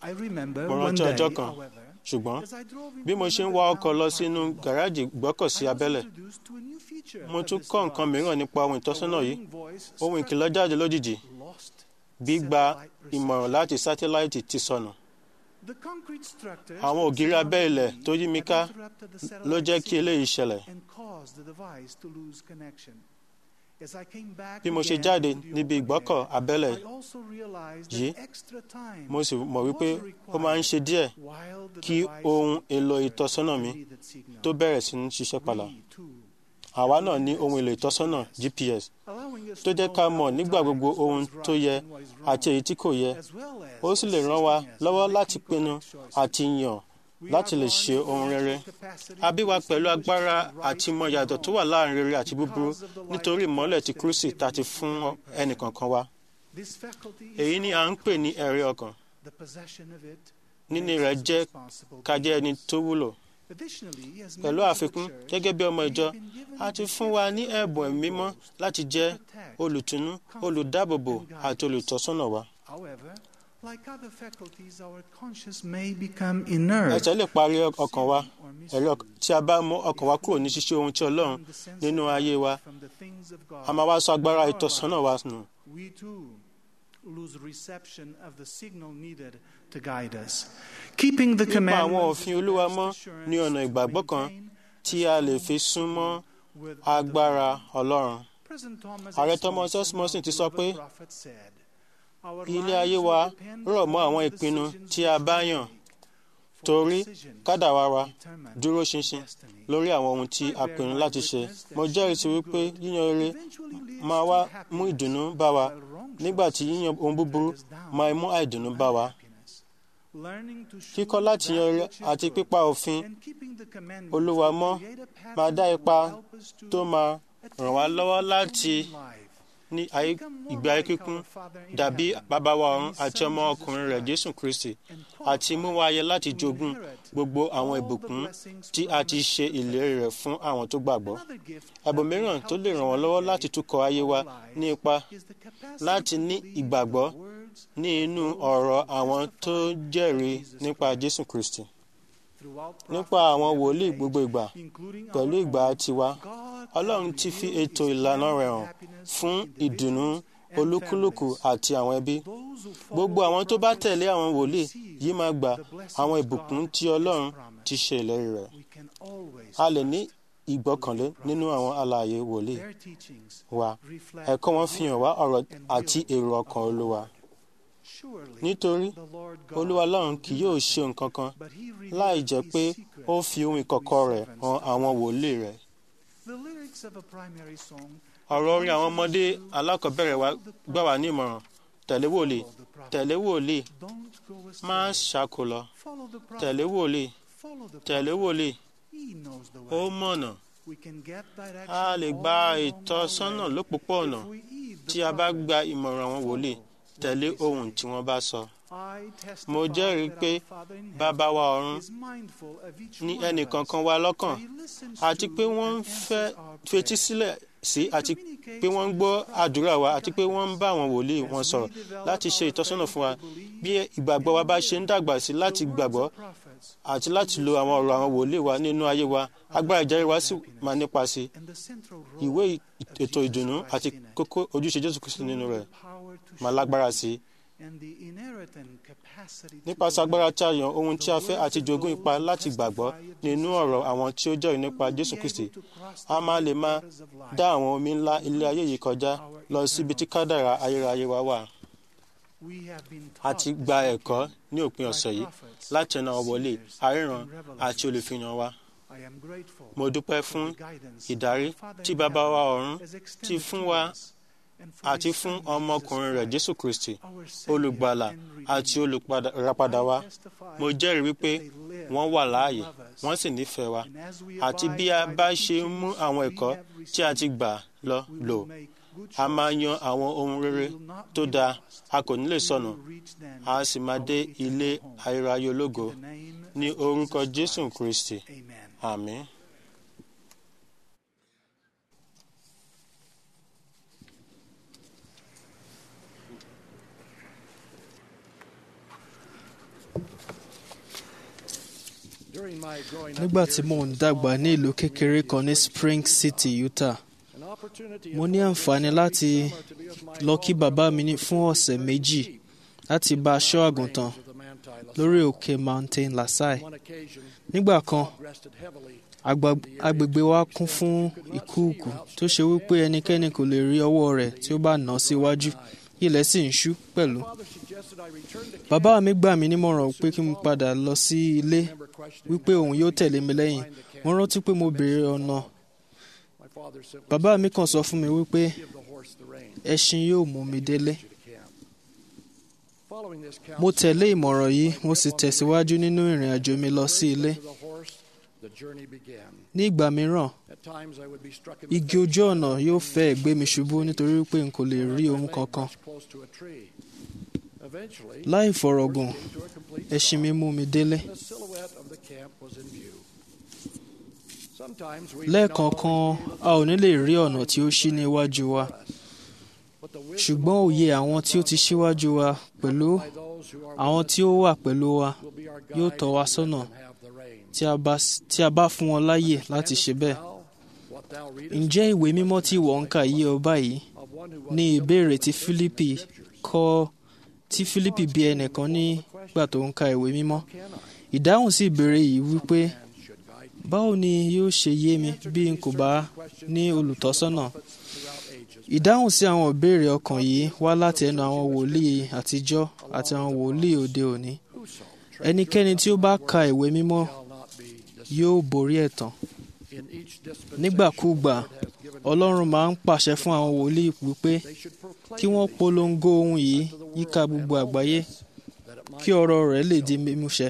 S12: I remember
S2: mo
S12: one
S2: rántí
S12: day,
S2: ọjọ́ kan
S12: however,
S2: ṣùgbọ́n
S12: as I drove into
S2: bí mo ṣe ń wa ọkọ̀ lọ sínú gàrájì gbọ́kọ̀sí abẹ́lẹ̀
S12: introduced to a new feature
S2: mo
S12: of
S2: tún
S12: this
S2: kọ́ nǹkan
S12: device.
S2: mìíràn nípa ohun ìtọ́sọ́nà yìí
S12: warning voice
S2: ohun
S12: struck
S2: ìkìlọ̀ jáde lójijì
S12: lost
S2: gbígba
S12: satellite
S2: ìmọ̀ràn láti sátéláìtì ti sọnù
S12: The concrete structures
S2: àwọn ògiri abẹ́ ilẹ̀ tó yí mi ká
S12: had interrupted the
S2: ló jẹ́
S12: satellite
S2: kí eléyìí ṣẹlẹ̀
S12: and caused the device to lose connection. As I came back
S2: bí mo ṣe
S12: again
S2: jáde
S12: to the
S2: níbi
S12: open
S2: ìgbọ́kọ̀
S12: air,
S2: abẹ́lẹ̀
S12: I also realized
S2: yìí
S12: that extra time
S2: mo sì mọ̀ wípé
S12: was
S2: ó máa ń ṣe díẹ̀
S12: while the
S2: kí
S12: device
S2: ohun èlò ìtọ́sọ́nà mi
S12: needed signal.
S2: tó bẹ̀rẹ̀ sí ní ṣiṣẹ́ padà
S12: We, too,
S2: àwa náà ní ohun èlò ìtọ́sọ́nà GPS
S12: allowing us
S2: tó
S12: to
S2: jẹ́
S12: know
S2: ká
S12: at
S2: mọ̀
S12: the
S2: nígbà
S12: time
S2: gbogbo
S12: what
S2: ohun
S12: is
S2: tó
S12: right
S2: yẹ
S12: and what is
S2: àti
S12: wrong,
S2: èyí tí kò yẹ
S12: as well as
S2: ó sì lè ràn wá
S12: assisting us
S2: lọ́wọ́
S12: in
S2: láti
S12: making
S2: pinnu
S12: correct choices.
S2: àti yàn láti lè ṣe ohun rere a bí wa pẹ̀lú agbára àti ìmọ̀ yàtọ̀ tó wà láàrin rere àti búburú nítorí ìmọ́lẹ̀ ti Kristi tá a ti fún ẹnìkankan wa
S12: This faculty is
S2: èyí ni à ń pè ní ẹ̀rí ọkàn
S12: the possession of it
S2: níní
S12: makes
S2: rẹ̀
S12: us
S2: jẹ́
S12: responsible
S2: ká jẹ́ ẹni tó wúlò
S12: Additionally, as
S2: pẹ̀lú
S12: members of the
S2: àfikún
S12: church,
S2: gẹ́gẹ́ bí ọmọ
S12: we
S2: ìjọ
S12: have been given
S2: a ti
S12: the
S2: fún
S12: gift
S2: wa
S12: of
S2: ní
S12: the
S2: ẹ̀bùn
S12: Holy
S2: ẹ̀mí mímọ́
S12: Ghost
S2: láti
S12: to
S2: jẹ́
S12: protect,
S2: olùtùnú
S12: comfort,
S2: olùdáàbòbò
S12: and guide
S2: àti
S12: us.
S2: olùtọ́sọ́nà wa
S12: However, like other faculties, our conscience may become inert.
S2: ẹ̀ṣẹ̀ lè parí ọkàn wa
S12: or
S2: ẹ̀rí ọkàn tí a bá mú ọkàn wa kúrò ní ṣíṣe ohun tí Ọlọ́run
S12: from the sense
S2: nínú
S12: of
S2: ayé wa
S12: from the things of God.
S2: a máa wá sọ agbára
S12: in our
S2: ìtọ́sọ́nà wa
S12: lives.
S2: nù
S12: We too lose reception of the signal needed to guide us. Keeping the
S2: nípa àwọn
S12: commandments
S2: òfin Olúwa mọ́ ní ọ̀nà ìgbàgbọ́ kan tí a lè fi súnmọ́
S12: with
S2: agbára Ọlọ́run
S12: President Thomas
S2: Ààrẹ
S12: S.
S2: Thomas S.
S12: Monson,
S2: Monson ti sọ
S12: the
S2: pé
S12: prophet said, "Our
S2: ilé ayé
S12: lives
S2: wa
S12: will depend
S2: rọ̀ mọ́
S12: on
S2: àwọn
S12: the
S2: ìpinnu
S12: decisions
S2: tí a
S12: which
S2: bá
S12: we
S2: yàn
S12: make, for
S2: torí
S12: decisions
S2: kádàrá wa
S12: determine
S2: dúró ṣinṣin
S12: destiny."
S2: lórí àwọn ohun tí a pinnu láti ṣe mo jẹ́rìí sí wípé yíyan rere máa wá mú ìdùnnú bá wa nígbà tí yíyan ohun búburú máa mú àìdùnnú bá wa
S12: Learning to show
S2: kíkọ́ láti
S12: that
S2: yan rere
S12: which is
S2: àti
S12: good
S2: pípa òfin
S12: and keeping the commandments
S2: Olúwa
S12: will
S2: mọ́
S12: create a pattern
S2: máa dá
S12: that
S2: ipa
S12: will help us to
S2: tó máa ràn wá lọ́wọ́ láti
S12: life.
S2: ní ayé ìgbé ayé kíkún dàbí bàbá wa ọ̀run àti ọmọ ọkùnrin rẹ̀ Jésù Kristi àti mú wa yẹ láti jogún gbogbo àwọn ìbùkún tí a ti ṣe ìlérí rẹ̀ fún àwọn tó gbàgbọ́
S12: Another gift
S2: ẹ̀bùn mìíràn tó lè ràn wọ́n lọ́wọ́ láti túkọ̀ ayé wa ní ipa
S12: is the capacity
S2: láti ní ìgbàgbọ́ ní inú ọ̀rọ̀ àwọn tó jẹ́rìí nípa Jésù Kristi
S12: throughout
S2: nípa àwọn wòlíì gbogbo ìgbà
S12: including our
S2: pẹ̀lú ìgbà tiwa
S12: God
S2: Ọlọ́run ti fi ètò ìlànà rẹ̀ hàn fún ìdùnnú olúkúlùkù àti àwọn ẹbí
S12: those who
S2: gbogbo àwọn tó bá tẹ̀lé àwọn wòlíì yìí máa gba àwọn ìbùkún tí Ọlọ́run ti ṣe ìlérí rẹ̀
S12: we can always
S2: a lè ní ìgbọ́kànlé nínú àwọn alààyè wòlíì
S12: their teachings
S2: wa
S12: reflect
S2: ẹ̀kọ́ wọn fi hàn wá ọ̀rọ̀ àti èrò ọkàn Olúwa
S12: surely
S2: nítorí
S12: the Lord God
S2: Olúwa Ọlọ́run kì yóò ṣe nǹkan kan
S12: but he
S2: láì
S12: revealed
S2: jẹ́
S12: his
S2: pé
S12: secret
S2: ó fi ohun ìkọ̀kọ̀ rẹ̀ hàn àwọn wòlíì rẹ̀
S12: the lyrics of a primary song
S2: ọ̀rọ̀ orin àwọn ọmọdé alákọ̀ọ́bẹ̀rẹ̀ wa gbà wá ní ìmọ̀ràn tẹ̀lé wòlíì tẹ̀lé wòlíì
S12: don't go
S2: má
S12: astray
S2: ṣàkó lọ
S12: follow the prophet
S2: tẹ̀lé wòlíì
S12: follow the
S2: tẹ̀lé
S12: prophet
S2: wòlíì
S12: he knows the
S2: ó
S12: way
S2: mọ̀nà
S12: we can get direction
S2: a lè gba
S12: all along
S2: ìtọ́sọ́nà
S12: our way
S2: lópòpónà
S12: if we heed the
S2: tí a bá
S12: prophet.
S2: gba ìmọ̀ràn àwọn wòlíì tẹ̀lé ohun tí wọ́n bá sọ
S12: I testify
S2: mo jẹ́rìí
S12: that
S2: pé
S12: our Father in
S2: bàbá
S12: heaven
S2: wa ọ̀run
S12: is mindful of each
S2: ní
S12: one of
S2: ẹnìkankan
S12: us.
S2: wa lọ́kàn
S12: He listens
S2: àti
S12: to
S2: pé wọ́n ń
S12: and
S2: fẹ́
S12: answers our
S2: fetí
S12: prayers.
S2: sílẹ̀ sí àti pé wọ́n ń gbọ́ àdúrà wa àti pé wọ́n ń bá àwọn wòlíì wọn sọ̀rọ̀ láti ṣe ìtọ́sọ́nà fún wa bí ìgbàgbọ́ wa bá ṣe ń dàgbà sí láti gbàgbọ́ àti láti lo àwọn ọ̀rọ̀ àwọn wòlíì wa nínú ayé wa agbára ìjẹ́rìí wa sì máa nípa sí
S12: And the central role
S2: ìwé
S12: of
S2: ètò
S12: Jesus
S2: ìdùnnú
S12: Christ
S2: àti
S12: in it.
S2: kókó ojúṣe Jésù Kristi nínú rẹ̀
S12: Power to
S2: máa
S12: show
S2: lágbára sí
S12: and the inherent capacity to
S2: nípasẹ̀
S12: believe.
S2: agbára tí a yàn ohun tí a fẹ́ àti jogún ipa láti gbàgbọ́ nínú ọ̀rọ̀ àwọn tí ó jẹ́rìí nípa Jésù Kristi a máa lè máa dá àwọn omi ńlá ilé ayé yìí kọjá lọ síbi tí kádàrá ayérayé wa wà
S12: We have been
S2: a
S12: taught
S2: ti
S12: this
S2: gba
S12: doctrine
S2: ẹ̀kọ́ ní òpin
S12: by
S2: ọ̀sẹ̀ yìí
S12: prophets,
S2: láti ẹnu àwọn wòlíì
S12: seers,
S2: aríran
S12: and revelers.
S2: àti olùfihàn wa
S12: I am grateful
S2: mo dúpẹ́
S12: for
S2: fún
S12: the guidance
S2: ìdarí
S12: the Father
S2: tí
S12: in
S2: bàbá wa
S12: heaven
S2: ọ̀run
S12: has
S2: ti
S12: extended
S2: fún
S12: to
S2: wa
S12: us, and for
S2: àti
S12: his
S2: fún
S12: Son,
S2: ọmọkùnrin rẹ̀
S12: Jesus
S2: Jésù Kristi
S12: Christ, our Savior
S2: olùgbàlà
S12: and
S2: àti
S12: Redeemer.
S2: olùpadà wa
S12: I testify
S2: mo jẹ́rìí wípé
S12: that they live
S2: wọ́n wà
S12: and
S2: láàyè
S12: love us.
S2: wọ́n sì nífẹ̀ẹ́ wa
S12: And as we
S2: àti
S12: abide
S2: bí a
S12: by
S2: bá
S12: the
S2: ṣe ń mú
S12: teachings
S2: àwọn
S12: we
S2: ẹ̀kọ́
S12: have
S2: tí a ti
S12: received,
S2: gbà lọ
S12: we
S2: lò
S12: will make good
S2: a máa
S12: choices.
S2: yan àwọn ohun rere
S12: We will not
S2: tó
S12: be
S2: dáa
S12: lost.
S2: a kò ní lè
S12: We
S2: sọnù
S12: will reach them
S2: a sì máa dé
S12: our eternal
S2: ilé
S12: home.
S2: ayérayé ológo
S12: In the name
S2: ní
S12: of
S2: orúkọ
S12: Jesus
S2: Jésù
S12: Christ.
S2: Kristi
S12: Amen.
S2: àmín.
S13: nígbà tí mò ń dàgbà ní ìlú kékeré kan ní Spring City, Utah mo ní àǹfààní láti lọ kí bàbá mi ní fún ọ̀sẹ̀ méjì láti bá aṣọ àgùntàn lórí òkè Mountain Lasai nígbà kan agba- agbègbè wa kún fún ìkúùkù tó ṣe wípé ẹnikẹ́ni kò lè rí ọwọ́ rẹ̀ tí ó bá nà án síwájú ilẹ̀ sì ń ṣú pẹ̀lú. bàbá mi gbà mí nímọ̀ràn pé kí n padà lọ sí ilé wípé òun yóò tẹ̀lé mi lẹ́yìn mo rántí pé mo béèrè ọ̀nà bàbá mi kàn sọ fún mi wípé ẹṣin yóò mú mi délé. mo tẹ̀lé ìmọ̀ràn yìí mo sì tẹ̀síwájú nínú ìrìn àjò mi lọ sí ilé. ní ìgbà mìíràn igi ojú ọ̀nà yóò fẹ́ gbé mi ṣubú nítorí pé n kò lè rí ohun kankan. láì fọ̀rọ̀gùn ẹṣin mi mú mi délé. lẹ́ẹ̀kọ̀ọ̀kan a ò ní lè rí ọ̀nà tí ó ṣí ní iwájú wa ṣùgbọ́n òye àwọn tí ó ti ṣíwájú wa pẹ̀lú àwọn tí ó wà pẹ̀lú wa yóò tọ́ wa sọ́nà tí a bá tí a bá fún wọn láyè láti ṣe bẹ́ẹ̀. ǹjẹ́ ìwé mímọ́ tí ìwọ ń kà yé ọ báyìí ní ìbéèrè tí Fílípì kọ́ tí Fílípì bí ẹnìkan nígbà tó ń ka ìwé mímọ́ ìdáhùn sí ìbéèrè yìí wípé báwo ni yóò ṣe yé mi bí n kò bá ní olùtọ́sọ́nà ìdáhùn sí àwọn ìbéèrè ọkàn yìí wá láti ẹnu àwọn wòlíì àtijọ́ àti àwọn wòlíì òde òní ẹnikẹ́ni tí ó bá ka ìwé mímọ́ yóò borí ẹ̀tàn nígbàkúùgbà Ọlọ́run máa ń pàṣẹ fún àwọn wòlíì wípé kí wọ́n polongo ohun yìí yíká gbogbo àgbáyé kí ọ̀rọ̀ rẹ̀ lè di mímúṣẹ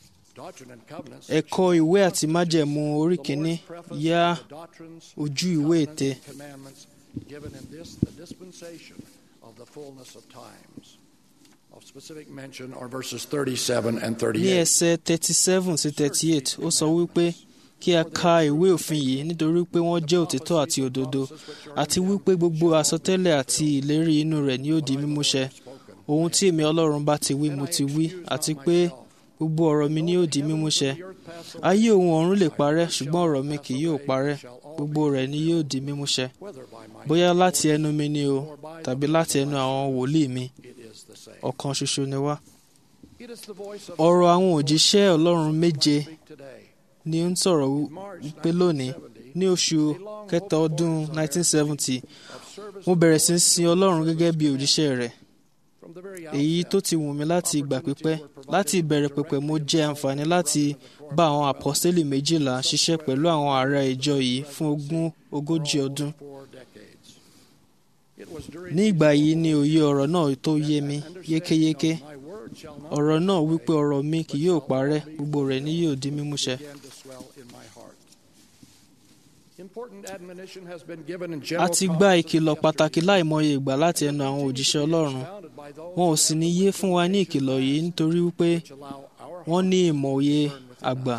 S13: ẹ̀kọ́ ìwé àti májẹ̀mú orí kìíní yá ojú ìwé ète
S14: given in this the dispensation of the fullness of times. Of specific mention are verses 37 and
S13: ní
S14: 38.
S13: ẹsẹ̀ thirty seven sí thirty eight ó sọ wípé kí a ka ìwé òfin yìí nítorí pé wọ́n jẹ́ òtítọ́ àti òdodo àti wípé gbogbo àsọtẹ́lẹ̀ àti ìlérí inú rẹ̀ ni ó di mímúṣẹ ohun tí èmi Ọlọ́run bá ti wí mo ti wí àti pé gbogbo ọ̀rọ̀ mi ni ó di mímúṣẹ ayé ohun ọ̀run lè parẹ́ ṣùgbọ́n ọ̀rọ̀ mi kì yóò parẹ́ gbogbo rẹ̀ ni yóò di mímúṣẹ bóyá láti ẹnu mi ni o tàbí láti ẹnu àwọn wòlíì mi ọ̀kan ṣoṣo ni wá. ọ̀rọ̀ àwọn òjíṣẹ́ Ọlọ́run méje ni ó ń sọ̀rọ̀ wípé lónìí ní oṣù kẹta ọdún 1970 mo bẹ̀rẹ̀ sí í sin Ọlọ́run gẹ́gẹ́ bí òjíṣẹ́ rẹ̀ èyí tó ti wù mí láti ìgbà pípẹ́ láti ìbẹ̀rẹ̀ pẹ̀pẹ̀ mo jẹ àǹfààní láti bá àwọn àpọ́sítélì méjìlá ṣiṣẹ́ pẹ̀lú àwọn ará ìjọ yìí fún ogún ogójì ọdún ní ìgbà yìí ni òye ọ̀rọ̀ náà tó yé mi yékéyéké ọ̀rọ̀ náà wípé ọ̀rọ̀ mi kì yóò parẹ́ gbogbo rẹ̀ ni yóò di mímúṣẹ. a ti gba ìkìlọ̀ pàtàkì láìmọye ìgbà láti ẹnu àwọn òjíṣẹ́ Ọlọ́run wọn ò sì ní yé fún wa ní ìkìlọ̀ yìí nítorí wípé wọ́n ní ìmọ̀ òye àgbà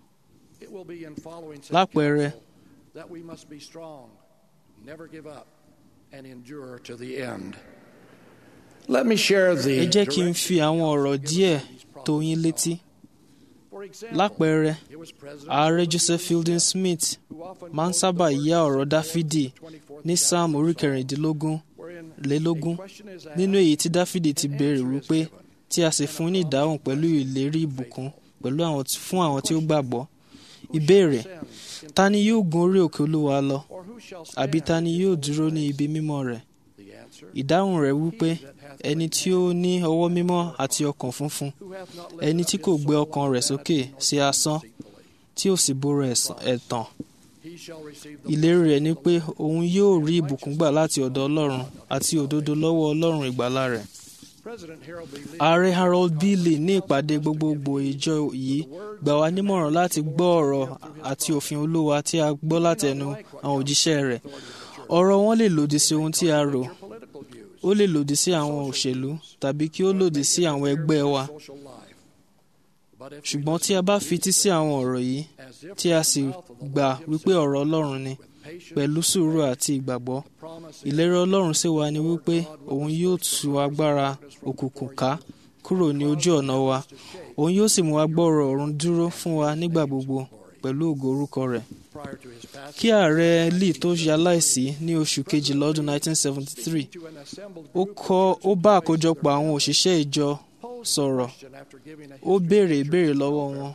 S13: lápẹẹrẹ
S14: that we must be strong, never give up, and endure to the end. Let me share the
S13: ẹ jẹ́ kí n fi àwọn ọ̀rọ̀ díẹ̀ tó yín létí. lápẹẹrẹ ààrẹ Joseph Fielding Smith máa ń sábà yá ọ̀rọ̀ Dáfídì ní Sáàmù orí kẹrìndínlógún lélógún nínú èyí tí Dáfídì ti béèrè wípé tí a sì fún ní ìdáhùn pẹ̀lú ìlérí ìbùkún pẹ̀lú àwọn fún àwọn tí ó gbàgbọ́ ìbéèrè ta ni yóò gun orí òkè Olúwa lọ àbí ta ni yóò dúró ní ibi mímọ́ rẹ̀ ìdáhùn rẹ̀ wípé ẹni tí ó ní ọwọ́ mímọ́ àti ọkàn funfun ẹni tí kò gbé ọkàn rẹ̀ sókè sí asán tí ò sì búra ẹ̀tàn ìlérí rẹ̀ ni pé òun yóò rí ìbùkún gbà láti ọ̀dọ̀ Ọlọ́run àti òdodo lọ́wọ́ Ọlọ́run ìgbàlà rẹ̀ ààrẹ Harold B. Lee ní ìpàdé gbogbogbò ìjọ yìí gbà wá nímọ̀ràn láti gbọ́ ọ̀rọ̀ àti òfin Olúwa tí a gbọ́ láti ẹnu àwọn òjíṣẹ́ rẹ̀ ọ̀rọ̀ wọn lè lòdì sí ohun tí a rò ó lè lòdì sí àwọn òṣèlú tàbí kí ó lòdì sí àwọn ẹgbẹ́ wa ṣùgbọ́n tí a bá fití sí àwọn ọ̀rọ̀ yìí tí a sì gbà wípé ọ̀rọ̀ Ọlọ́run ni pẹ̀lú sùúrù àti ìgbàgbọ́ ìlérí Ọlọ́run sì wà ní wípé òun yóò tú agbára òkùnkùn ká kúrò ní ojú ọ̀nà wa òun yóò sì mú wa gbọ́rọ̀ ọ̀run dúró fún wa nígbà gbogbo pẹ̀lú ògo orúkọ rẹ̀ kí ààrẹ lee tó ṣe aláìsí ní oṣù kejìlá ọdún 1973 ó kọ́ ó bá àkójọpọ̀ àwọn òṣìṣẹ́ ìjọ sọ̀rọ̀ ó béèrè ìbéèrè lọ́wọ́ wọn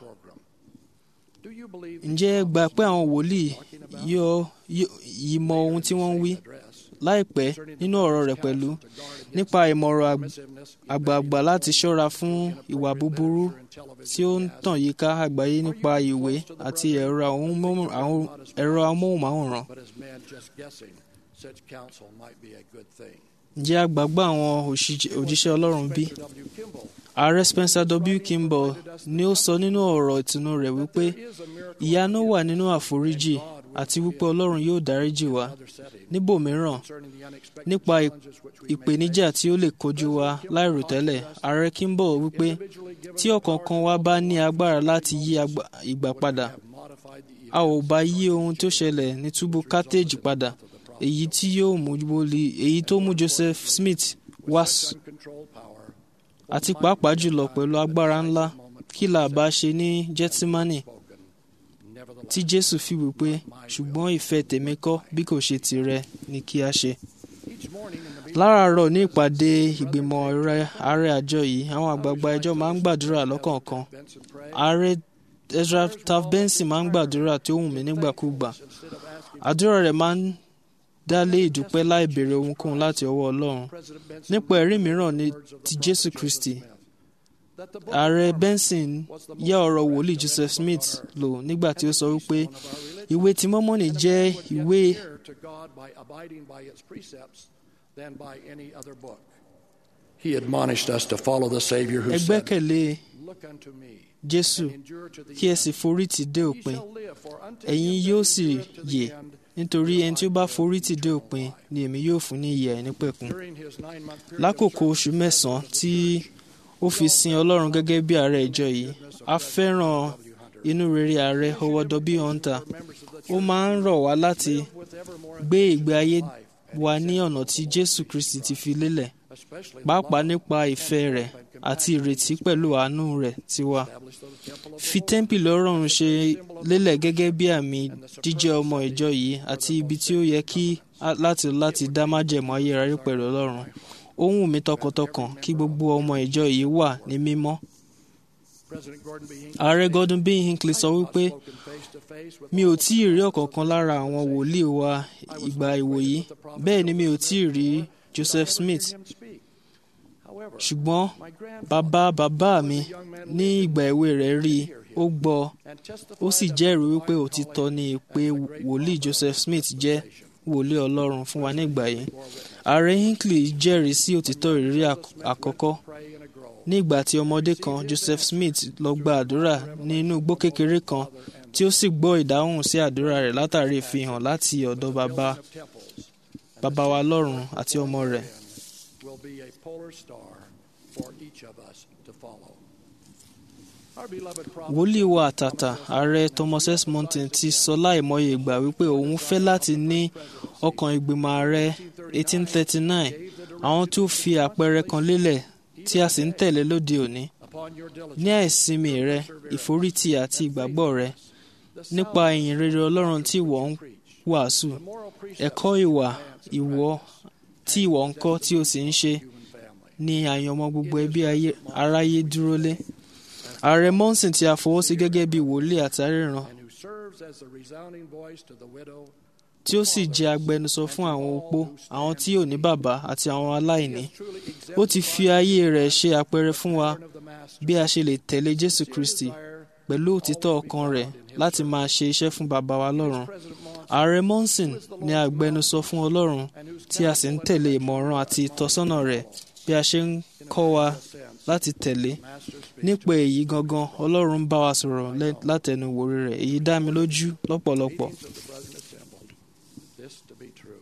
S13: ǹjẹ́ ẹ gbà pé àwọn wòlíì yóò yìí mọ ohun tí wọ́n ń wí láìpẹ́ nínú ọ̀rọ̀ rẹ̀ pẹ̀lú nípa ìmọ̀ràn àgbààgbà láti ṣọ́ra fún ìwà búburú tí ó ń tàn yíká àgbáyé nípa ìwé àti ẹ̀rọ amóhùnmáwòrán. ǹjẹ́ a gbàgbọ́ àwọn òjíṣẹ́ Ọlọ́run bí? Ààrẹ Spencer W. Kimball ni ó sọ nínú ọ̀rọ̀ ìtùnú rẹ̀ wípé ìyanu wà nínú àforíjì àti wípé Ọlọ́run yóò dáríjì wá. Níbòmíràn, nípa ìpèníjà tí ó lè kojú wa láìròtẹ́lẹ̀, Ààrẹ Kimball wípé tí ọ̀kọ̀ọ̀kan wa bá ní agbára láti yí ìgbà padà, a ò bá yí ohun tó ṣẹlẹ̀ ní túbú Carthage padà, èyí tí yóò mú èyí tó mú Joseph Smith wá àti pàápàá jùlọ pẹ̀lú agbára ńlá kí là bá ṣe ní Gẹ́tímánì tí Jésù fi wípé ṣùgbọ́n ìfẹ́ tèmi kọ́ bí kò ṣe tìrẹ ni kí a ṣe. láràárọ̀ ní ìpàdé ìgbìmọ̀ ààrẹ àjọ yìí àwọn àgbààgbà ẹjọ́ máa ń gbàdúrà lọ́kọ̀ọ̀kan ààrẹ Ezra Taft Benson máa ń gbàdúrà tí ó wù mí nígbàkúgbà àdúrà rẹ̀ máa ń dá lé ìdúpẹ́ láì béèrè ohunkóhun láti ọwọ́ Ọlọ́run nípa ẹ̀rí mìíràn ní ti Jésù Kristi ààrẹ Benson yá ọ̀rọ̀ wòlíì Joseph Smith lò nígbà tí ó sọ wípé ìwé ti Mọ́mọ́nì jẹ́ ìwé
S14: He admonished us to follow the Savior who
S13: ẹ
S14: said,
S13: gbẹ́kẹ̀lé
S14: Look unto me,
S13: Jésù kí ẹ sì forí tì dé òpin ẹ̀yin yóò sì yè nítorí ẹni tí ó bá forí tì dé òpin ni èmi yóò fún ní ìyè àìnípẹ̀kun. lákòókò oṣù mẹ́sàn-án tí ó fi sin Ọlọ́run gẹ́gẹ́ bí ààrẹ ìjọ yìí a fẹ́ràn inú rere ààrẹ Howard W. Hunter ó máa ń rọ̀ wá láti gbé ìgbé ayé wa ní ọ̀nà tí Jésù Kristi ti fi lélẹ̀ pàápàá nípa ìfẹ́ rẹ̀ àti ìrètí pẹ̀lú àánú rẹ̀ tiwa. fi tẹ́ḿpìlì Ọlọ́run ṣe lélẹ̀ gẹ́gẹ́ bí àmì jíjẹ́ ọmọ ìjọ yìí àti ibi tí ó yẹ kí láti láti dá májẹ̀mú ayérayé pẹ̀lú Ọlọ́run. ó wù mí tọkàntọkàn kí gbogbo ọmọ ìjọ yìí wà ní mímọ́. Ààrẹ Gordon B. Hinckley sọ wípé mi ò tí ì rí ọ̀kọ̀ọ̀kan lára àwọn wòlíì wa ìgbà ìwòyí bẹ́ẹ̀ ni mi ò tí ì rí Joseph Smith ṣùgbọ́n bàbá bàbá mi ní ìgbà èwe rẹ̀ rí i ó gbọ́ ó sì jẹ́rìí wípé òtítọ́ ni pé wòlíì Joseph Smith jẹ́ wòlíì Ọlọ́run fún wa nígbà yìí ààrẹ Hinckley jẹ́rìí sí òtítọ́ ìrírí àkọ́kọ́ ní ìgbà tí ọmọdé kan Joseph Smith lọ gba àdúrà ní inú igbó kékeré kan tí ó sì gbọ́ ìdáhùn sí àdúrà rẹ̀ látàrí ìfihàn láti ọ̀dọ̀ bàbá bàbá wa lọ́run àti ọmọ rẹ̀.
S14: will be a polar star for each of us to follow. Our beloved prophet
S13: wòlíì wa àtàtà ààrẹ Thomas S. Monson ti sọ láìmọye ìgbà wípé òun fẹ́ láti ní ọkàn ìgbìmọ̀ ààrẹ 1839 àwọn tó fi àpẹẹrẹ kan lélẹ̀ tí a sì ń tẹ̀lé lóde òní ní àìsinmi rẹ ìforítì àti ìgbàgbọ́ rẹ nípa ìyìn rere Ọlọ́run tí ìwọ ń wàásù ẹ̀kọ́ ìwà ìwọ tí ìwọ ń kọ́ tí o sì ń ṣe ni àyànmọ́ gbogbo ẹbí aráyé dúró lé ààrẹ Monson tí a fọwọ́ sí gẹ́gẹ́ bí wòlíì àtàríran
S14: who serves as the resounding voice to the widow
S13: tí ó sì jẹ́ agbẹnusọ fún àwọn opó àwọn tí ò ní bàbá àti àwọn aláìní ó ti fi ayé rẹ̀ ṣe àpẹẹrẹ fún wa bí a ṣe lè tẹ̀lé Jésù Kristi pẹ̀lú òtítọ́ ọkàn rẹ̀ láti máa ṣe iṣẹ́ fún bàbá wa lọ́run ààrẹ Monson ni agbẹnusọ fún Ọlọ́run tí a sì ń tẹ̀lé ìmọ̀ràn àti ìtọ́sọ́nà rẹ̀ bí a ṣe ń kọ́ wa láti tẹ̀lé nípa èyí gangan Ọlọ́run bá wa sọ̀rọ̀ látẹnu wòrí rẹ̀ èyí dá mi lójú lọ́pọ̀lọpọ̀.
S14: this to be true.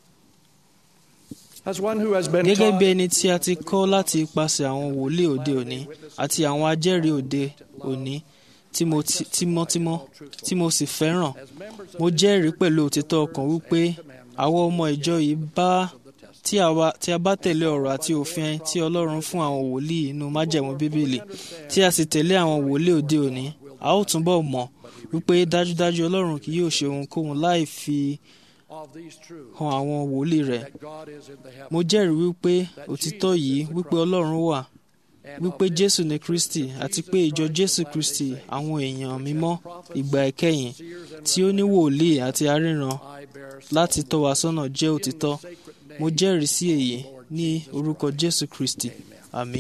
S14: As one who has been
S13: gẹ́gẹ́
S14: taught
S13: bí ẹni tí a ti kọ́ láti ipasẹ̀ àwọn wòlíì òde òní àti àwọn ajẹ́rìí òde òní tí mo ti- tímọ́tímọ́ tí mo sì fẹ́ràn mo jẹ́rìí pẹ̀lú òtítọ́ ọkàn wípé àwọn ọmọ ìjọ yìí bá tí a bá tí a bá tẹ̀lé ọ̀rọ̀ àti òfin tí ọlọ́run fún àwọn wòlíì inú májẹ̀mú bíbélì tí a sì tẹ̀lé àwọn wòlíì òde òní a ó túnbọ̀ mọ̀ wípé dájúdájú ọlọ́run kì yóò ṣe ohunkóhun láì fi hàn àwọn wòlíì rẹ̀ mo jẹ́rìí wípé òtítọ́ yìí wípé ọlọ́run wà wípé jésù ni kristi àti pé ìjọ jésù kristi àwọn èèyàn mímọ́ ìgbà ìkẹyìn tí ó ní wòlíì àti aríran láti tọ́ wa sọ́nà jẹ́ òtítọ́ mo jẹ́rìí sí èyí ní orúkọ jésù kristi àmín.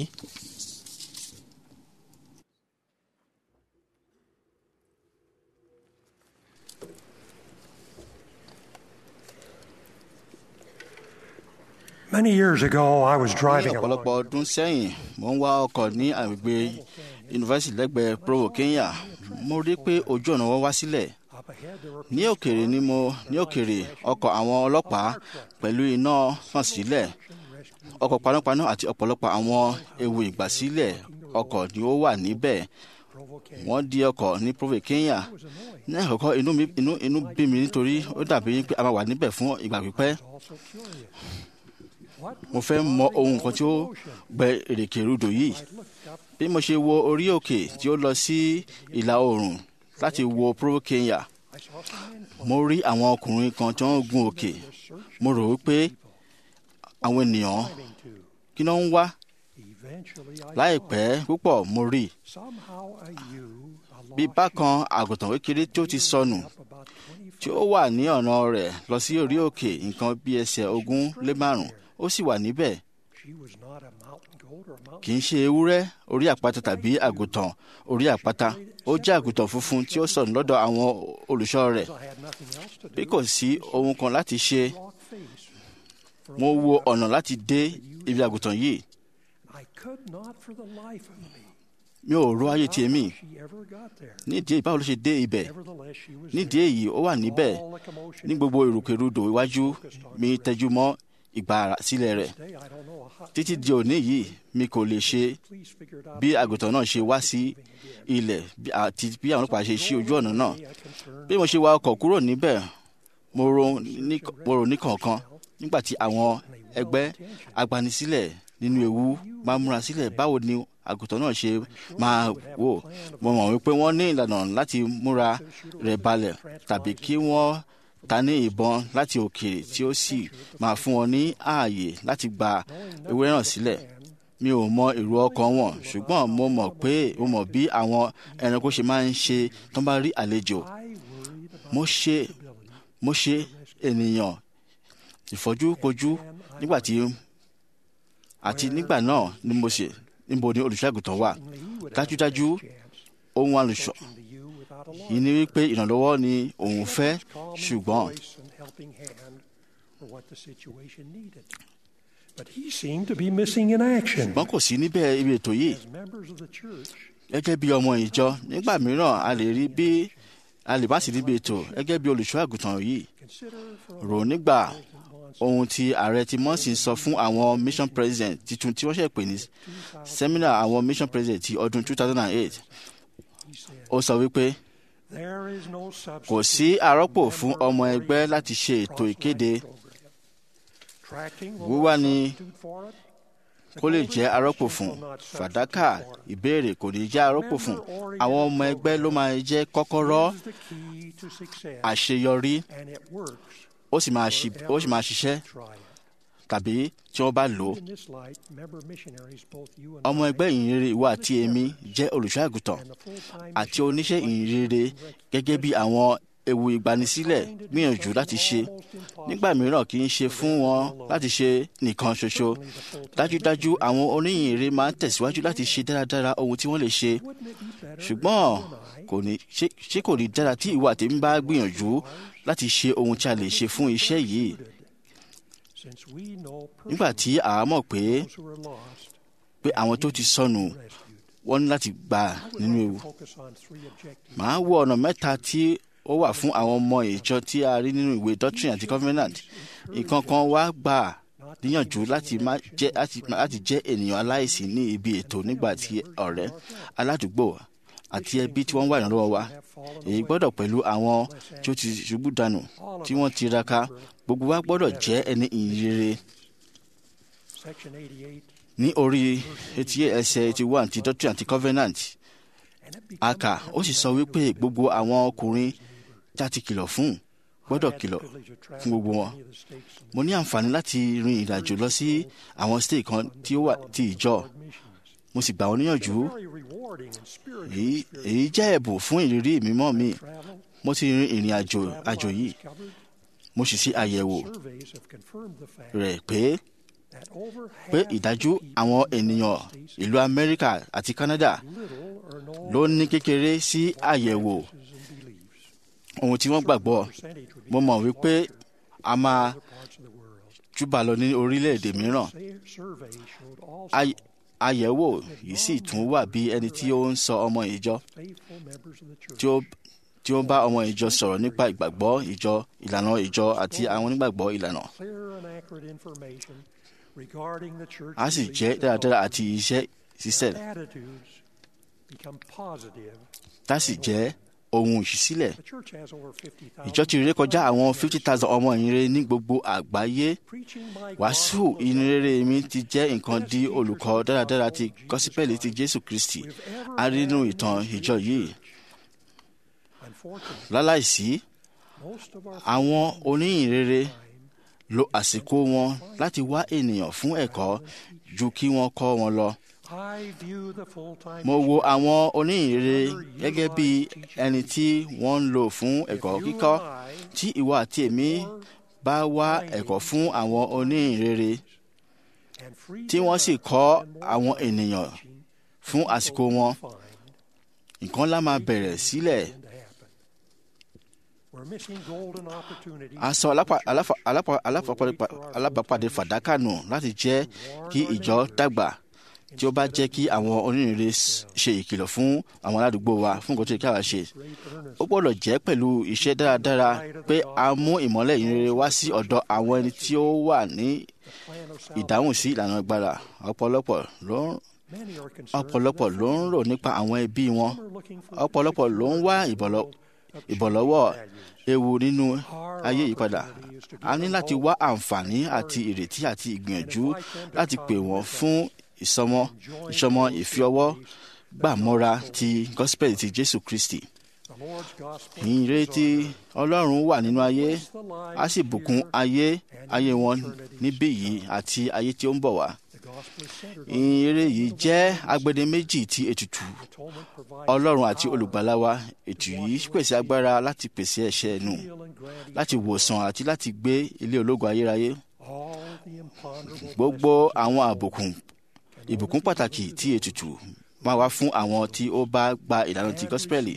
S15: Many years ago, I was
S4: ní
S15: driving along.
S4: ọ̀pọ̀lọpọ̀ ọdún sẹ́yìn mo ń wá ọkọ̀ ní agbègbè yunifásitì lẹ́gbẹ̀ẹ́ provo kenya mo rí pé ojú ọ̀nà wọn wá sílẹ̀ ní òkèrè ni mo ní òkèrè ọkọ̀ àwọn ọlọ́pàá pẹ̀lú iná hàn sílẹ̀ ọkọ̀ panápaná àti ọ̀pọ̀lọpọ̀ àwọn ewu ìgbàsílẹ̀ ọkọ̀ ni ó wà níbẹ̀ wọ́n di ọkọ̀ ní provo kenya ní àkọ́kọ́ inú mi inú inú bí mi nítorí ó dàbí pé a máa wà níbẹ̀ fún ìgbà pípẹ́ mo fẹ́ mọ ohun kan tí ó gbẹ èrèké rúdò yìí bí mo ṣe wo orí òkè tí ó lọ sí ìlà oòrùn láti wo provo kenya mo rí àwọn ọkùnrin kan tí wọ́n ń gun òkè mo rò wípé àwọn ènìyàn kí ló ń wá láìpẹ́ púpọ̀ mo rí bí bákan àgùntàn kékeré tí ó ti sọnù tí ó wà ní ọ̀nà rẹ̀ lọ sí orí òkè nǹkan bí ẹsẹ̀ ogún lé márùn ó sì wà níbẹ̀ kì í ṣe ewúrẹ́ orí àpáta tàbí àgùntàn orí àpáta ó jẹ́ àgùntàn funfun tí ó sọnù lọ́dọ̀ àwọn olùṣọ́ rẹ̀ bí kò sí ohun kan láti ṣe mo wo ọ̀nà láti dé ibi àgùntàn yìí mi ò ro ayé tiẹ̀ mi nídìí èyí báwo ló ṣe dé ibẹ̀ nídìí èyí ó wà níbẹ̀ ní gbogbo ìrùkèrúdò iwájú mi tẹjú mọ́ ìgbà sílẹ̀ rẹ̀ títí di òní yìí mi kò lè ṣe bí àgùntàn náà ṣe wá sí ilẹ̀ bí- àti bí àwọn ọlọ́pàá ṣe ṣí ojú ọ̀nà náà bí mo ṣe wa ọkọ̀ kúrò níbẹ̀ mo ro ní mo rò ní kọ̀ọ̀kan nígbà tí àwọn ẹgbẹ́ agbanisílẹ̀ nínú ewu máa múra sílẹ̀ báwo ni àgùntàn náà ṣe máa wò mo mọ̀ wípé wọ́n ní ìlànà láti múra rẹ̀ balẹ̀ tàbí kí wọ́n ta ní ìbọn láti òkèèrè tí ó sì máa fún wọn ní ààyè láti gba ewúrẹ́ náà sílẹ̀ mi ò mọ èrò ọkàn wọn ṣùgbọ́n mo mọ̀ pé mo mọ̀ bí àwọn ẹranko ṣe máa ń ṣe tó bá rí àlejò mo ṣe mo ṣe ènìyàn ìfọ́júkojú nígbà tí àti nígbà náà ni mo ṣe níbo ni olùṣọ́àgùtàn wà dájúdájú ohun àlùṣọ yìí ni wípé ìrànlọ́wọ́ ni òun fẹ́ ṣùgbọ́n
S15: But he seemed to be missing in action.
S4: ṣùgbọ́n kò sí níbẹ̀ ibi ètò yìí
S15: As members of the church,
S4: gẹ́gẹ́ bí ọmọ ìjọ nígbà mìíràn a lè rí bí a lè má sí níbi ètò gẹ́gẹ́ bí olùṣọ́ àgùntàn yìí rò nígbà ohun tí ààrẹ ti mọ́sìn sọ fún àwọn mission president titun tí wọ́n ṣe pè ní seminar àwọn mission president ti ọdún 2008 ó sọ wípé
S15: there is no
S4: kò
S15: substitute
S4: sí àrọ́pò fún ọmọ ẹgbẹ́ láti ṣe ètò ìkéde
S15: tracting will
S4: wíwá
S15: not
S4: ni
S15: substitute for it.
S4: kó lè jẹ́ arọ́pò fún fàdákà ìbéèrè kò ní jẹ́ arọ́pò fún àwọn ọmọ ẹgbẹ́ ló máa jẹ́ kọ́kọ́rọ́
S15: Is the key to success,
S4: àṣeyọrí
S15: and it works.
S4: ó sì máa ṣi- ó sì máa ṣiṣẹ́
S15: Try it.
S4: tàbí tí wọ́n bá lò ó
S15: In this light, member missionaries, both you and
S4: ọmọ
S15: I,
S4: ẹgbẹ́ ìyìnrere ìwọ àti èmi jẹ́ olùṣọ́ àgùntàn àti oníṣẹ́ ìyìnrere gẹ́gẹ́ bí àwọn ewu ìgbanisílẹ̀ gbìyànjú láti ṣe nígbà mìíràn kì í ṣe fún wọn láti ṣe nìkan ṣoṣo dájúdájú àwọn oníyìnrere máa ń tẹ̀síwájú láti ṣe dáradára ohun tí wọ́n lè ṣe ṣùgbọ́n kò ní ṣé ṣé kò ní dára tí ìwọ àtèmi bá gbìyànjú láti ṣe ohun tí a lè ṣe fún iṣẹ́ yìí
S15: since we know
S4: nígbà tí àá mọ̀ pé
S15: those who are lost,
S4: pé àwọn tó ti sọnù wọ́n ní láti gbà nínú ewu
S15: focus on three objectives.
S4: màá wo ọ̀nà mẹ́ta tí ó wà fún àwọn ọmọ ìjọ tí a rí nínú ìwé doctrine àti covenant nǹkan kan wá gbà níyànjú láti má jẹ́ láti láti jẹ́ ènìyàn aláìsí ní ibi ètò nígbà tí ọ̀rẹ́ aládùúgbò àti ẹbí tí wọ́n wà ìrànlọ́wọ́ wa èyí gbọ́dọ̀ pẹ̀lú àwọn tí ó ti ṣubú dànù tí wọ́n tiraka gbogbo wa gbọ́dọ̀ jẹ́ ẹni ìyìnrere
S15: Section 88
S4: ní orí etí ẹsẹ̀ eighty one ti doctrine àti covenant a kà ó sì sọ wípé gbogbo àwọn ọkùnrin tí a ti kìlọ̀ fún gbọ́dọ̀ kìlọ̀ fún gbogbo wọn mo ní àǹfààní láti rin ìrìnàjò lọ sí àwọn state kan tí ó wà ti ìjọ mo sì gbà wọn níyànjú èyí èyí jẹ́ ẹ̀bùn fún ìrírí mímọ́ mi mo ti rin ìrìn àjò àjò yìí mo sì ṣe àyẹ̀wò
S15: surveys have confirmed the fact
S4: rẹ̀ pé
S15: that over
S4: pé
S15: half
S4: ìdájú àwọn ènìyàn ìlú amẹ́ríkà àti canada ló ní kékeré sí àyẹ̀wò ohun tí wọ́n gbàgbọ́ mo mọ̀ wípé a máa júbà lọ ní orílẹ̀-èdè mìíràn
S15: survey showed all
S4: Ay- àyẹ̀wò yìí sì tún wà bí ẹni tí ó ń sọ ọmọ ìjọ
S15: faithful members of the church
S4: tí ó tí ó ń bá ọmọ ìjọ sọ̀rọ̀ nípa ìgbàgbọ́ ìjọ ìlànà ìjọ àti àwọn onígbàgbọ́ ìlànà
S15: clear and accurate information regarding the church
S4: a sì jẹ́ dáradára àti iṣẹ́ ṣiṣẹ́
S15: attitudes become positive.
S4: tá sì jẹ́ ohun ìṣísílẹ̀
S15: The church has over 50,000
S4: ìjọ ti ré kọjá àwọn fifty thousand ọmọ ìyìnrere ní gbogbo àgbáyé wàásù ìyìnrere mi ti jẹ́ nǹkan di olùkọ́ dáradára ti gọ́sípẹ́lì ti jésù kristi a rí nínú ìtàn ìjọ yìí láláìsí
S15: most of our
S4: àwọn oníyìnrere lo àsìkò wọn láti wá ènìyàn fún ẹ̀kọ́ ju kí wọ́n kọ́ wọn lọ.
S15: I view the full-time
S4: mo wo àwọn oníyìnrere gẹ́gẹ́ bí ẹni tí wọ́n ń lò fún ẹ̀kọ́ kíkọ́ tí ìwọ àti èmi bá wá ẹ̀kọ́ fún àwọn oníyìnrere tí wọ́n sì kọ́ àwọn ènìyàn fún àsìkò wọn nǹkan ńlá máa bẹ̀rẹ̀ sílẹ̀
S15: we're missing golden opportunities.
S4: a sọ alápa- aláfa- alápa- aláfapá- alábàápàdé fàdákà nù láti jẹ́ kí ìjọ dàgbà tí ó bá jẹ́ kí àwọn onírìnrere s- ṣe ìkìlọ̀ fún àwọn aládùúgbò wa fún nǹkan tó yẹ káwa ṣe ó gbọ́dọ̀ jẹ́ pẹ̀lú iṣẹ́ dáradára pé a mú ìmọ́lẹ̀ ìrere wá sí ọ̀dọ̀ àwọn ẹni tí ó wà ní ìdáhùn sí ìlànà agbára ọ̀pọ̀lọpọ̀ ló ń ọ̀pọ̀lọpọ̀ ló ń rò nípa àwọn ẹbí wọn ọ̀pọ̀lọpọ̀ ló ń wá ìbọ̀lọ́- ìbọ̀lọ́wọ́ ewu nínú ayé ìpadà a ní láti wá àǹfààní àti ìrètí àti ìgbìyànjú láti pè wọ́n fún ìsọmọ ìsọmọ ìfiọwọ́ gbàmọ́ra ti gospel ti jésù kristi ìrètí ọlọ́run wà nínú ayé a sì bùkún ayé ayé wọn níbí yìí àti ayé tí ó ń bọ̀ wá ìrere yìí jẹ́ agbedeméjì ti ètùtù ọlọ́run àti olùgbàlà wa ètù yìí pèsè agbára láti pèsè ẹ̀ṣẹ̀ nù láti wòsàn àti láti gbé ilé ológo ayérayé gbogbo àwọn àbùkùn ìbùkún pàtàkì tí ètùtù máa wá fún àwọn tí ó bá gba ìlànà ti gọ́sípẹ́lì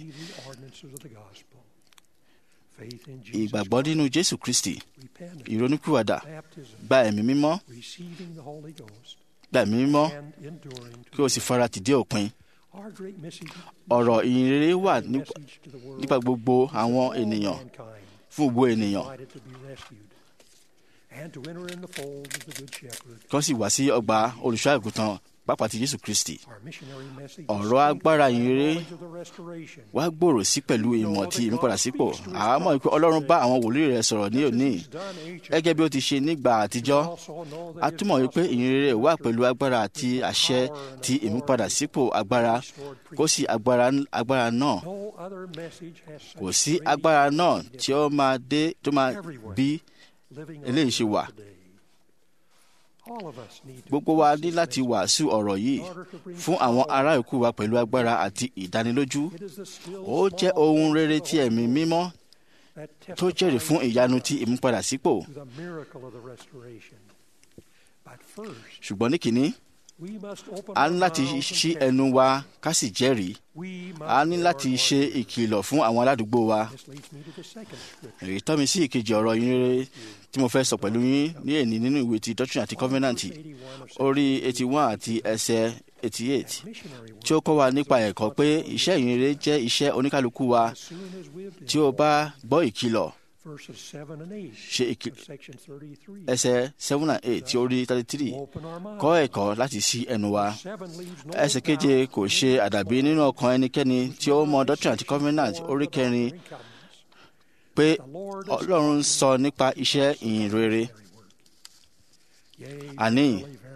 S4: ìgbàgbọ́ nínú jésù kristi ìrònúpìwàdà gba ẹ̀mí mímọ́
S15: receiving the Holy Ghost
S4: gba ẹ̀mí mímọ́
S15: and enduring to
S4: kí o sì fara tìdé òpin
S15: our great message
S4: ọ̀rọ̀ ìyìnrere wà nípa- nípa gbogbo àwọn ènìyàn fún gbogbo ènìyàn
S15: invited to be rescued and to enter in the fold of the good shepherd.
S4: kí wọ́n sì wá sí ọgbà olùṣọ́ àgùntàn pápá ti jésù kristi
S15: Our missionary message is
S4: ọ̀rọ̀ agbára
S15: strengthened by
S4: ìyìnrere
S15: knowledge of the restoration.
S4: wá gbòòrò sí pẹ̀lú ìmọ̀ ti ìmúpadàsípò àá mọ̀ pé ọlọ́run bá àwọn wòlíì rẹ̀ sọ̀rọ̀ ní òní gẹ́gẹ́ bí ó ti ṣe nígbà àtijọ́ a túmọ̀ wípé ìyìnrere wà pẹ̀lú agbára àti àṣẹ ti ìmúpadàsípò agbára kò sí agbára agbára náà
S15: No other message has such
S4: kò sí agbára náà tí ó máa dé tó máa bí
S15: living
S4: eléyìí ṣe wà
S15: All of us need to
S4: gbogbo wa ní láti wàásù ọ̀rọ̀ yìí fún àwọn ará ìkú wa pẹ̀lú agbára àti ìdánilójú ó jẹ́ ohun rere tí ẹ̀mí mímọ́ tó jẹ́rìí fún ìyanu ti ìmúpadàsípò
S15: to the miracle of the restoration. But first,
S4: ṣùgbọ́n ní kìíní
S15: we must open
S4: a
S15: our
S4: ní láti
S15: mouths and
S4: ṣí
S15: testify.
S4: ẹnu wa ká sì jẹ́rìí
S15: We must
S4: a ní
S15: bear
S4: láti
S15: our
S4: ṣe ìkìlọ̀ fún àwọn aládùúgbò wa
S15: This leads me to the second scripture.
S4: èyí tọ́ mi sí ìkejì ọ̀rọ̀ yín rere tí mo fẹ́ sọ pẹ̀lú yín ní èní nínú ìwé ti doctrine àti covenant orí eighty one àti ẹsẹ̀ eighty eight tí ó kọ́ wa nípa ẹ̀kọ́ pé iṣẹ́ ìyìnrere jẹ́ iṣẹ́ oníkálukú wa tí ó bá gbọ́ ìkìlọ̀
S15: Verses 7 and 8
S4: ṣe ìkì-
S15: of section 33.
S4: ẹsẹ̀ seven and eight tí ó rí thirty three kọ́ ẹ̀kọ́ láti ṣí ẹnu wa ẹsẹ̀ keje kò ṣe àdàbí nínú ọkàn ẹnikẹ́ni tí ó mọ doctrine àti covenant orí kẹrin pé ọlọ́run ń sọ nípa iṣẹ́ ìyìn rere àní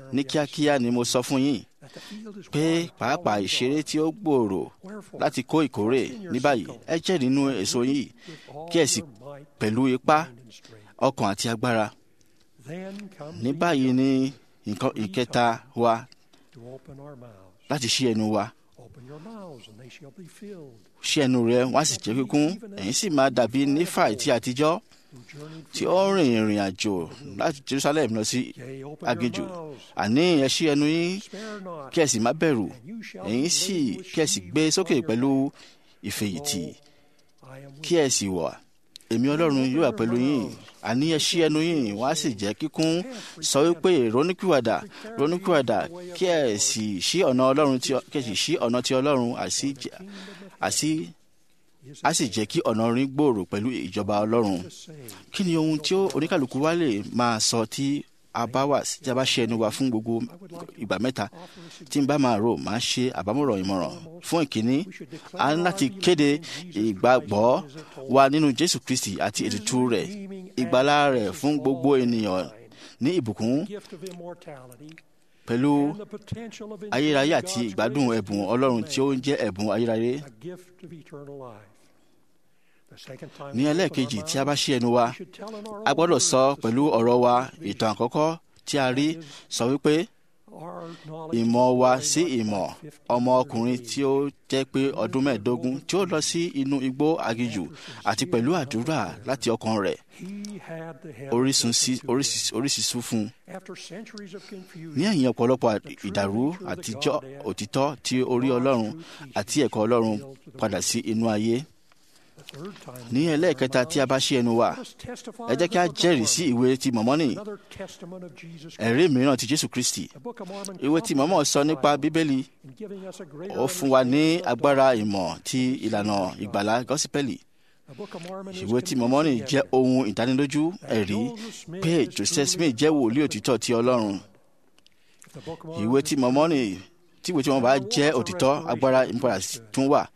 S4: ní kíákíá ni mo sọ fún yín pé pàápàá ìṣeré tí ó gbòòrò láti kó ìkórè ní báyìí ẹ jẹ́ nínú èso yìí kí ẹ sì pẹ̀lú ipá ọkàn àti agbára ní báyìí ni nǹkan ìkẹta wa láti ṣí ẹnu wa ṣí ẹnu rẹ wá sì jẹ́ kíkún ẹ̀yin sì máa dàbí nífàì tí àtijọ́ tí ó rìn ìrìn àjò láti Jerusalem lọ sí aginjù àní ẹ ṣí ẹnu yín kí ẹ sì má bẹ̀rù ẹ̀yin sì kí ẹ sì gbé sókè pẹ̀lú ìfèyìntì kí ẹ sì wà èmi Ọlọ́run yóò wà pẹ̀lú yín àní ẹ ṣí ẹnu yín wá sì jẹ́ kíkún sọ wípé ronúkúwàdà ronúkúwàdà kí ẹ sì ṣí ọ̀nà Ọlọ́run tí kí ẹ sì ṣí ọ̀nà tí Ọlọ́run àti àti a sì jẹ́ kí ọ̀nà orin gbòòrò pẹ̀lú ìjọba Ọlọ́run kí ni ohun tí oníkàlùkù wa lè máa sọ tí a bá wà tí a bá ṣe ẹnu wa fún gbogbo ìgbà mẹ́ta tí n bá máa rò máa ṣe àbámọ̀ràn ìmọ̀ràn fún ìkíní a ní láti kéde ìgbàgbọ́ wa nínú Jésù Kristi àti ètùtù rẹ̀ ìgbàlá rẹ̀ fún gbogbo ènìyàn ní ìbùkún pẹ̀lú ayérayé àti ìgbádùn ẹ̀bùn Ọlọ́run tí ó ń jẹ́ ẹ̀bùn ayérayé ní ẹlẹ́ẹ̀kejì tí a bá ṣí ẹnu wa a gbọ́dọ̀ sọ pẹ̀lú ọ̀rọ̀ wa ìtàn àkọ́kọ́ tí a rí sọ wípé ìmọ̀ wa sí ìmọ̀ ọmọ ọkùnrin tí ó jẹ́ pé ọdún mẹ́ẹ̀ẹ́dógún tí ó lọ sí inú igbó aginjù àti pẹ̀lú àdúrà láti ọkàn rẹ̀ oríṣiríṣi fún un. ní ẹ̀yìn ọ̀pọ̀lọpọ̀ ìdàrú àtijọ́ òtítọ́ tí orí Ọlọ́run àti ẹ̀kọ́ Ọlọ́run padà sí inú ayé ní ẹlẹ́ẹ̀kẹta tí a bá ṣí ẹnu wa ẹ jẹ́ kí a jẹ́rìí sí ìwé ti mọ̀mọ́nì ẹ̀rí mìíràn ti Jésù Kristi ìwé ti mọ̀mọ́ sọ nípa Bíbélì ó fún wa ní agbára ìmọ̀ ti ìlànà ìgbàlá gọ́sípẹ́lì ìwé ti mọ̀mọ́nì jẹ́ ohun ìdánilójú ẹ̀rí pé Joseph Smith jẹ́ wòlíì òtítọ́ ti Ọlọ́run ìwé ti mọ̀mọ́nì tí ìwé tí wọ́n bá jẹ́ òtítọ́ agbára ìmúpadà tún wà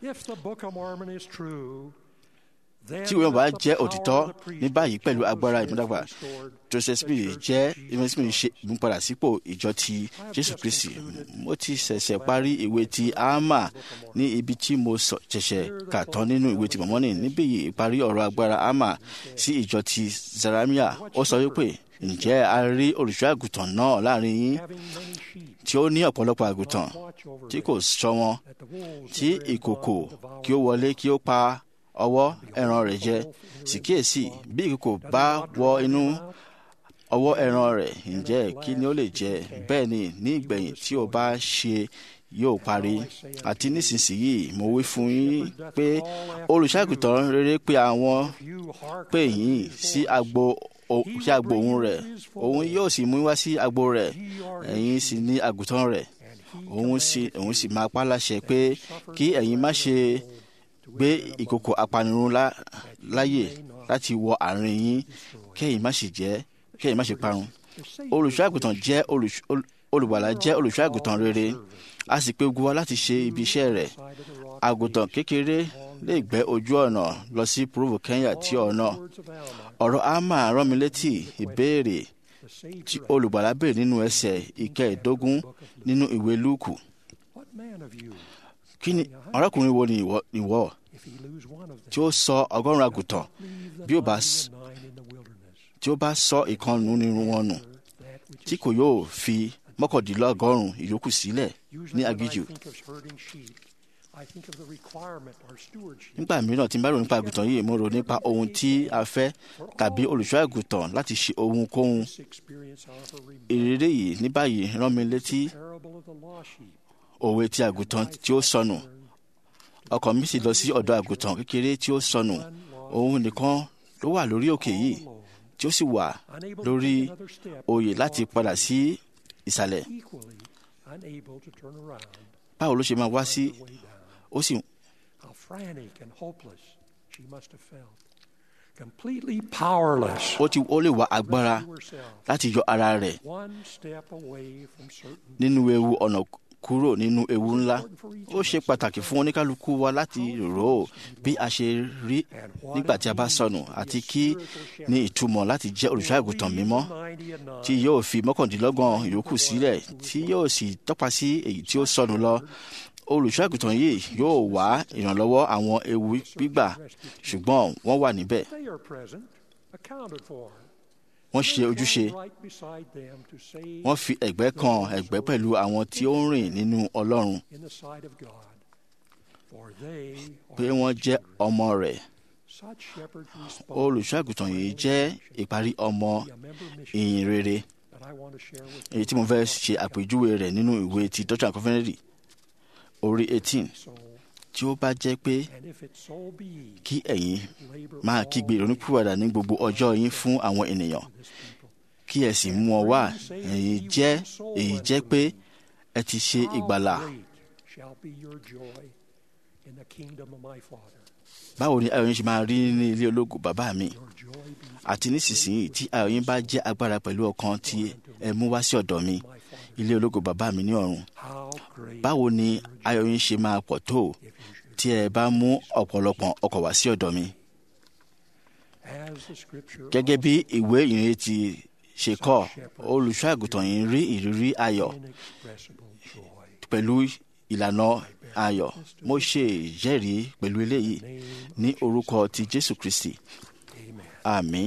S4: tí ìwé bá jẹ́ òtítọ́ ní báyìí pẹ̀lú agbára ìmúdàgbà Joseph Smith jẹ́ Joseph Smith ṣe ìmúpadà sípò ìjọ ti Jésù Kristi mo ti ṣẹ̀ṣẹ̀ parí ìwé ti Ámà ní ibi tí mo ṣẹ̀ṣẹ̀ kà tán nínú ìwé ti Mọ̀mọ́nì níbí yìí ìparí ọ̀rọ̀ agbára Ámà sí ìjọ ti Zaramia ó sọ wípé ǹjẹ́ a rí olùṣọ́ àgùntàn náà láàrin yín tí ó ní ọ̀pọ̀lọpọ̀ àgùntàn tí kò ṣọ́ wọn tí ìkòkò kí ó wọlé kí ó pa ọwọ́ ẹran rẹ̀ jẹ sì kíyèsí bí ìkòkò bá wọ inú ọwọ́ ẹran rẹ̀ ǹjẹ́ kí ni ó lè jẹ bẹ́ẹ̀ ni ní ìgbẹ̀yìn tí o bá ṣe yóò parí àti nísinsìnyí mo wí fún yín pé olùṣàgùtàn rere pé àwọn pè yín sí agbo sí agbo òun rẹ̀ òun yóò sì mú wá sí agbo rẹ̀ ẹ̀yin sì ní àgùntàn rẹ̀ òun sì òun sì máa pa láṣẹ pé kí ẹ̀yin má ṣe gbé ìkòkò apanirun láyè láti wọ àárín yín kẹ́yìn má sì jẹ́ kẹ́yìn má sì parun olùṣọ́àgùtàn jẹ́ olùgbàlà jẹ́ olùṣọ́àgùtàn rere a sì pè gbogbo wa láti ṣe ibi iṣẹ́ rẹ̀ àgùntàn kékeré lè gbẹ́ ojú ọ̀nà lọ sí Provo Kenya tí ọ̀nà ọ̀rọ̀ ama rán mi létí ìbéèrè tí olùgbàlà béèrè nínú ẹsẹ̀ ìkẹẹ̀ẹ́dógún nínú ìwé Lúùkù kí ni ọ̀rẹ́kùnrin wo ni ìwọ tí ó sọ ọgọ́rùn-ún àgùntàn bí ó bá tí ó bá sọ ìkànnù nínú wọn nù tí kò yóò fi mọ́kàndínlọ́gọ́rùn-ún ìyókù sílẹ̀ ní aginjù. nígbà mìíràn tí n bá rò nípa àgùntàn yìí mo rò nípa ohun tí a fẹ́ tàbí olùṣọ́ àgùntàn láti ṣe ohunkóhun. ìrírí yìí ní báyìí rán mi létí òwe ti àgùntàn tí ó sọnù ọkàn mi sì lọ sí ọ̀dọ̀ àgùntàn kékeré tí ó sọnù òun nìkan ló wà lórí òkè yìí tí ó sì wà lórí oyè láti padà sí ìsàlẹ̀ báwo ló ṣe máa wá sí ó sì.
S15: completely powerless.
S4: ó ti ó lè wá agbára láti yọ ara rẹ̀ nínú ewu ọ̀nà kúrò nínú ewu ńlá ó ṣe pàtàkì fún oníkálukú wa láti rò ó bí a ṣe rí nígbà tí a bá sọnù àti kí ní ìtumọ̀ láti jẹ́ olùṣọ́àgùtàn mímọ́ tí yóò fi mọ́kàndínlọ́gbọ̀n ìyókù sílẹ̀ tí yóò sì tọ́pa sí èyí tí ó sọnù lọ olùṣọ́àgùtàn yìí yóò wá ìrànlọ́wọ́ àwọn ewu gbígbà ṣùgbọ́n wọ́n wà níbẹ̀
S15: They are present, accounted for.
S4: wọ́n ṣe ojúṣe
S15: Right beside them to save
S4: wọ́n fi ẹ̀gbẹ́ kan ẹ̀gbẹ́ pẹ̀lú àwọn tí ó ń rìn nínú ọlọ́run
S15: in the sight of God. For they
S4: pé wọ́n jẹ́ ọmọ rẹ̀
S15: such shepherds respond
S4: olùṣọ́àgùtàn yìí jẹ́ ìparí ọmọ ìyìn rere
S15: that I want to share with
S4: èyí tí mo fẹ́ ṣe àpèjúwe rẹ̀ nínú ìwé ti Doctrine and Covenants orí eighteen tí ó bá jẹ́ pé
S15: and if it so be
S4: kí ẹ̀yin máa kígbe ìrònúpìwàdà ní gbogbo ọjọ́ yín fún àwọn ènìyàn kí ẹ sì mú ọ wá èyí jẹ́ èyí jẹ́ pé ẹ ti ṣe ìgbàlà
S15: great shall be your joy in the kingdom of my Father.
S4: báwo ni ayọ̀ yín ṣe máa rí ní ilé ológo bàbá mi àti nísinsìnyí tí ayọ̀ yín bá jẹ́ agbára pẹ̀lú ọkàn tí ẹ mú wá sí ọ̀dọ̀ mi ilé ológo bàbá mi ní ọ̀run báwo ni ayọ̀ yín ṣe máa pọ̀ tó tí ẹ bá mú ọ̀pọ̀lọpọ̀ ọkọ̀ wá sí ọ̀dọ̀ mi
S15: As the scripture
S4: gẹ́gẹ́ bí ìwé ìrìn ti ṣe kọ́ olùṣọ́ àgùntàn yìí rí ìrírí ayọ̀ pẹ̀lú ìlànà ayọ̀ mo ṣe ìjẹ́rìí pẹ̀lú eléyìí ní orúkọ ti Jésù Kristi àmín.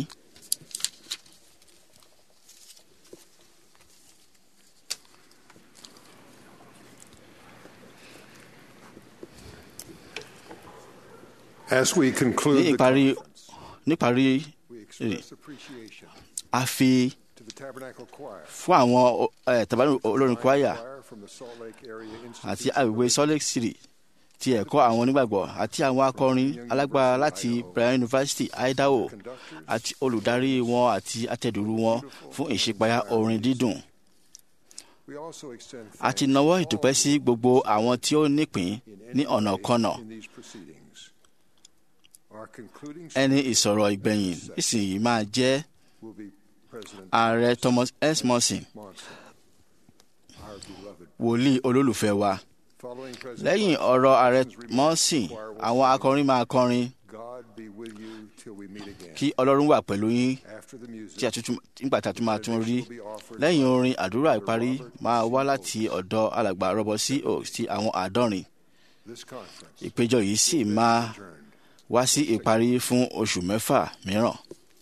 S3: As we
S4: ní
S3: conclude the
S4: ìparí níparí
S3: we
S4: rẹ̀
S3: express appreciation
S4: a fi
S3: to the Tabernacle Choir
S4: fún àwọn ẹ̀ tàbí olórin kwaya
S3: choir from the Salt Lake area
S4: àti
S3: Institute
S4: àgbègbè Salt Lake City ti ẹ̀kọ́ àwọn onígbàgbọ́ àti àwọn akọrin alágbára láti Bryan University Idaho àti olùdarí wọn àti atẹ̀dùrú wọn fún ìṣípayá orin dídùn.
S3: We also extend
S4: a ti nawọ́ ìdúpẹ́ sí gbogbo àwọn tí ó nípìn ní ọ̀nà kọ́nà.
S3: in these proceedings. Our concluding
S4: ẹni ìsọ̀rọ̀ ìgbẹ̀yìn nísìnyí máa jẹ́
S3: will be President
S4: ààrẹ Thomas S. Monson
S3: Monson, our beloved.
S4: wòlíì olólùfẹ́ wa.
S3: Following President
S4: lẹ́yìn ọ̀rọ̀ ààrẹ Monson àwọn akọrin máa kọrin
S3: God be with you till we meet again.
S4: kí Ọlọ́run wà pẹ̀lú yín
S3: After the music,
S4: tí a tuntun nígbà tí a tún máa tún rí lẹ́yìn orin àdúrà ìparí máa wá láti ọ̀dọ̀ alàgbà Robert C. Oaks ti àwọn àádọ́rin
S3: this conference
S4: ìpéjọ yìí sì máa wá sí ìparí fún oṣù mẹ́fà mìíràn.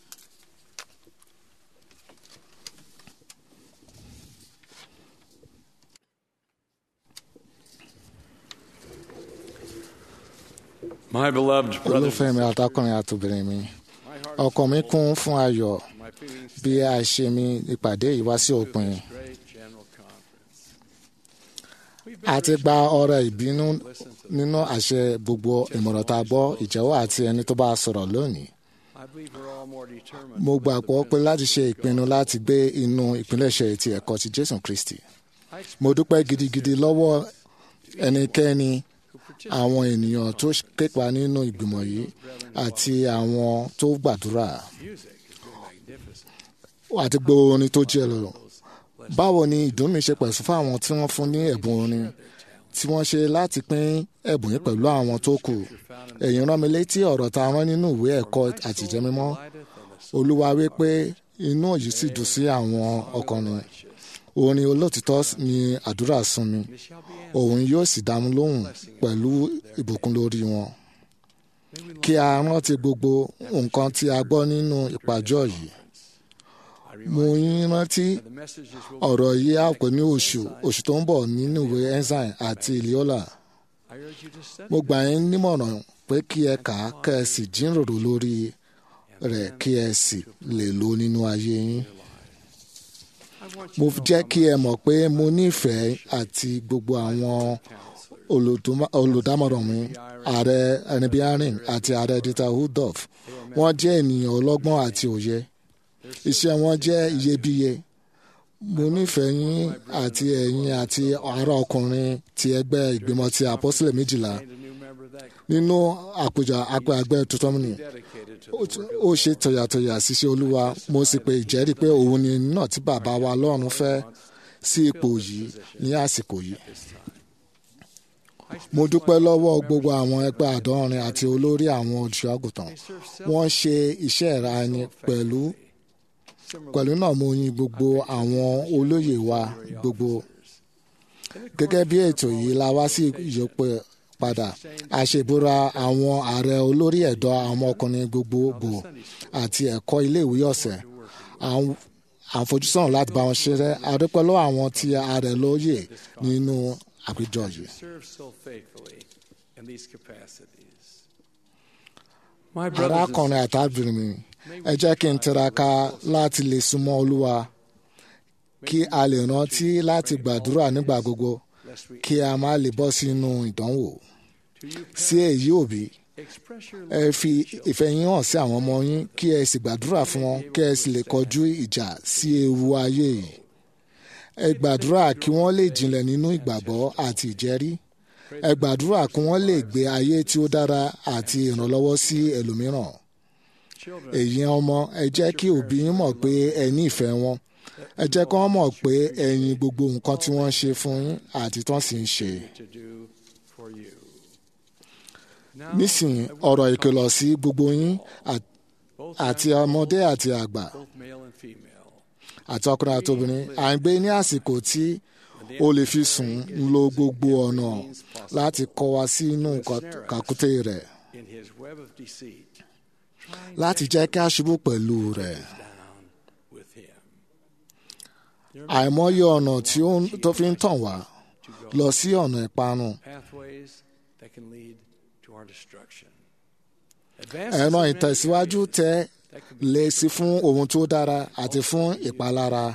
S7: My beloved brothers
S16: olùfẹ́ mi àtọkùnrin àtòbìnrin mi ọkàn mi kún fún ayọ̀ bí a ṣe mi ìpàdé yìí wá sí òpin a ti gba ọrẹ ìbínú nínú àṣẹ gbogbo ìmọ̀ràn tá a gbọ́ ìjẹ́wọ́ àti ẹni tó bá sọ̀rọ̀ lónìí mo gbàgbọ́ pé láti ṣe ìpinnu láti gbé inú ìpilẹ̀ṣẹ̀ ti ẹ̀kọ́ ti Jésù Kristi mo dúpẹ́ gidigidi lọ́wọ́ ẹnikẹ́ni àwọn ènìyàn tó képa nínú ìgbìmọ̀ yìí àti àwọn tó gbàdúrà àti gbogbo orin tó jẹ́ lọ. báwo ni ìdùnnú mi ṣe pẹ̀sù fún àwọn tí wọ́n fún ní ẹ̀bùn orin tí wọ́n ṣe láti pín ẹ̀bùn yìí pẹ̀lú àwọn tó kù. ẹ̀yin rán mi létí ọ̀rọ̀ tá a rán nínú ìwé ẹ̀kọ́ àtìjẹ́mímọ́ olúwa wí pé inú yìí sì dùn sí àwọn ọkùnrin orin olótìtọ́ ni àdúrà sún mi òun yóò sì dá mi lóhùn pẹ̀lú ìbùkún lórí wọn. kí a rántí gbogbo nǹkan tí a gbọ́ nínú ìpàjọ́ yìí. mo yín rántí ọ̀rọ̀ yìí á pè ní oṣù oṣù tó ń bọ̀ nínú ìwé ensign àti iliola. mo gbà yín nímọ̀ràn pé kí ẹ kà á kẹ́ ẹ sì jíròrò lórí rẹ̀ kí ẹ sì lè lò nínú ayé yín mo jẹ́ kí ẹ mọ̀ pé mo nífẹ̀ẹ́ àti gbogbo àwọn olùdámọ̀ràn mi ààrẹ ẹnibíárìn àti ààrẹ dieter Rudolph wọ́n jẹ́ ènìyàn ọlọ́gbọ́n àti òye iṣẹ́ wọn jẹ́ iyebíye mo nífẹ̀ẹ́ yín àti ẹ̀yin àti ará ọkùnrin ti ẹgbẹ́ ìgbìmọ̀ ti àpọ́sílẹ̀ méjìlá nínú àpèjà àgbẹ̀ tuntun mi ó ṣe tọ̀yàtọ̀yà ṣiṣẹ́ olúwa mo sì pe ìjẹ́rìí pé òun ni náà tí bàbá wa lọ́run fẹ́ sí ipò yìí ní àsìkò yìí. mo dúpẹ́ lọ́wọ́ gbogbo àwọn ẹgbẹ́ àdọ́rin àti olórí àwọn olùṣọ́ àgùntàn wọ́n ṣe iṣẹ́ ìrani pẹ̀lú pẹ̀lú náà mo yin gbogbo àwọn olóyè wa gbogbo gẹ́gẹ́ bí ètò yìí la wá sí ìyópẹ́ padà àṣebúra àwọn ààrẹ olórí ẹ̀dọ́ àwọn ọkùnrin gbogbogbò àti ẹ̀kọ́ iléèwé ọ̀sẹ̀ àfojúsùn láti bá wọn ṣeré adúpẹ́ lọ́wọ́ àwọn tí ààrẹ lóye nínú àpéjọ yìí. arákùnrin àtàbìnrin mi ẹ jẹ́ kí n tiraka láti lè súnmọ́ olúwa kí a lè rántí láti gbàdúrà nígbà gbogbo kí a má lè bọ́ sínú ìdánwò. sí èyí òbí ẹ fi ìfẹ́ yín hàn sí àwọn ọmọ yín kí ẹ sì gbàdúrà fún wọn kí ẹ sì lè kọjú ìjà sí ewu ayé yìí. ẹ gbàdúrà kí wọ́n lè jinlẹ̀ nínú ìgbàgbọ́ àti ìjẹ́rí. ẹ gbàdúrà kí wọ́n lè gbé ayé tí ó dára àti ìrànlọ́wọ́ sí ẹlòmíràn. èyí ọmọ ẹ jẹ́ kí òbí yín mọ̀ pé ẹ ní ìfẹ́ wọn ẹ jẹ́ kí wọ́n mọ̀ pé ẹ̀yin gbogbo nǹkan tí wọ́n ń ṣe fún yín àti tán sì ń ṣe. nísìnyí ọ̀rọ̀ ìkìlọ̀ sí gbogbo yín àti ọmọdé àti àgbà àti ọkùnrin àti obìnrin à ń gbé ní àsìkò tí o lè fi sùn ń lo gbogbo ọ̀nà láti kọ́ wa sínú kàkúté rẹ̀ láti jẹ́ kí a ṣubú pẹ̀lú rẹ̀ àìmọye ọ̀nà tí ó tó fi ń tàn wá lọ sí ọ̀nà ìparun. ẹ̀rọ ìtẹ̀síwájú tẹ lè sí fún ohun tó dára àti fún ìpalára.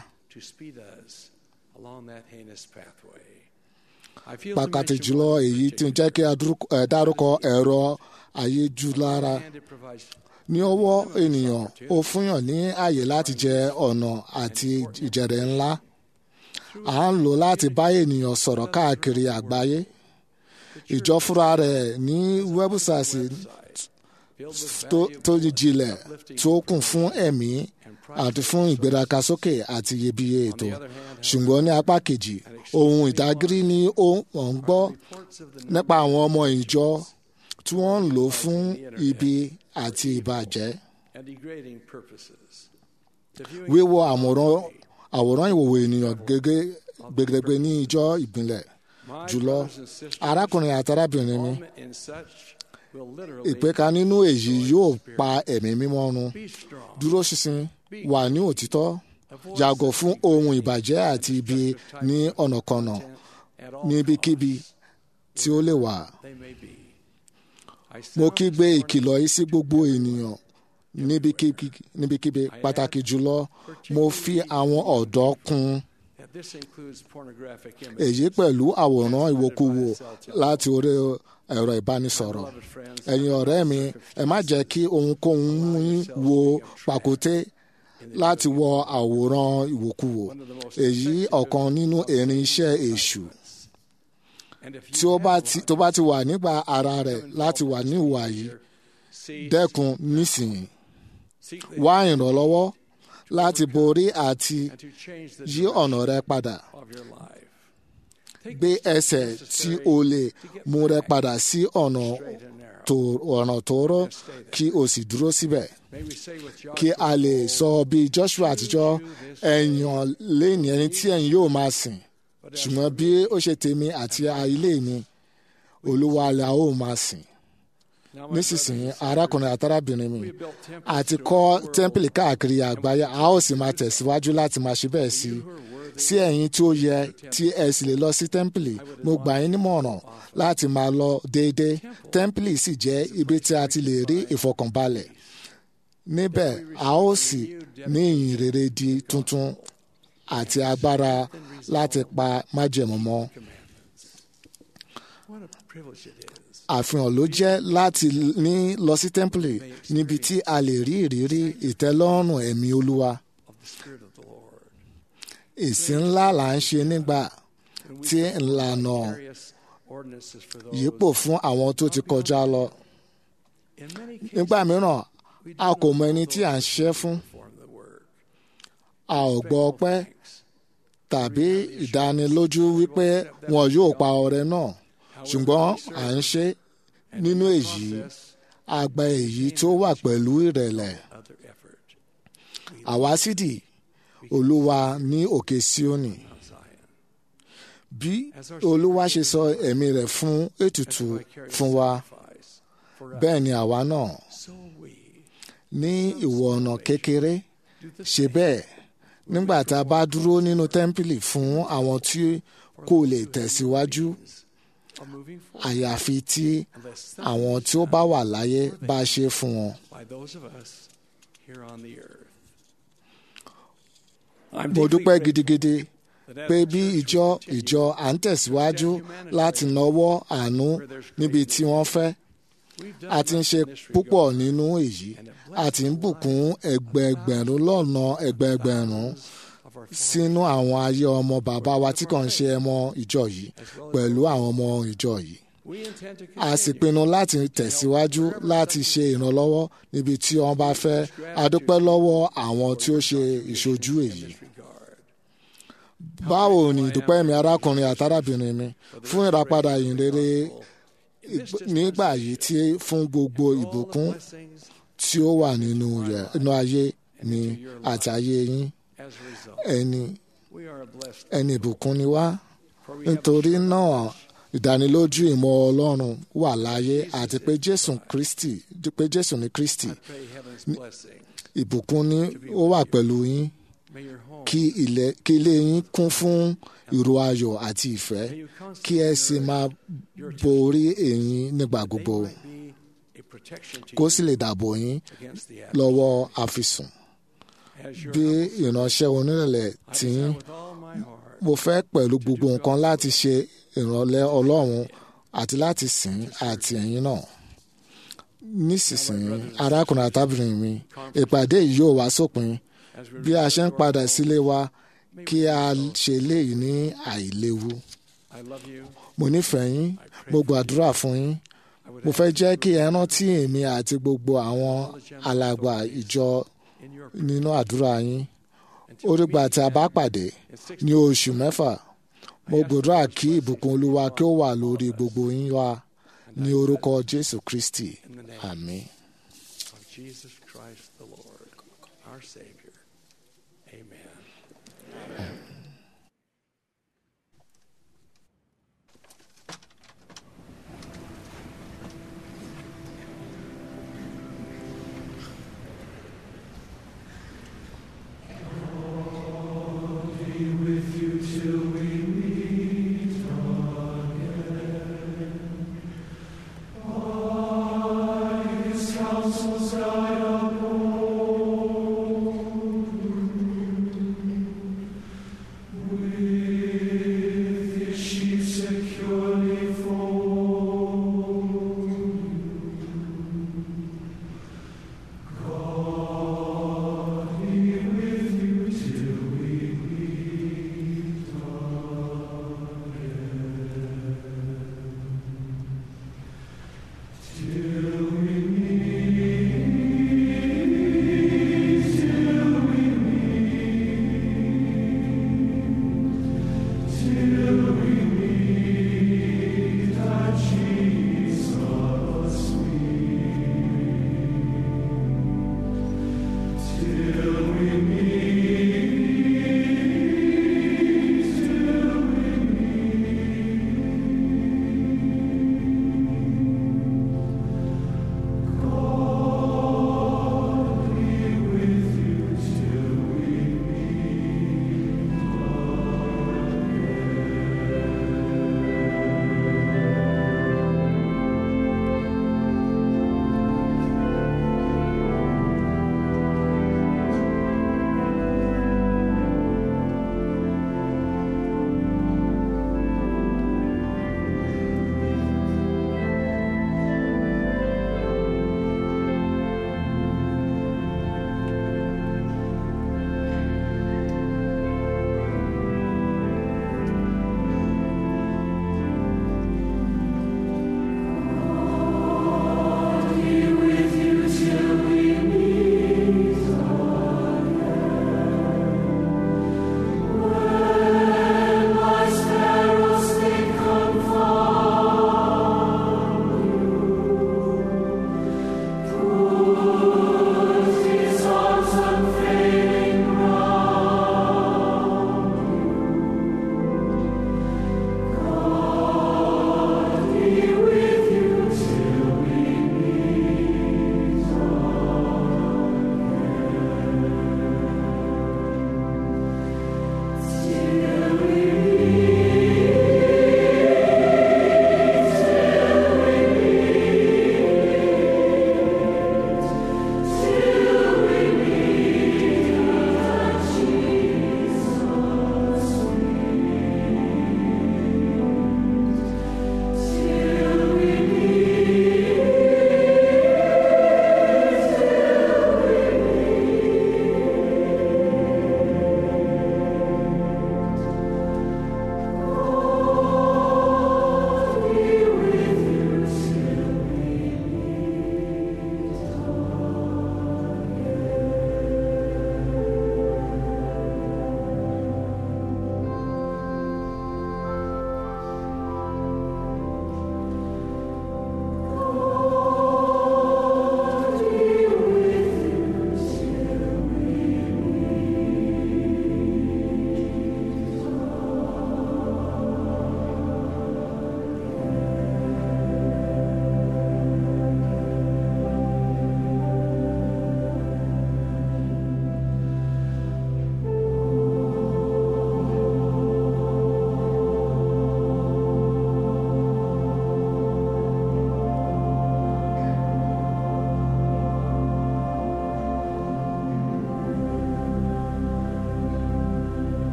S16: pàtàkì jùlọ èyí tí ń jẹ́ kí a dárúkọ ẹ̀rọ ayélujára ní ọwọ́ ènìyàn ó fúnyàn ní àyè láti jẹ ọ̀nà àti ìjẹ̀rẹ̀ ńlá à ń lò láti bá ènìyàn sọ̀rọ̀ káàkiri àgbáyé ìjọ fúnra rẹ̀ ní wẹ́bùsáìsì tó jinlẹ̀ tó kún fún ẹ̀mí àti fún ìgbéraga sókè àti iyebíye ètò ṣùgbọ́n ní apá kejì ohun ìdágírí ni ó ń gbọ́ nípa àwọn ọmọ ìjọ tí wọ́n ń lò fún ibi àti ìbàjẹ́. wíwo àwòrán àwòrán ìwòwò ènìyàn gẹ́gẹ́ gbẹgbẹgbẹ ní ìjọ ìbílẹ̀ jùlọ arákùnrin àti arábìnrin mi ìpẹ́ka nínú èyí yóò pa ẹ̀mí mímọ́ run dúró ṣinṣin wà ní òtítọ́ yàgò fún ohun ìbàjẹ́ àti ibi ní ọ̀nàkọnà níbikíbi tí ó lè wà mo kígbe ìkìlọ̀ yìí sí gbogbo ènìyàn níbikíbi pàtàkì jùlọ mo fi àwọn ọ̀dọ́ kún èyí pẹ̀lú àwòrán ìwòkuwò láti orí ẹ̀rọ ìbánisọ̀rọ̀ ẹ̀yin ọ̀rẹ́ mi ẹ má jẹ́ kí ohunkóhun mú yín wo pàkúté láti wọ àwòrán ìwòkuwò èyí ọ̀kan nínú erin iṣẹ́ èṣù tí ó bá ti tó bá ti wà nígbà ara rẹ̀ láti wà ní ìwà yìí dẹ́kun nísìnyí wá ìrànlọ́wọ́ láti borí àti yí ọ̀nà rẹ padà gbé ẹsẹ̀ tí o lè mú rẹ padà sí ọ̀nà ọ̀nà tóóró kí o sì dúró síbẹ̀ kí a lè sọ bí Joshua àtijọ́ ẹ̀yàn lẹ́ni ẹni tí ẹ̀yin yóò máa sìn ṣùgbọ́n bí ó ṣe tèmi àti ilé mi olúwa la ó máa sìn nísinsìnyí arákùnrin àtàràbìnrin mi àti kọ́ tẹ́ḿpìlì káàkiri àgbáyé a ó sì máa tẹ̀síwájú láti máa ṣe bẹ́ẹ̀ sí sí ẹ̀yin tí ó yẹ tí ẹ sì lè lọ sí tẹ́ḿpìlì mo gbà yín nímọ̀ràn láti máa lọ déédéé tẹ́ḿpìlì sì jẹ́ ibi tí a ti lè rí ìfọkànbalẹ̀ níbẹ̀ a ó sì ní ìyìn rere di tuntun àti agbára láti pa májẹ̀mú mọ́. àfihàn ló jẹ́ láti ní lọ sí tẹ́ḿpìlì níbi tí a lè rí ìrírí ìtẹ́lọ́rùn ẹ̀mí olúwa. ìsìn ńlá là ń ṣe nígbà tí ìlànà yípo fún àwọn tó ti kọjá lọ. nígbà mìíràn a kò mọ ẹni tí à ń ṣiṣẹ́ fún. a ò gbọ́ ọpẹ́ tàbí ìdánilójú wípé wọn yóò pa ọrẹ náà ṣùgbọ́n à ń ṣe nínú èyí àgbà èyí tó wà pẹ̀lú ìrẹ̀lẹ̀ àwa sídìí olúwa ní òkè síónì bí olúwa ṣe sọ ẹ̀mí rẹ̀ fún ètùtù fún wa bẹ́ẹ̀ ni àwa náà ní ìwọ̀ ọ̀nà kékeré ṣe bẹ́ẹ̀ nígbà tá a bá dúró nínú tẹ́ḿpìlì fún àwọn tí kò lè tẹ̀síwájú àyàfi tí àwọn tí ó bá wà láyé bá ṣe fún wọn. mo dúpẹ́ gidigidi pé bí ìjọ ìjọ à ń tẹ̀síwájú láti nawọ́ àánú níbi tí wọ́n fẹ́ a ti ń ṣe púpọ̀ nínú èyí a ti ń bùkún ẹgbẹẹgbẹ̀rún lọ́nà ẹgbẹẹgbẹ̀rún sínú àwọn ayé ọmọ bàbá wa tí kàn ń ṣe ẹmọ ìjọ yìí pẹ̀lú àwọn ọmọ ìjọ yìí a sì pinnu láti tẹ̀síwájú láti ṣe ìrànlọ́wọ́ níbi tí wọ́n bá fẹ́ a dúpẹ́ lọ́wọ́ àwọn tí ó ṣe ìṣojú èyí báwo ni ìdúpẹ́ mi arákùnrin àtàràbìnrin mi fún ìràpadà ìyìnrere nígbà yìí tí fún gbogbo ìbùkún tí ó wà nínú rẹ̀ inú ayé mi àti ayé yín ẹni ẹni ìbùkún ni wá nítorí náà ìdánilójú ìmọ̀ Ọlọ́run wà láyé àti pé Jésù Kristi pé Jésù ní Kristi ìbùkún ni ó wà pẹ̀lú yín kí ilé yín kún fún ìró ayọ̀ àti ìfẹ́ kí ẹ sì máa borí ẹ̀yin nígbà gbogbo kó sì lè dàbò yín lọ́wọ́ àfisùn bí ìránṣẹ́ onírẹ̀lẹ̀ tí yín mo fẹ́ pẹ̀lú gbogbo nǹkan láti ṣe ìrànlẹ́ Ọlọ́run àti láti sìn àti ẹ̀yin náà nísinsìnyí arákùnrin àtàbìnrin mi ìpàdé yìí yóò wá sópin bí a ṣe ń padà sílé wa kí a ṣe léyìí ní àìléwu. mo nífẹ̀ẹ́ yín mo gbàdúrà fún yín mo fẹ́ jẹ́ kí ẹ rántí èmi àti gbogbo àwọn alàgbà ìjọ nínú àdúrà yín ó dìgbà tí a bá pàdé ní oṣù mẹ́fà mo gbàdúrà kí ìbùkún olúwa kí ó wà lórí gbogbo yín wá ní orúkọ jésù kristi àmín.
S9: Jesus Christ the Lord, our Savior. Amen.
S5: with you till we meet again. By His counsels guide uphold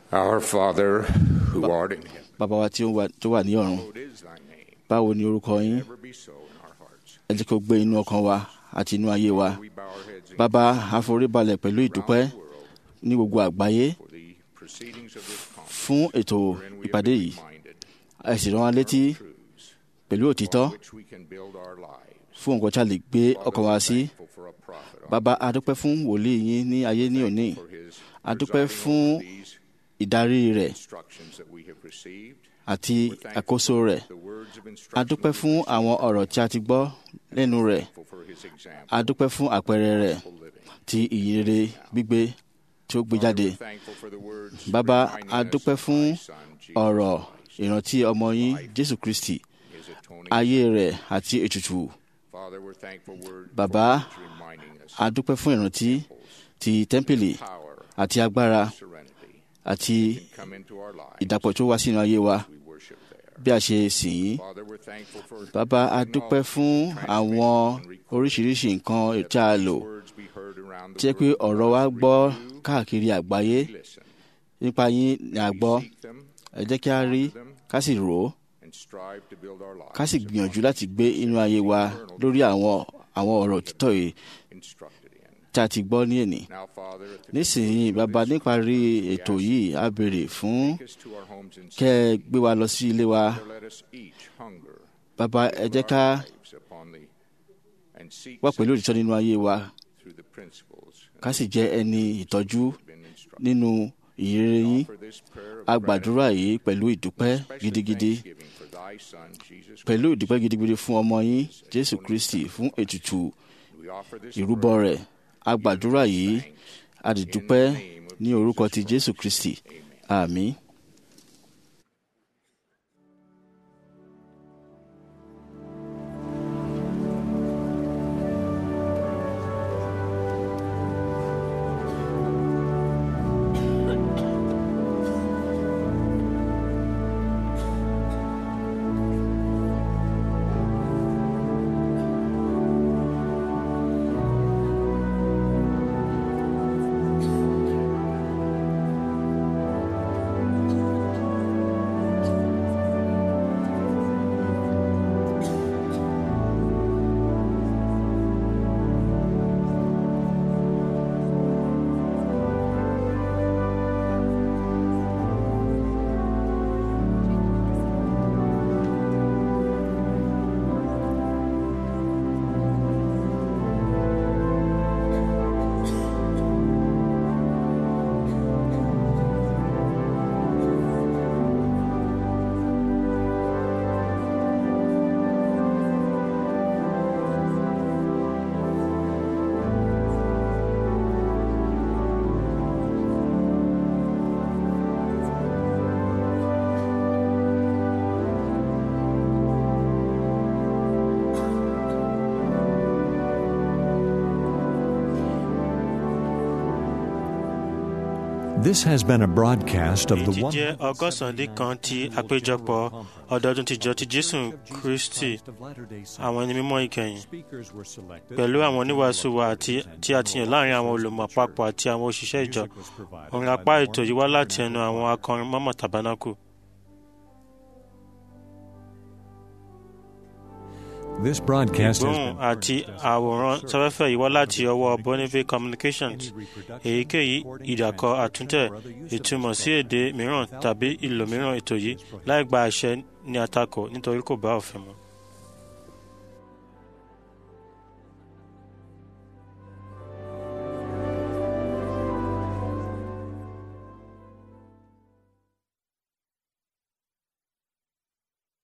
S17: Our Father who art in heaven,
S4: bàbá wa tí ó wà- tó wà ní ọ̀run
S17: hallowed is thy name.
S4: báwo ni orúkọ yín
S17: Ever be so in our hearts.
S4: ẹ jẹ́ kó gbé inú ọkàn wa àti inú ayé wa
S17: We bow our heads in
S4: bàbá àforíbalẹ̀ pẹ̀lú ìdúpẹ́ ní gbogbo àgbáyé
S17: for the proceedings of this conference,
S4: fún ètò
S17: wherein we have
S4: ìpàdé
S17: been
S4: yìí
S17: reminded
S4: ẹ sì rán wa létí
S17: truths
S4: pẹ̀lú òtítọ́
S17: on which we can build our lives.
S4: fún nǹkan tí a lè gbé
S17: Father,
S4: ọkàn
S17: we're
S4: wa sí
S17: thankful for a prophet on
S4: bàbá adúpẹ́ fún wòlíì yín ní ayé ní òní
S17: for his
S4: adúpẹ́
S17: presiding
S4: fún
S17: over these
S4: ìdarí rẹ̀
S17: instructions that we have received.
S4: àti àkóso rẹ̀
S17: The words of instruction
S4: adúpẹ́ fún àwọn ọ̀rọ̀ tí a ti gbọ́ lẹ́nu rẹ̀
S17: thankful for his example.
S4: adúpẹ́ fún àpẹẹrẹ rẹ̀ ti ìyìnrere gbígbé tí ó gbé jáde
S17: We're thankful for the words
S4: bàbá
S17: reminding us
S4: adúpẹ́
S17: of
S4: fún
S17: thy son, Jesus
S4: ọ̀rọ̀
S17: Christ,
S4: ìrántí ọmọ yín jésù kristi
S17: his atoning
S4: ayé rẹ̀ àti ètùtù
S17: Father, we're thankful word
S4: bàbá
S17: for words reminding us
S4: adúpẹ́ fún ìrántí ti tẹ́ḿpìlì
S17: power,
S4: àti agbára
S17: serenity
S4: àti
S17: come into our lives.
S4: ìdàpọ̀ tó wá sínú ayé wa
S17: We worship there.
S4: bí a ṣe sìn yín
S17: Father, we're thankful for
S4: bàbá adúpẹ́ fún àwọn oríṣiríṣi nǹkan tí a lò
S17: words we heard around
S4: tí
S17: the
S4: jẹ́ pé
S17: world.
S4: ọ̀rọ̀ wa gbọ́ káàkiri àgbáyé
S17: Listen,
S4: nípa yín ni a gbọ́
S17: seek them,
S4: ẹ jẹ́ kí a rí ká sì rò ó
S17: and strive to build our lives
S4: ká sì gbìyànjú láti gbé inú ayé wa lórí àwọn àwọn ọ̀rọ̀ òtítọ́ yìí
S17: instructed in.
S4: tí a ti gbọ́ ní èní.
S17: Now, Father, at the
S4: nísìnyí bàbá níparí ètò yìí a béèrè fún
S17: take us to our homes in
S4: kẹ́ ẹ gbé wa lọ sí ilé wa
S17: let us each hunger
S4: bàbá ẹ jẹ́ ká
S17: lives upon the and seek
S4: wá pẹ̀lú òtítọ́ nínú ayé wa
S17: through the principles
S4: ká sì jẹ́ ẹni ìtọ́jú
S17: been instructed.
S4: nínú ìyìnrere yín
S17: For this prayer of
S4: a gbàdúrà yìí pẹ̀lú ìdúpẹ́
S17: special
S4: gidigidi
S17: thanksgiving for thy Son, Jesus
S4: pẹ̀lú
S17: Christ.
S4: ìdúpẹ́ gidigidi fún ọmọ yín jésù kristi fún ètùtù
S17: We offer this
S4: ìrúbọ
S17: prayer
S4: rẹ̀ a gbàdúrà yìí a dì dúpẹ́ ní orúkọ ti jésù kristi àmín.
S1: This has been a broadcast of the
S2: èyí
S1: one.
S2: jẹ́ ọgọ́sàn-án kan ti àpéjọpọ̀ ọdọọdún tìjọ ti jésù kristi àwọn ẹni mímọ́ ìkẹyìn pẹ̀lú àwọn oníwàásù wa àti tí a ti yàn láàrin àwọn olùmọ̀ àpapọ̀ àti àwọn òṣìṣẹ́ ìjọ orin apá ètò yìí wá láti ẹnu àwọn akọrin mọ́mọ́ tabernacle.
S1: This broadcast has
S2: ìgbóhùn
S1: been
S2: àti àwòrán sáfẹ́fẹ́ yìí wá láti ọwọ́ bonneville communications èyíkéyìí ìdàkọ àtúntẹ̀ ìtumọ̀ sí èdè mìíràn tàbí ìlò mìíràn ètò yìí láì gba àṣẹ ní àtakò nítorí kò bá òfin mu.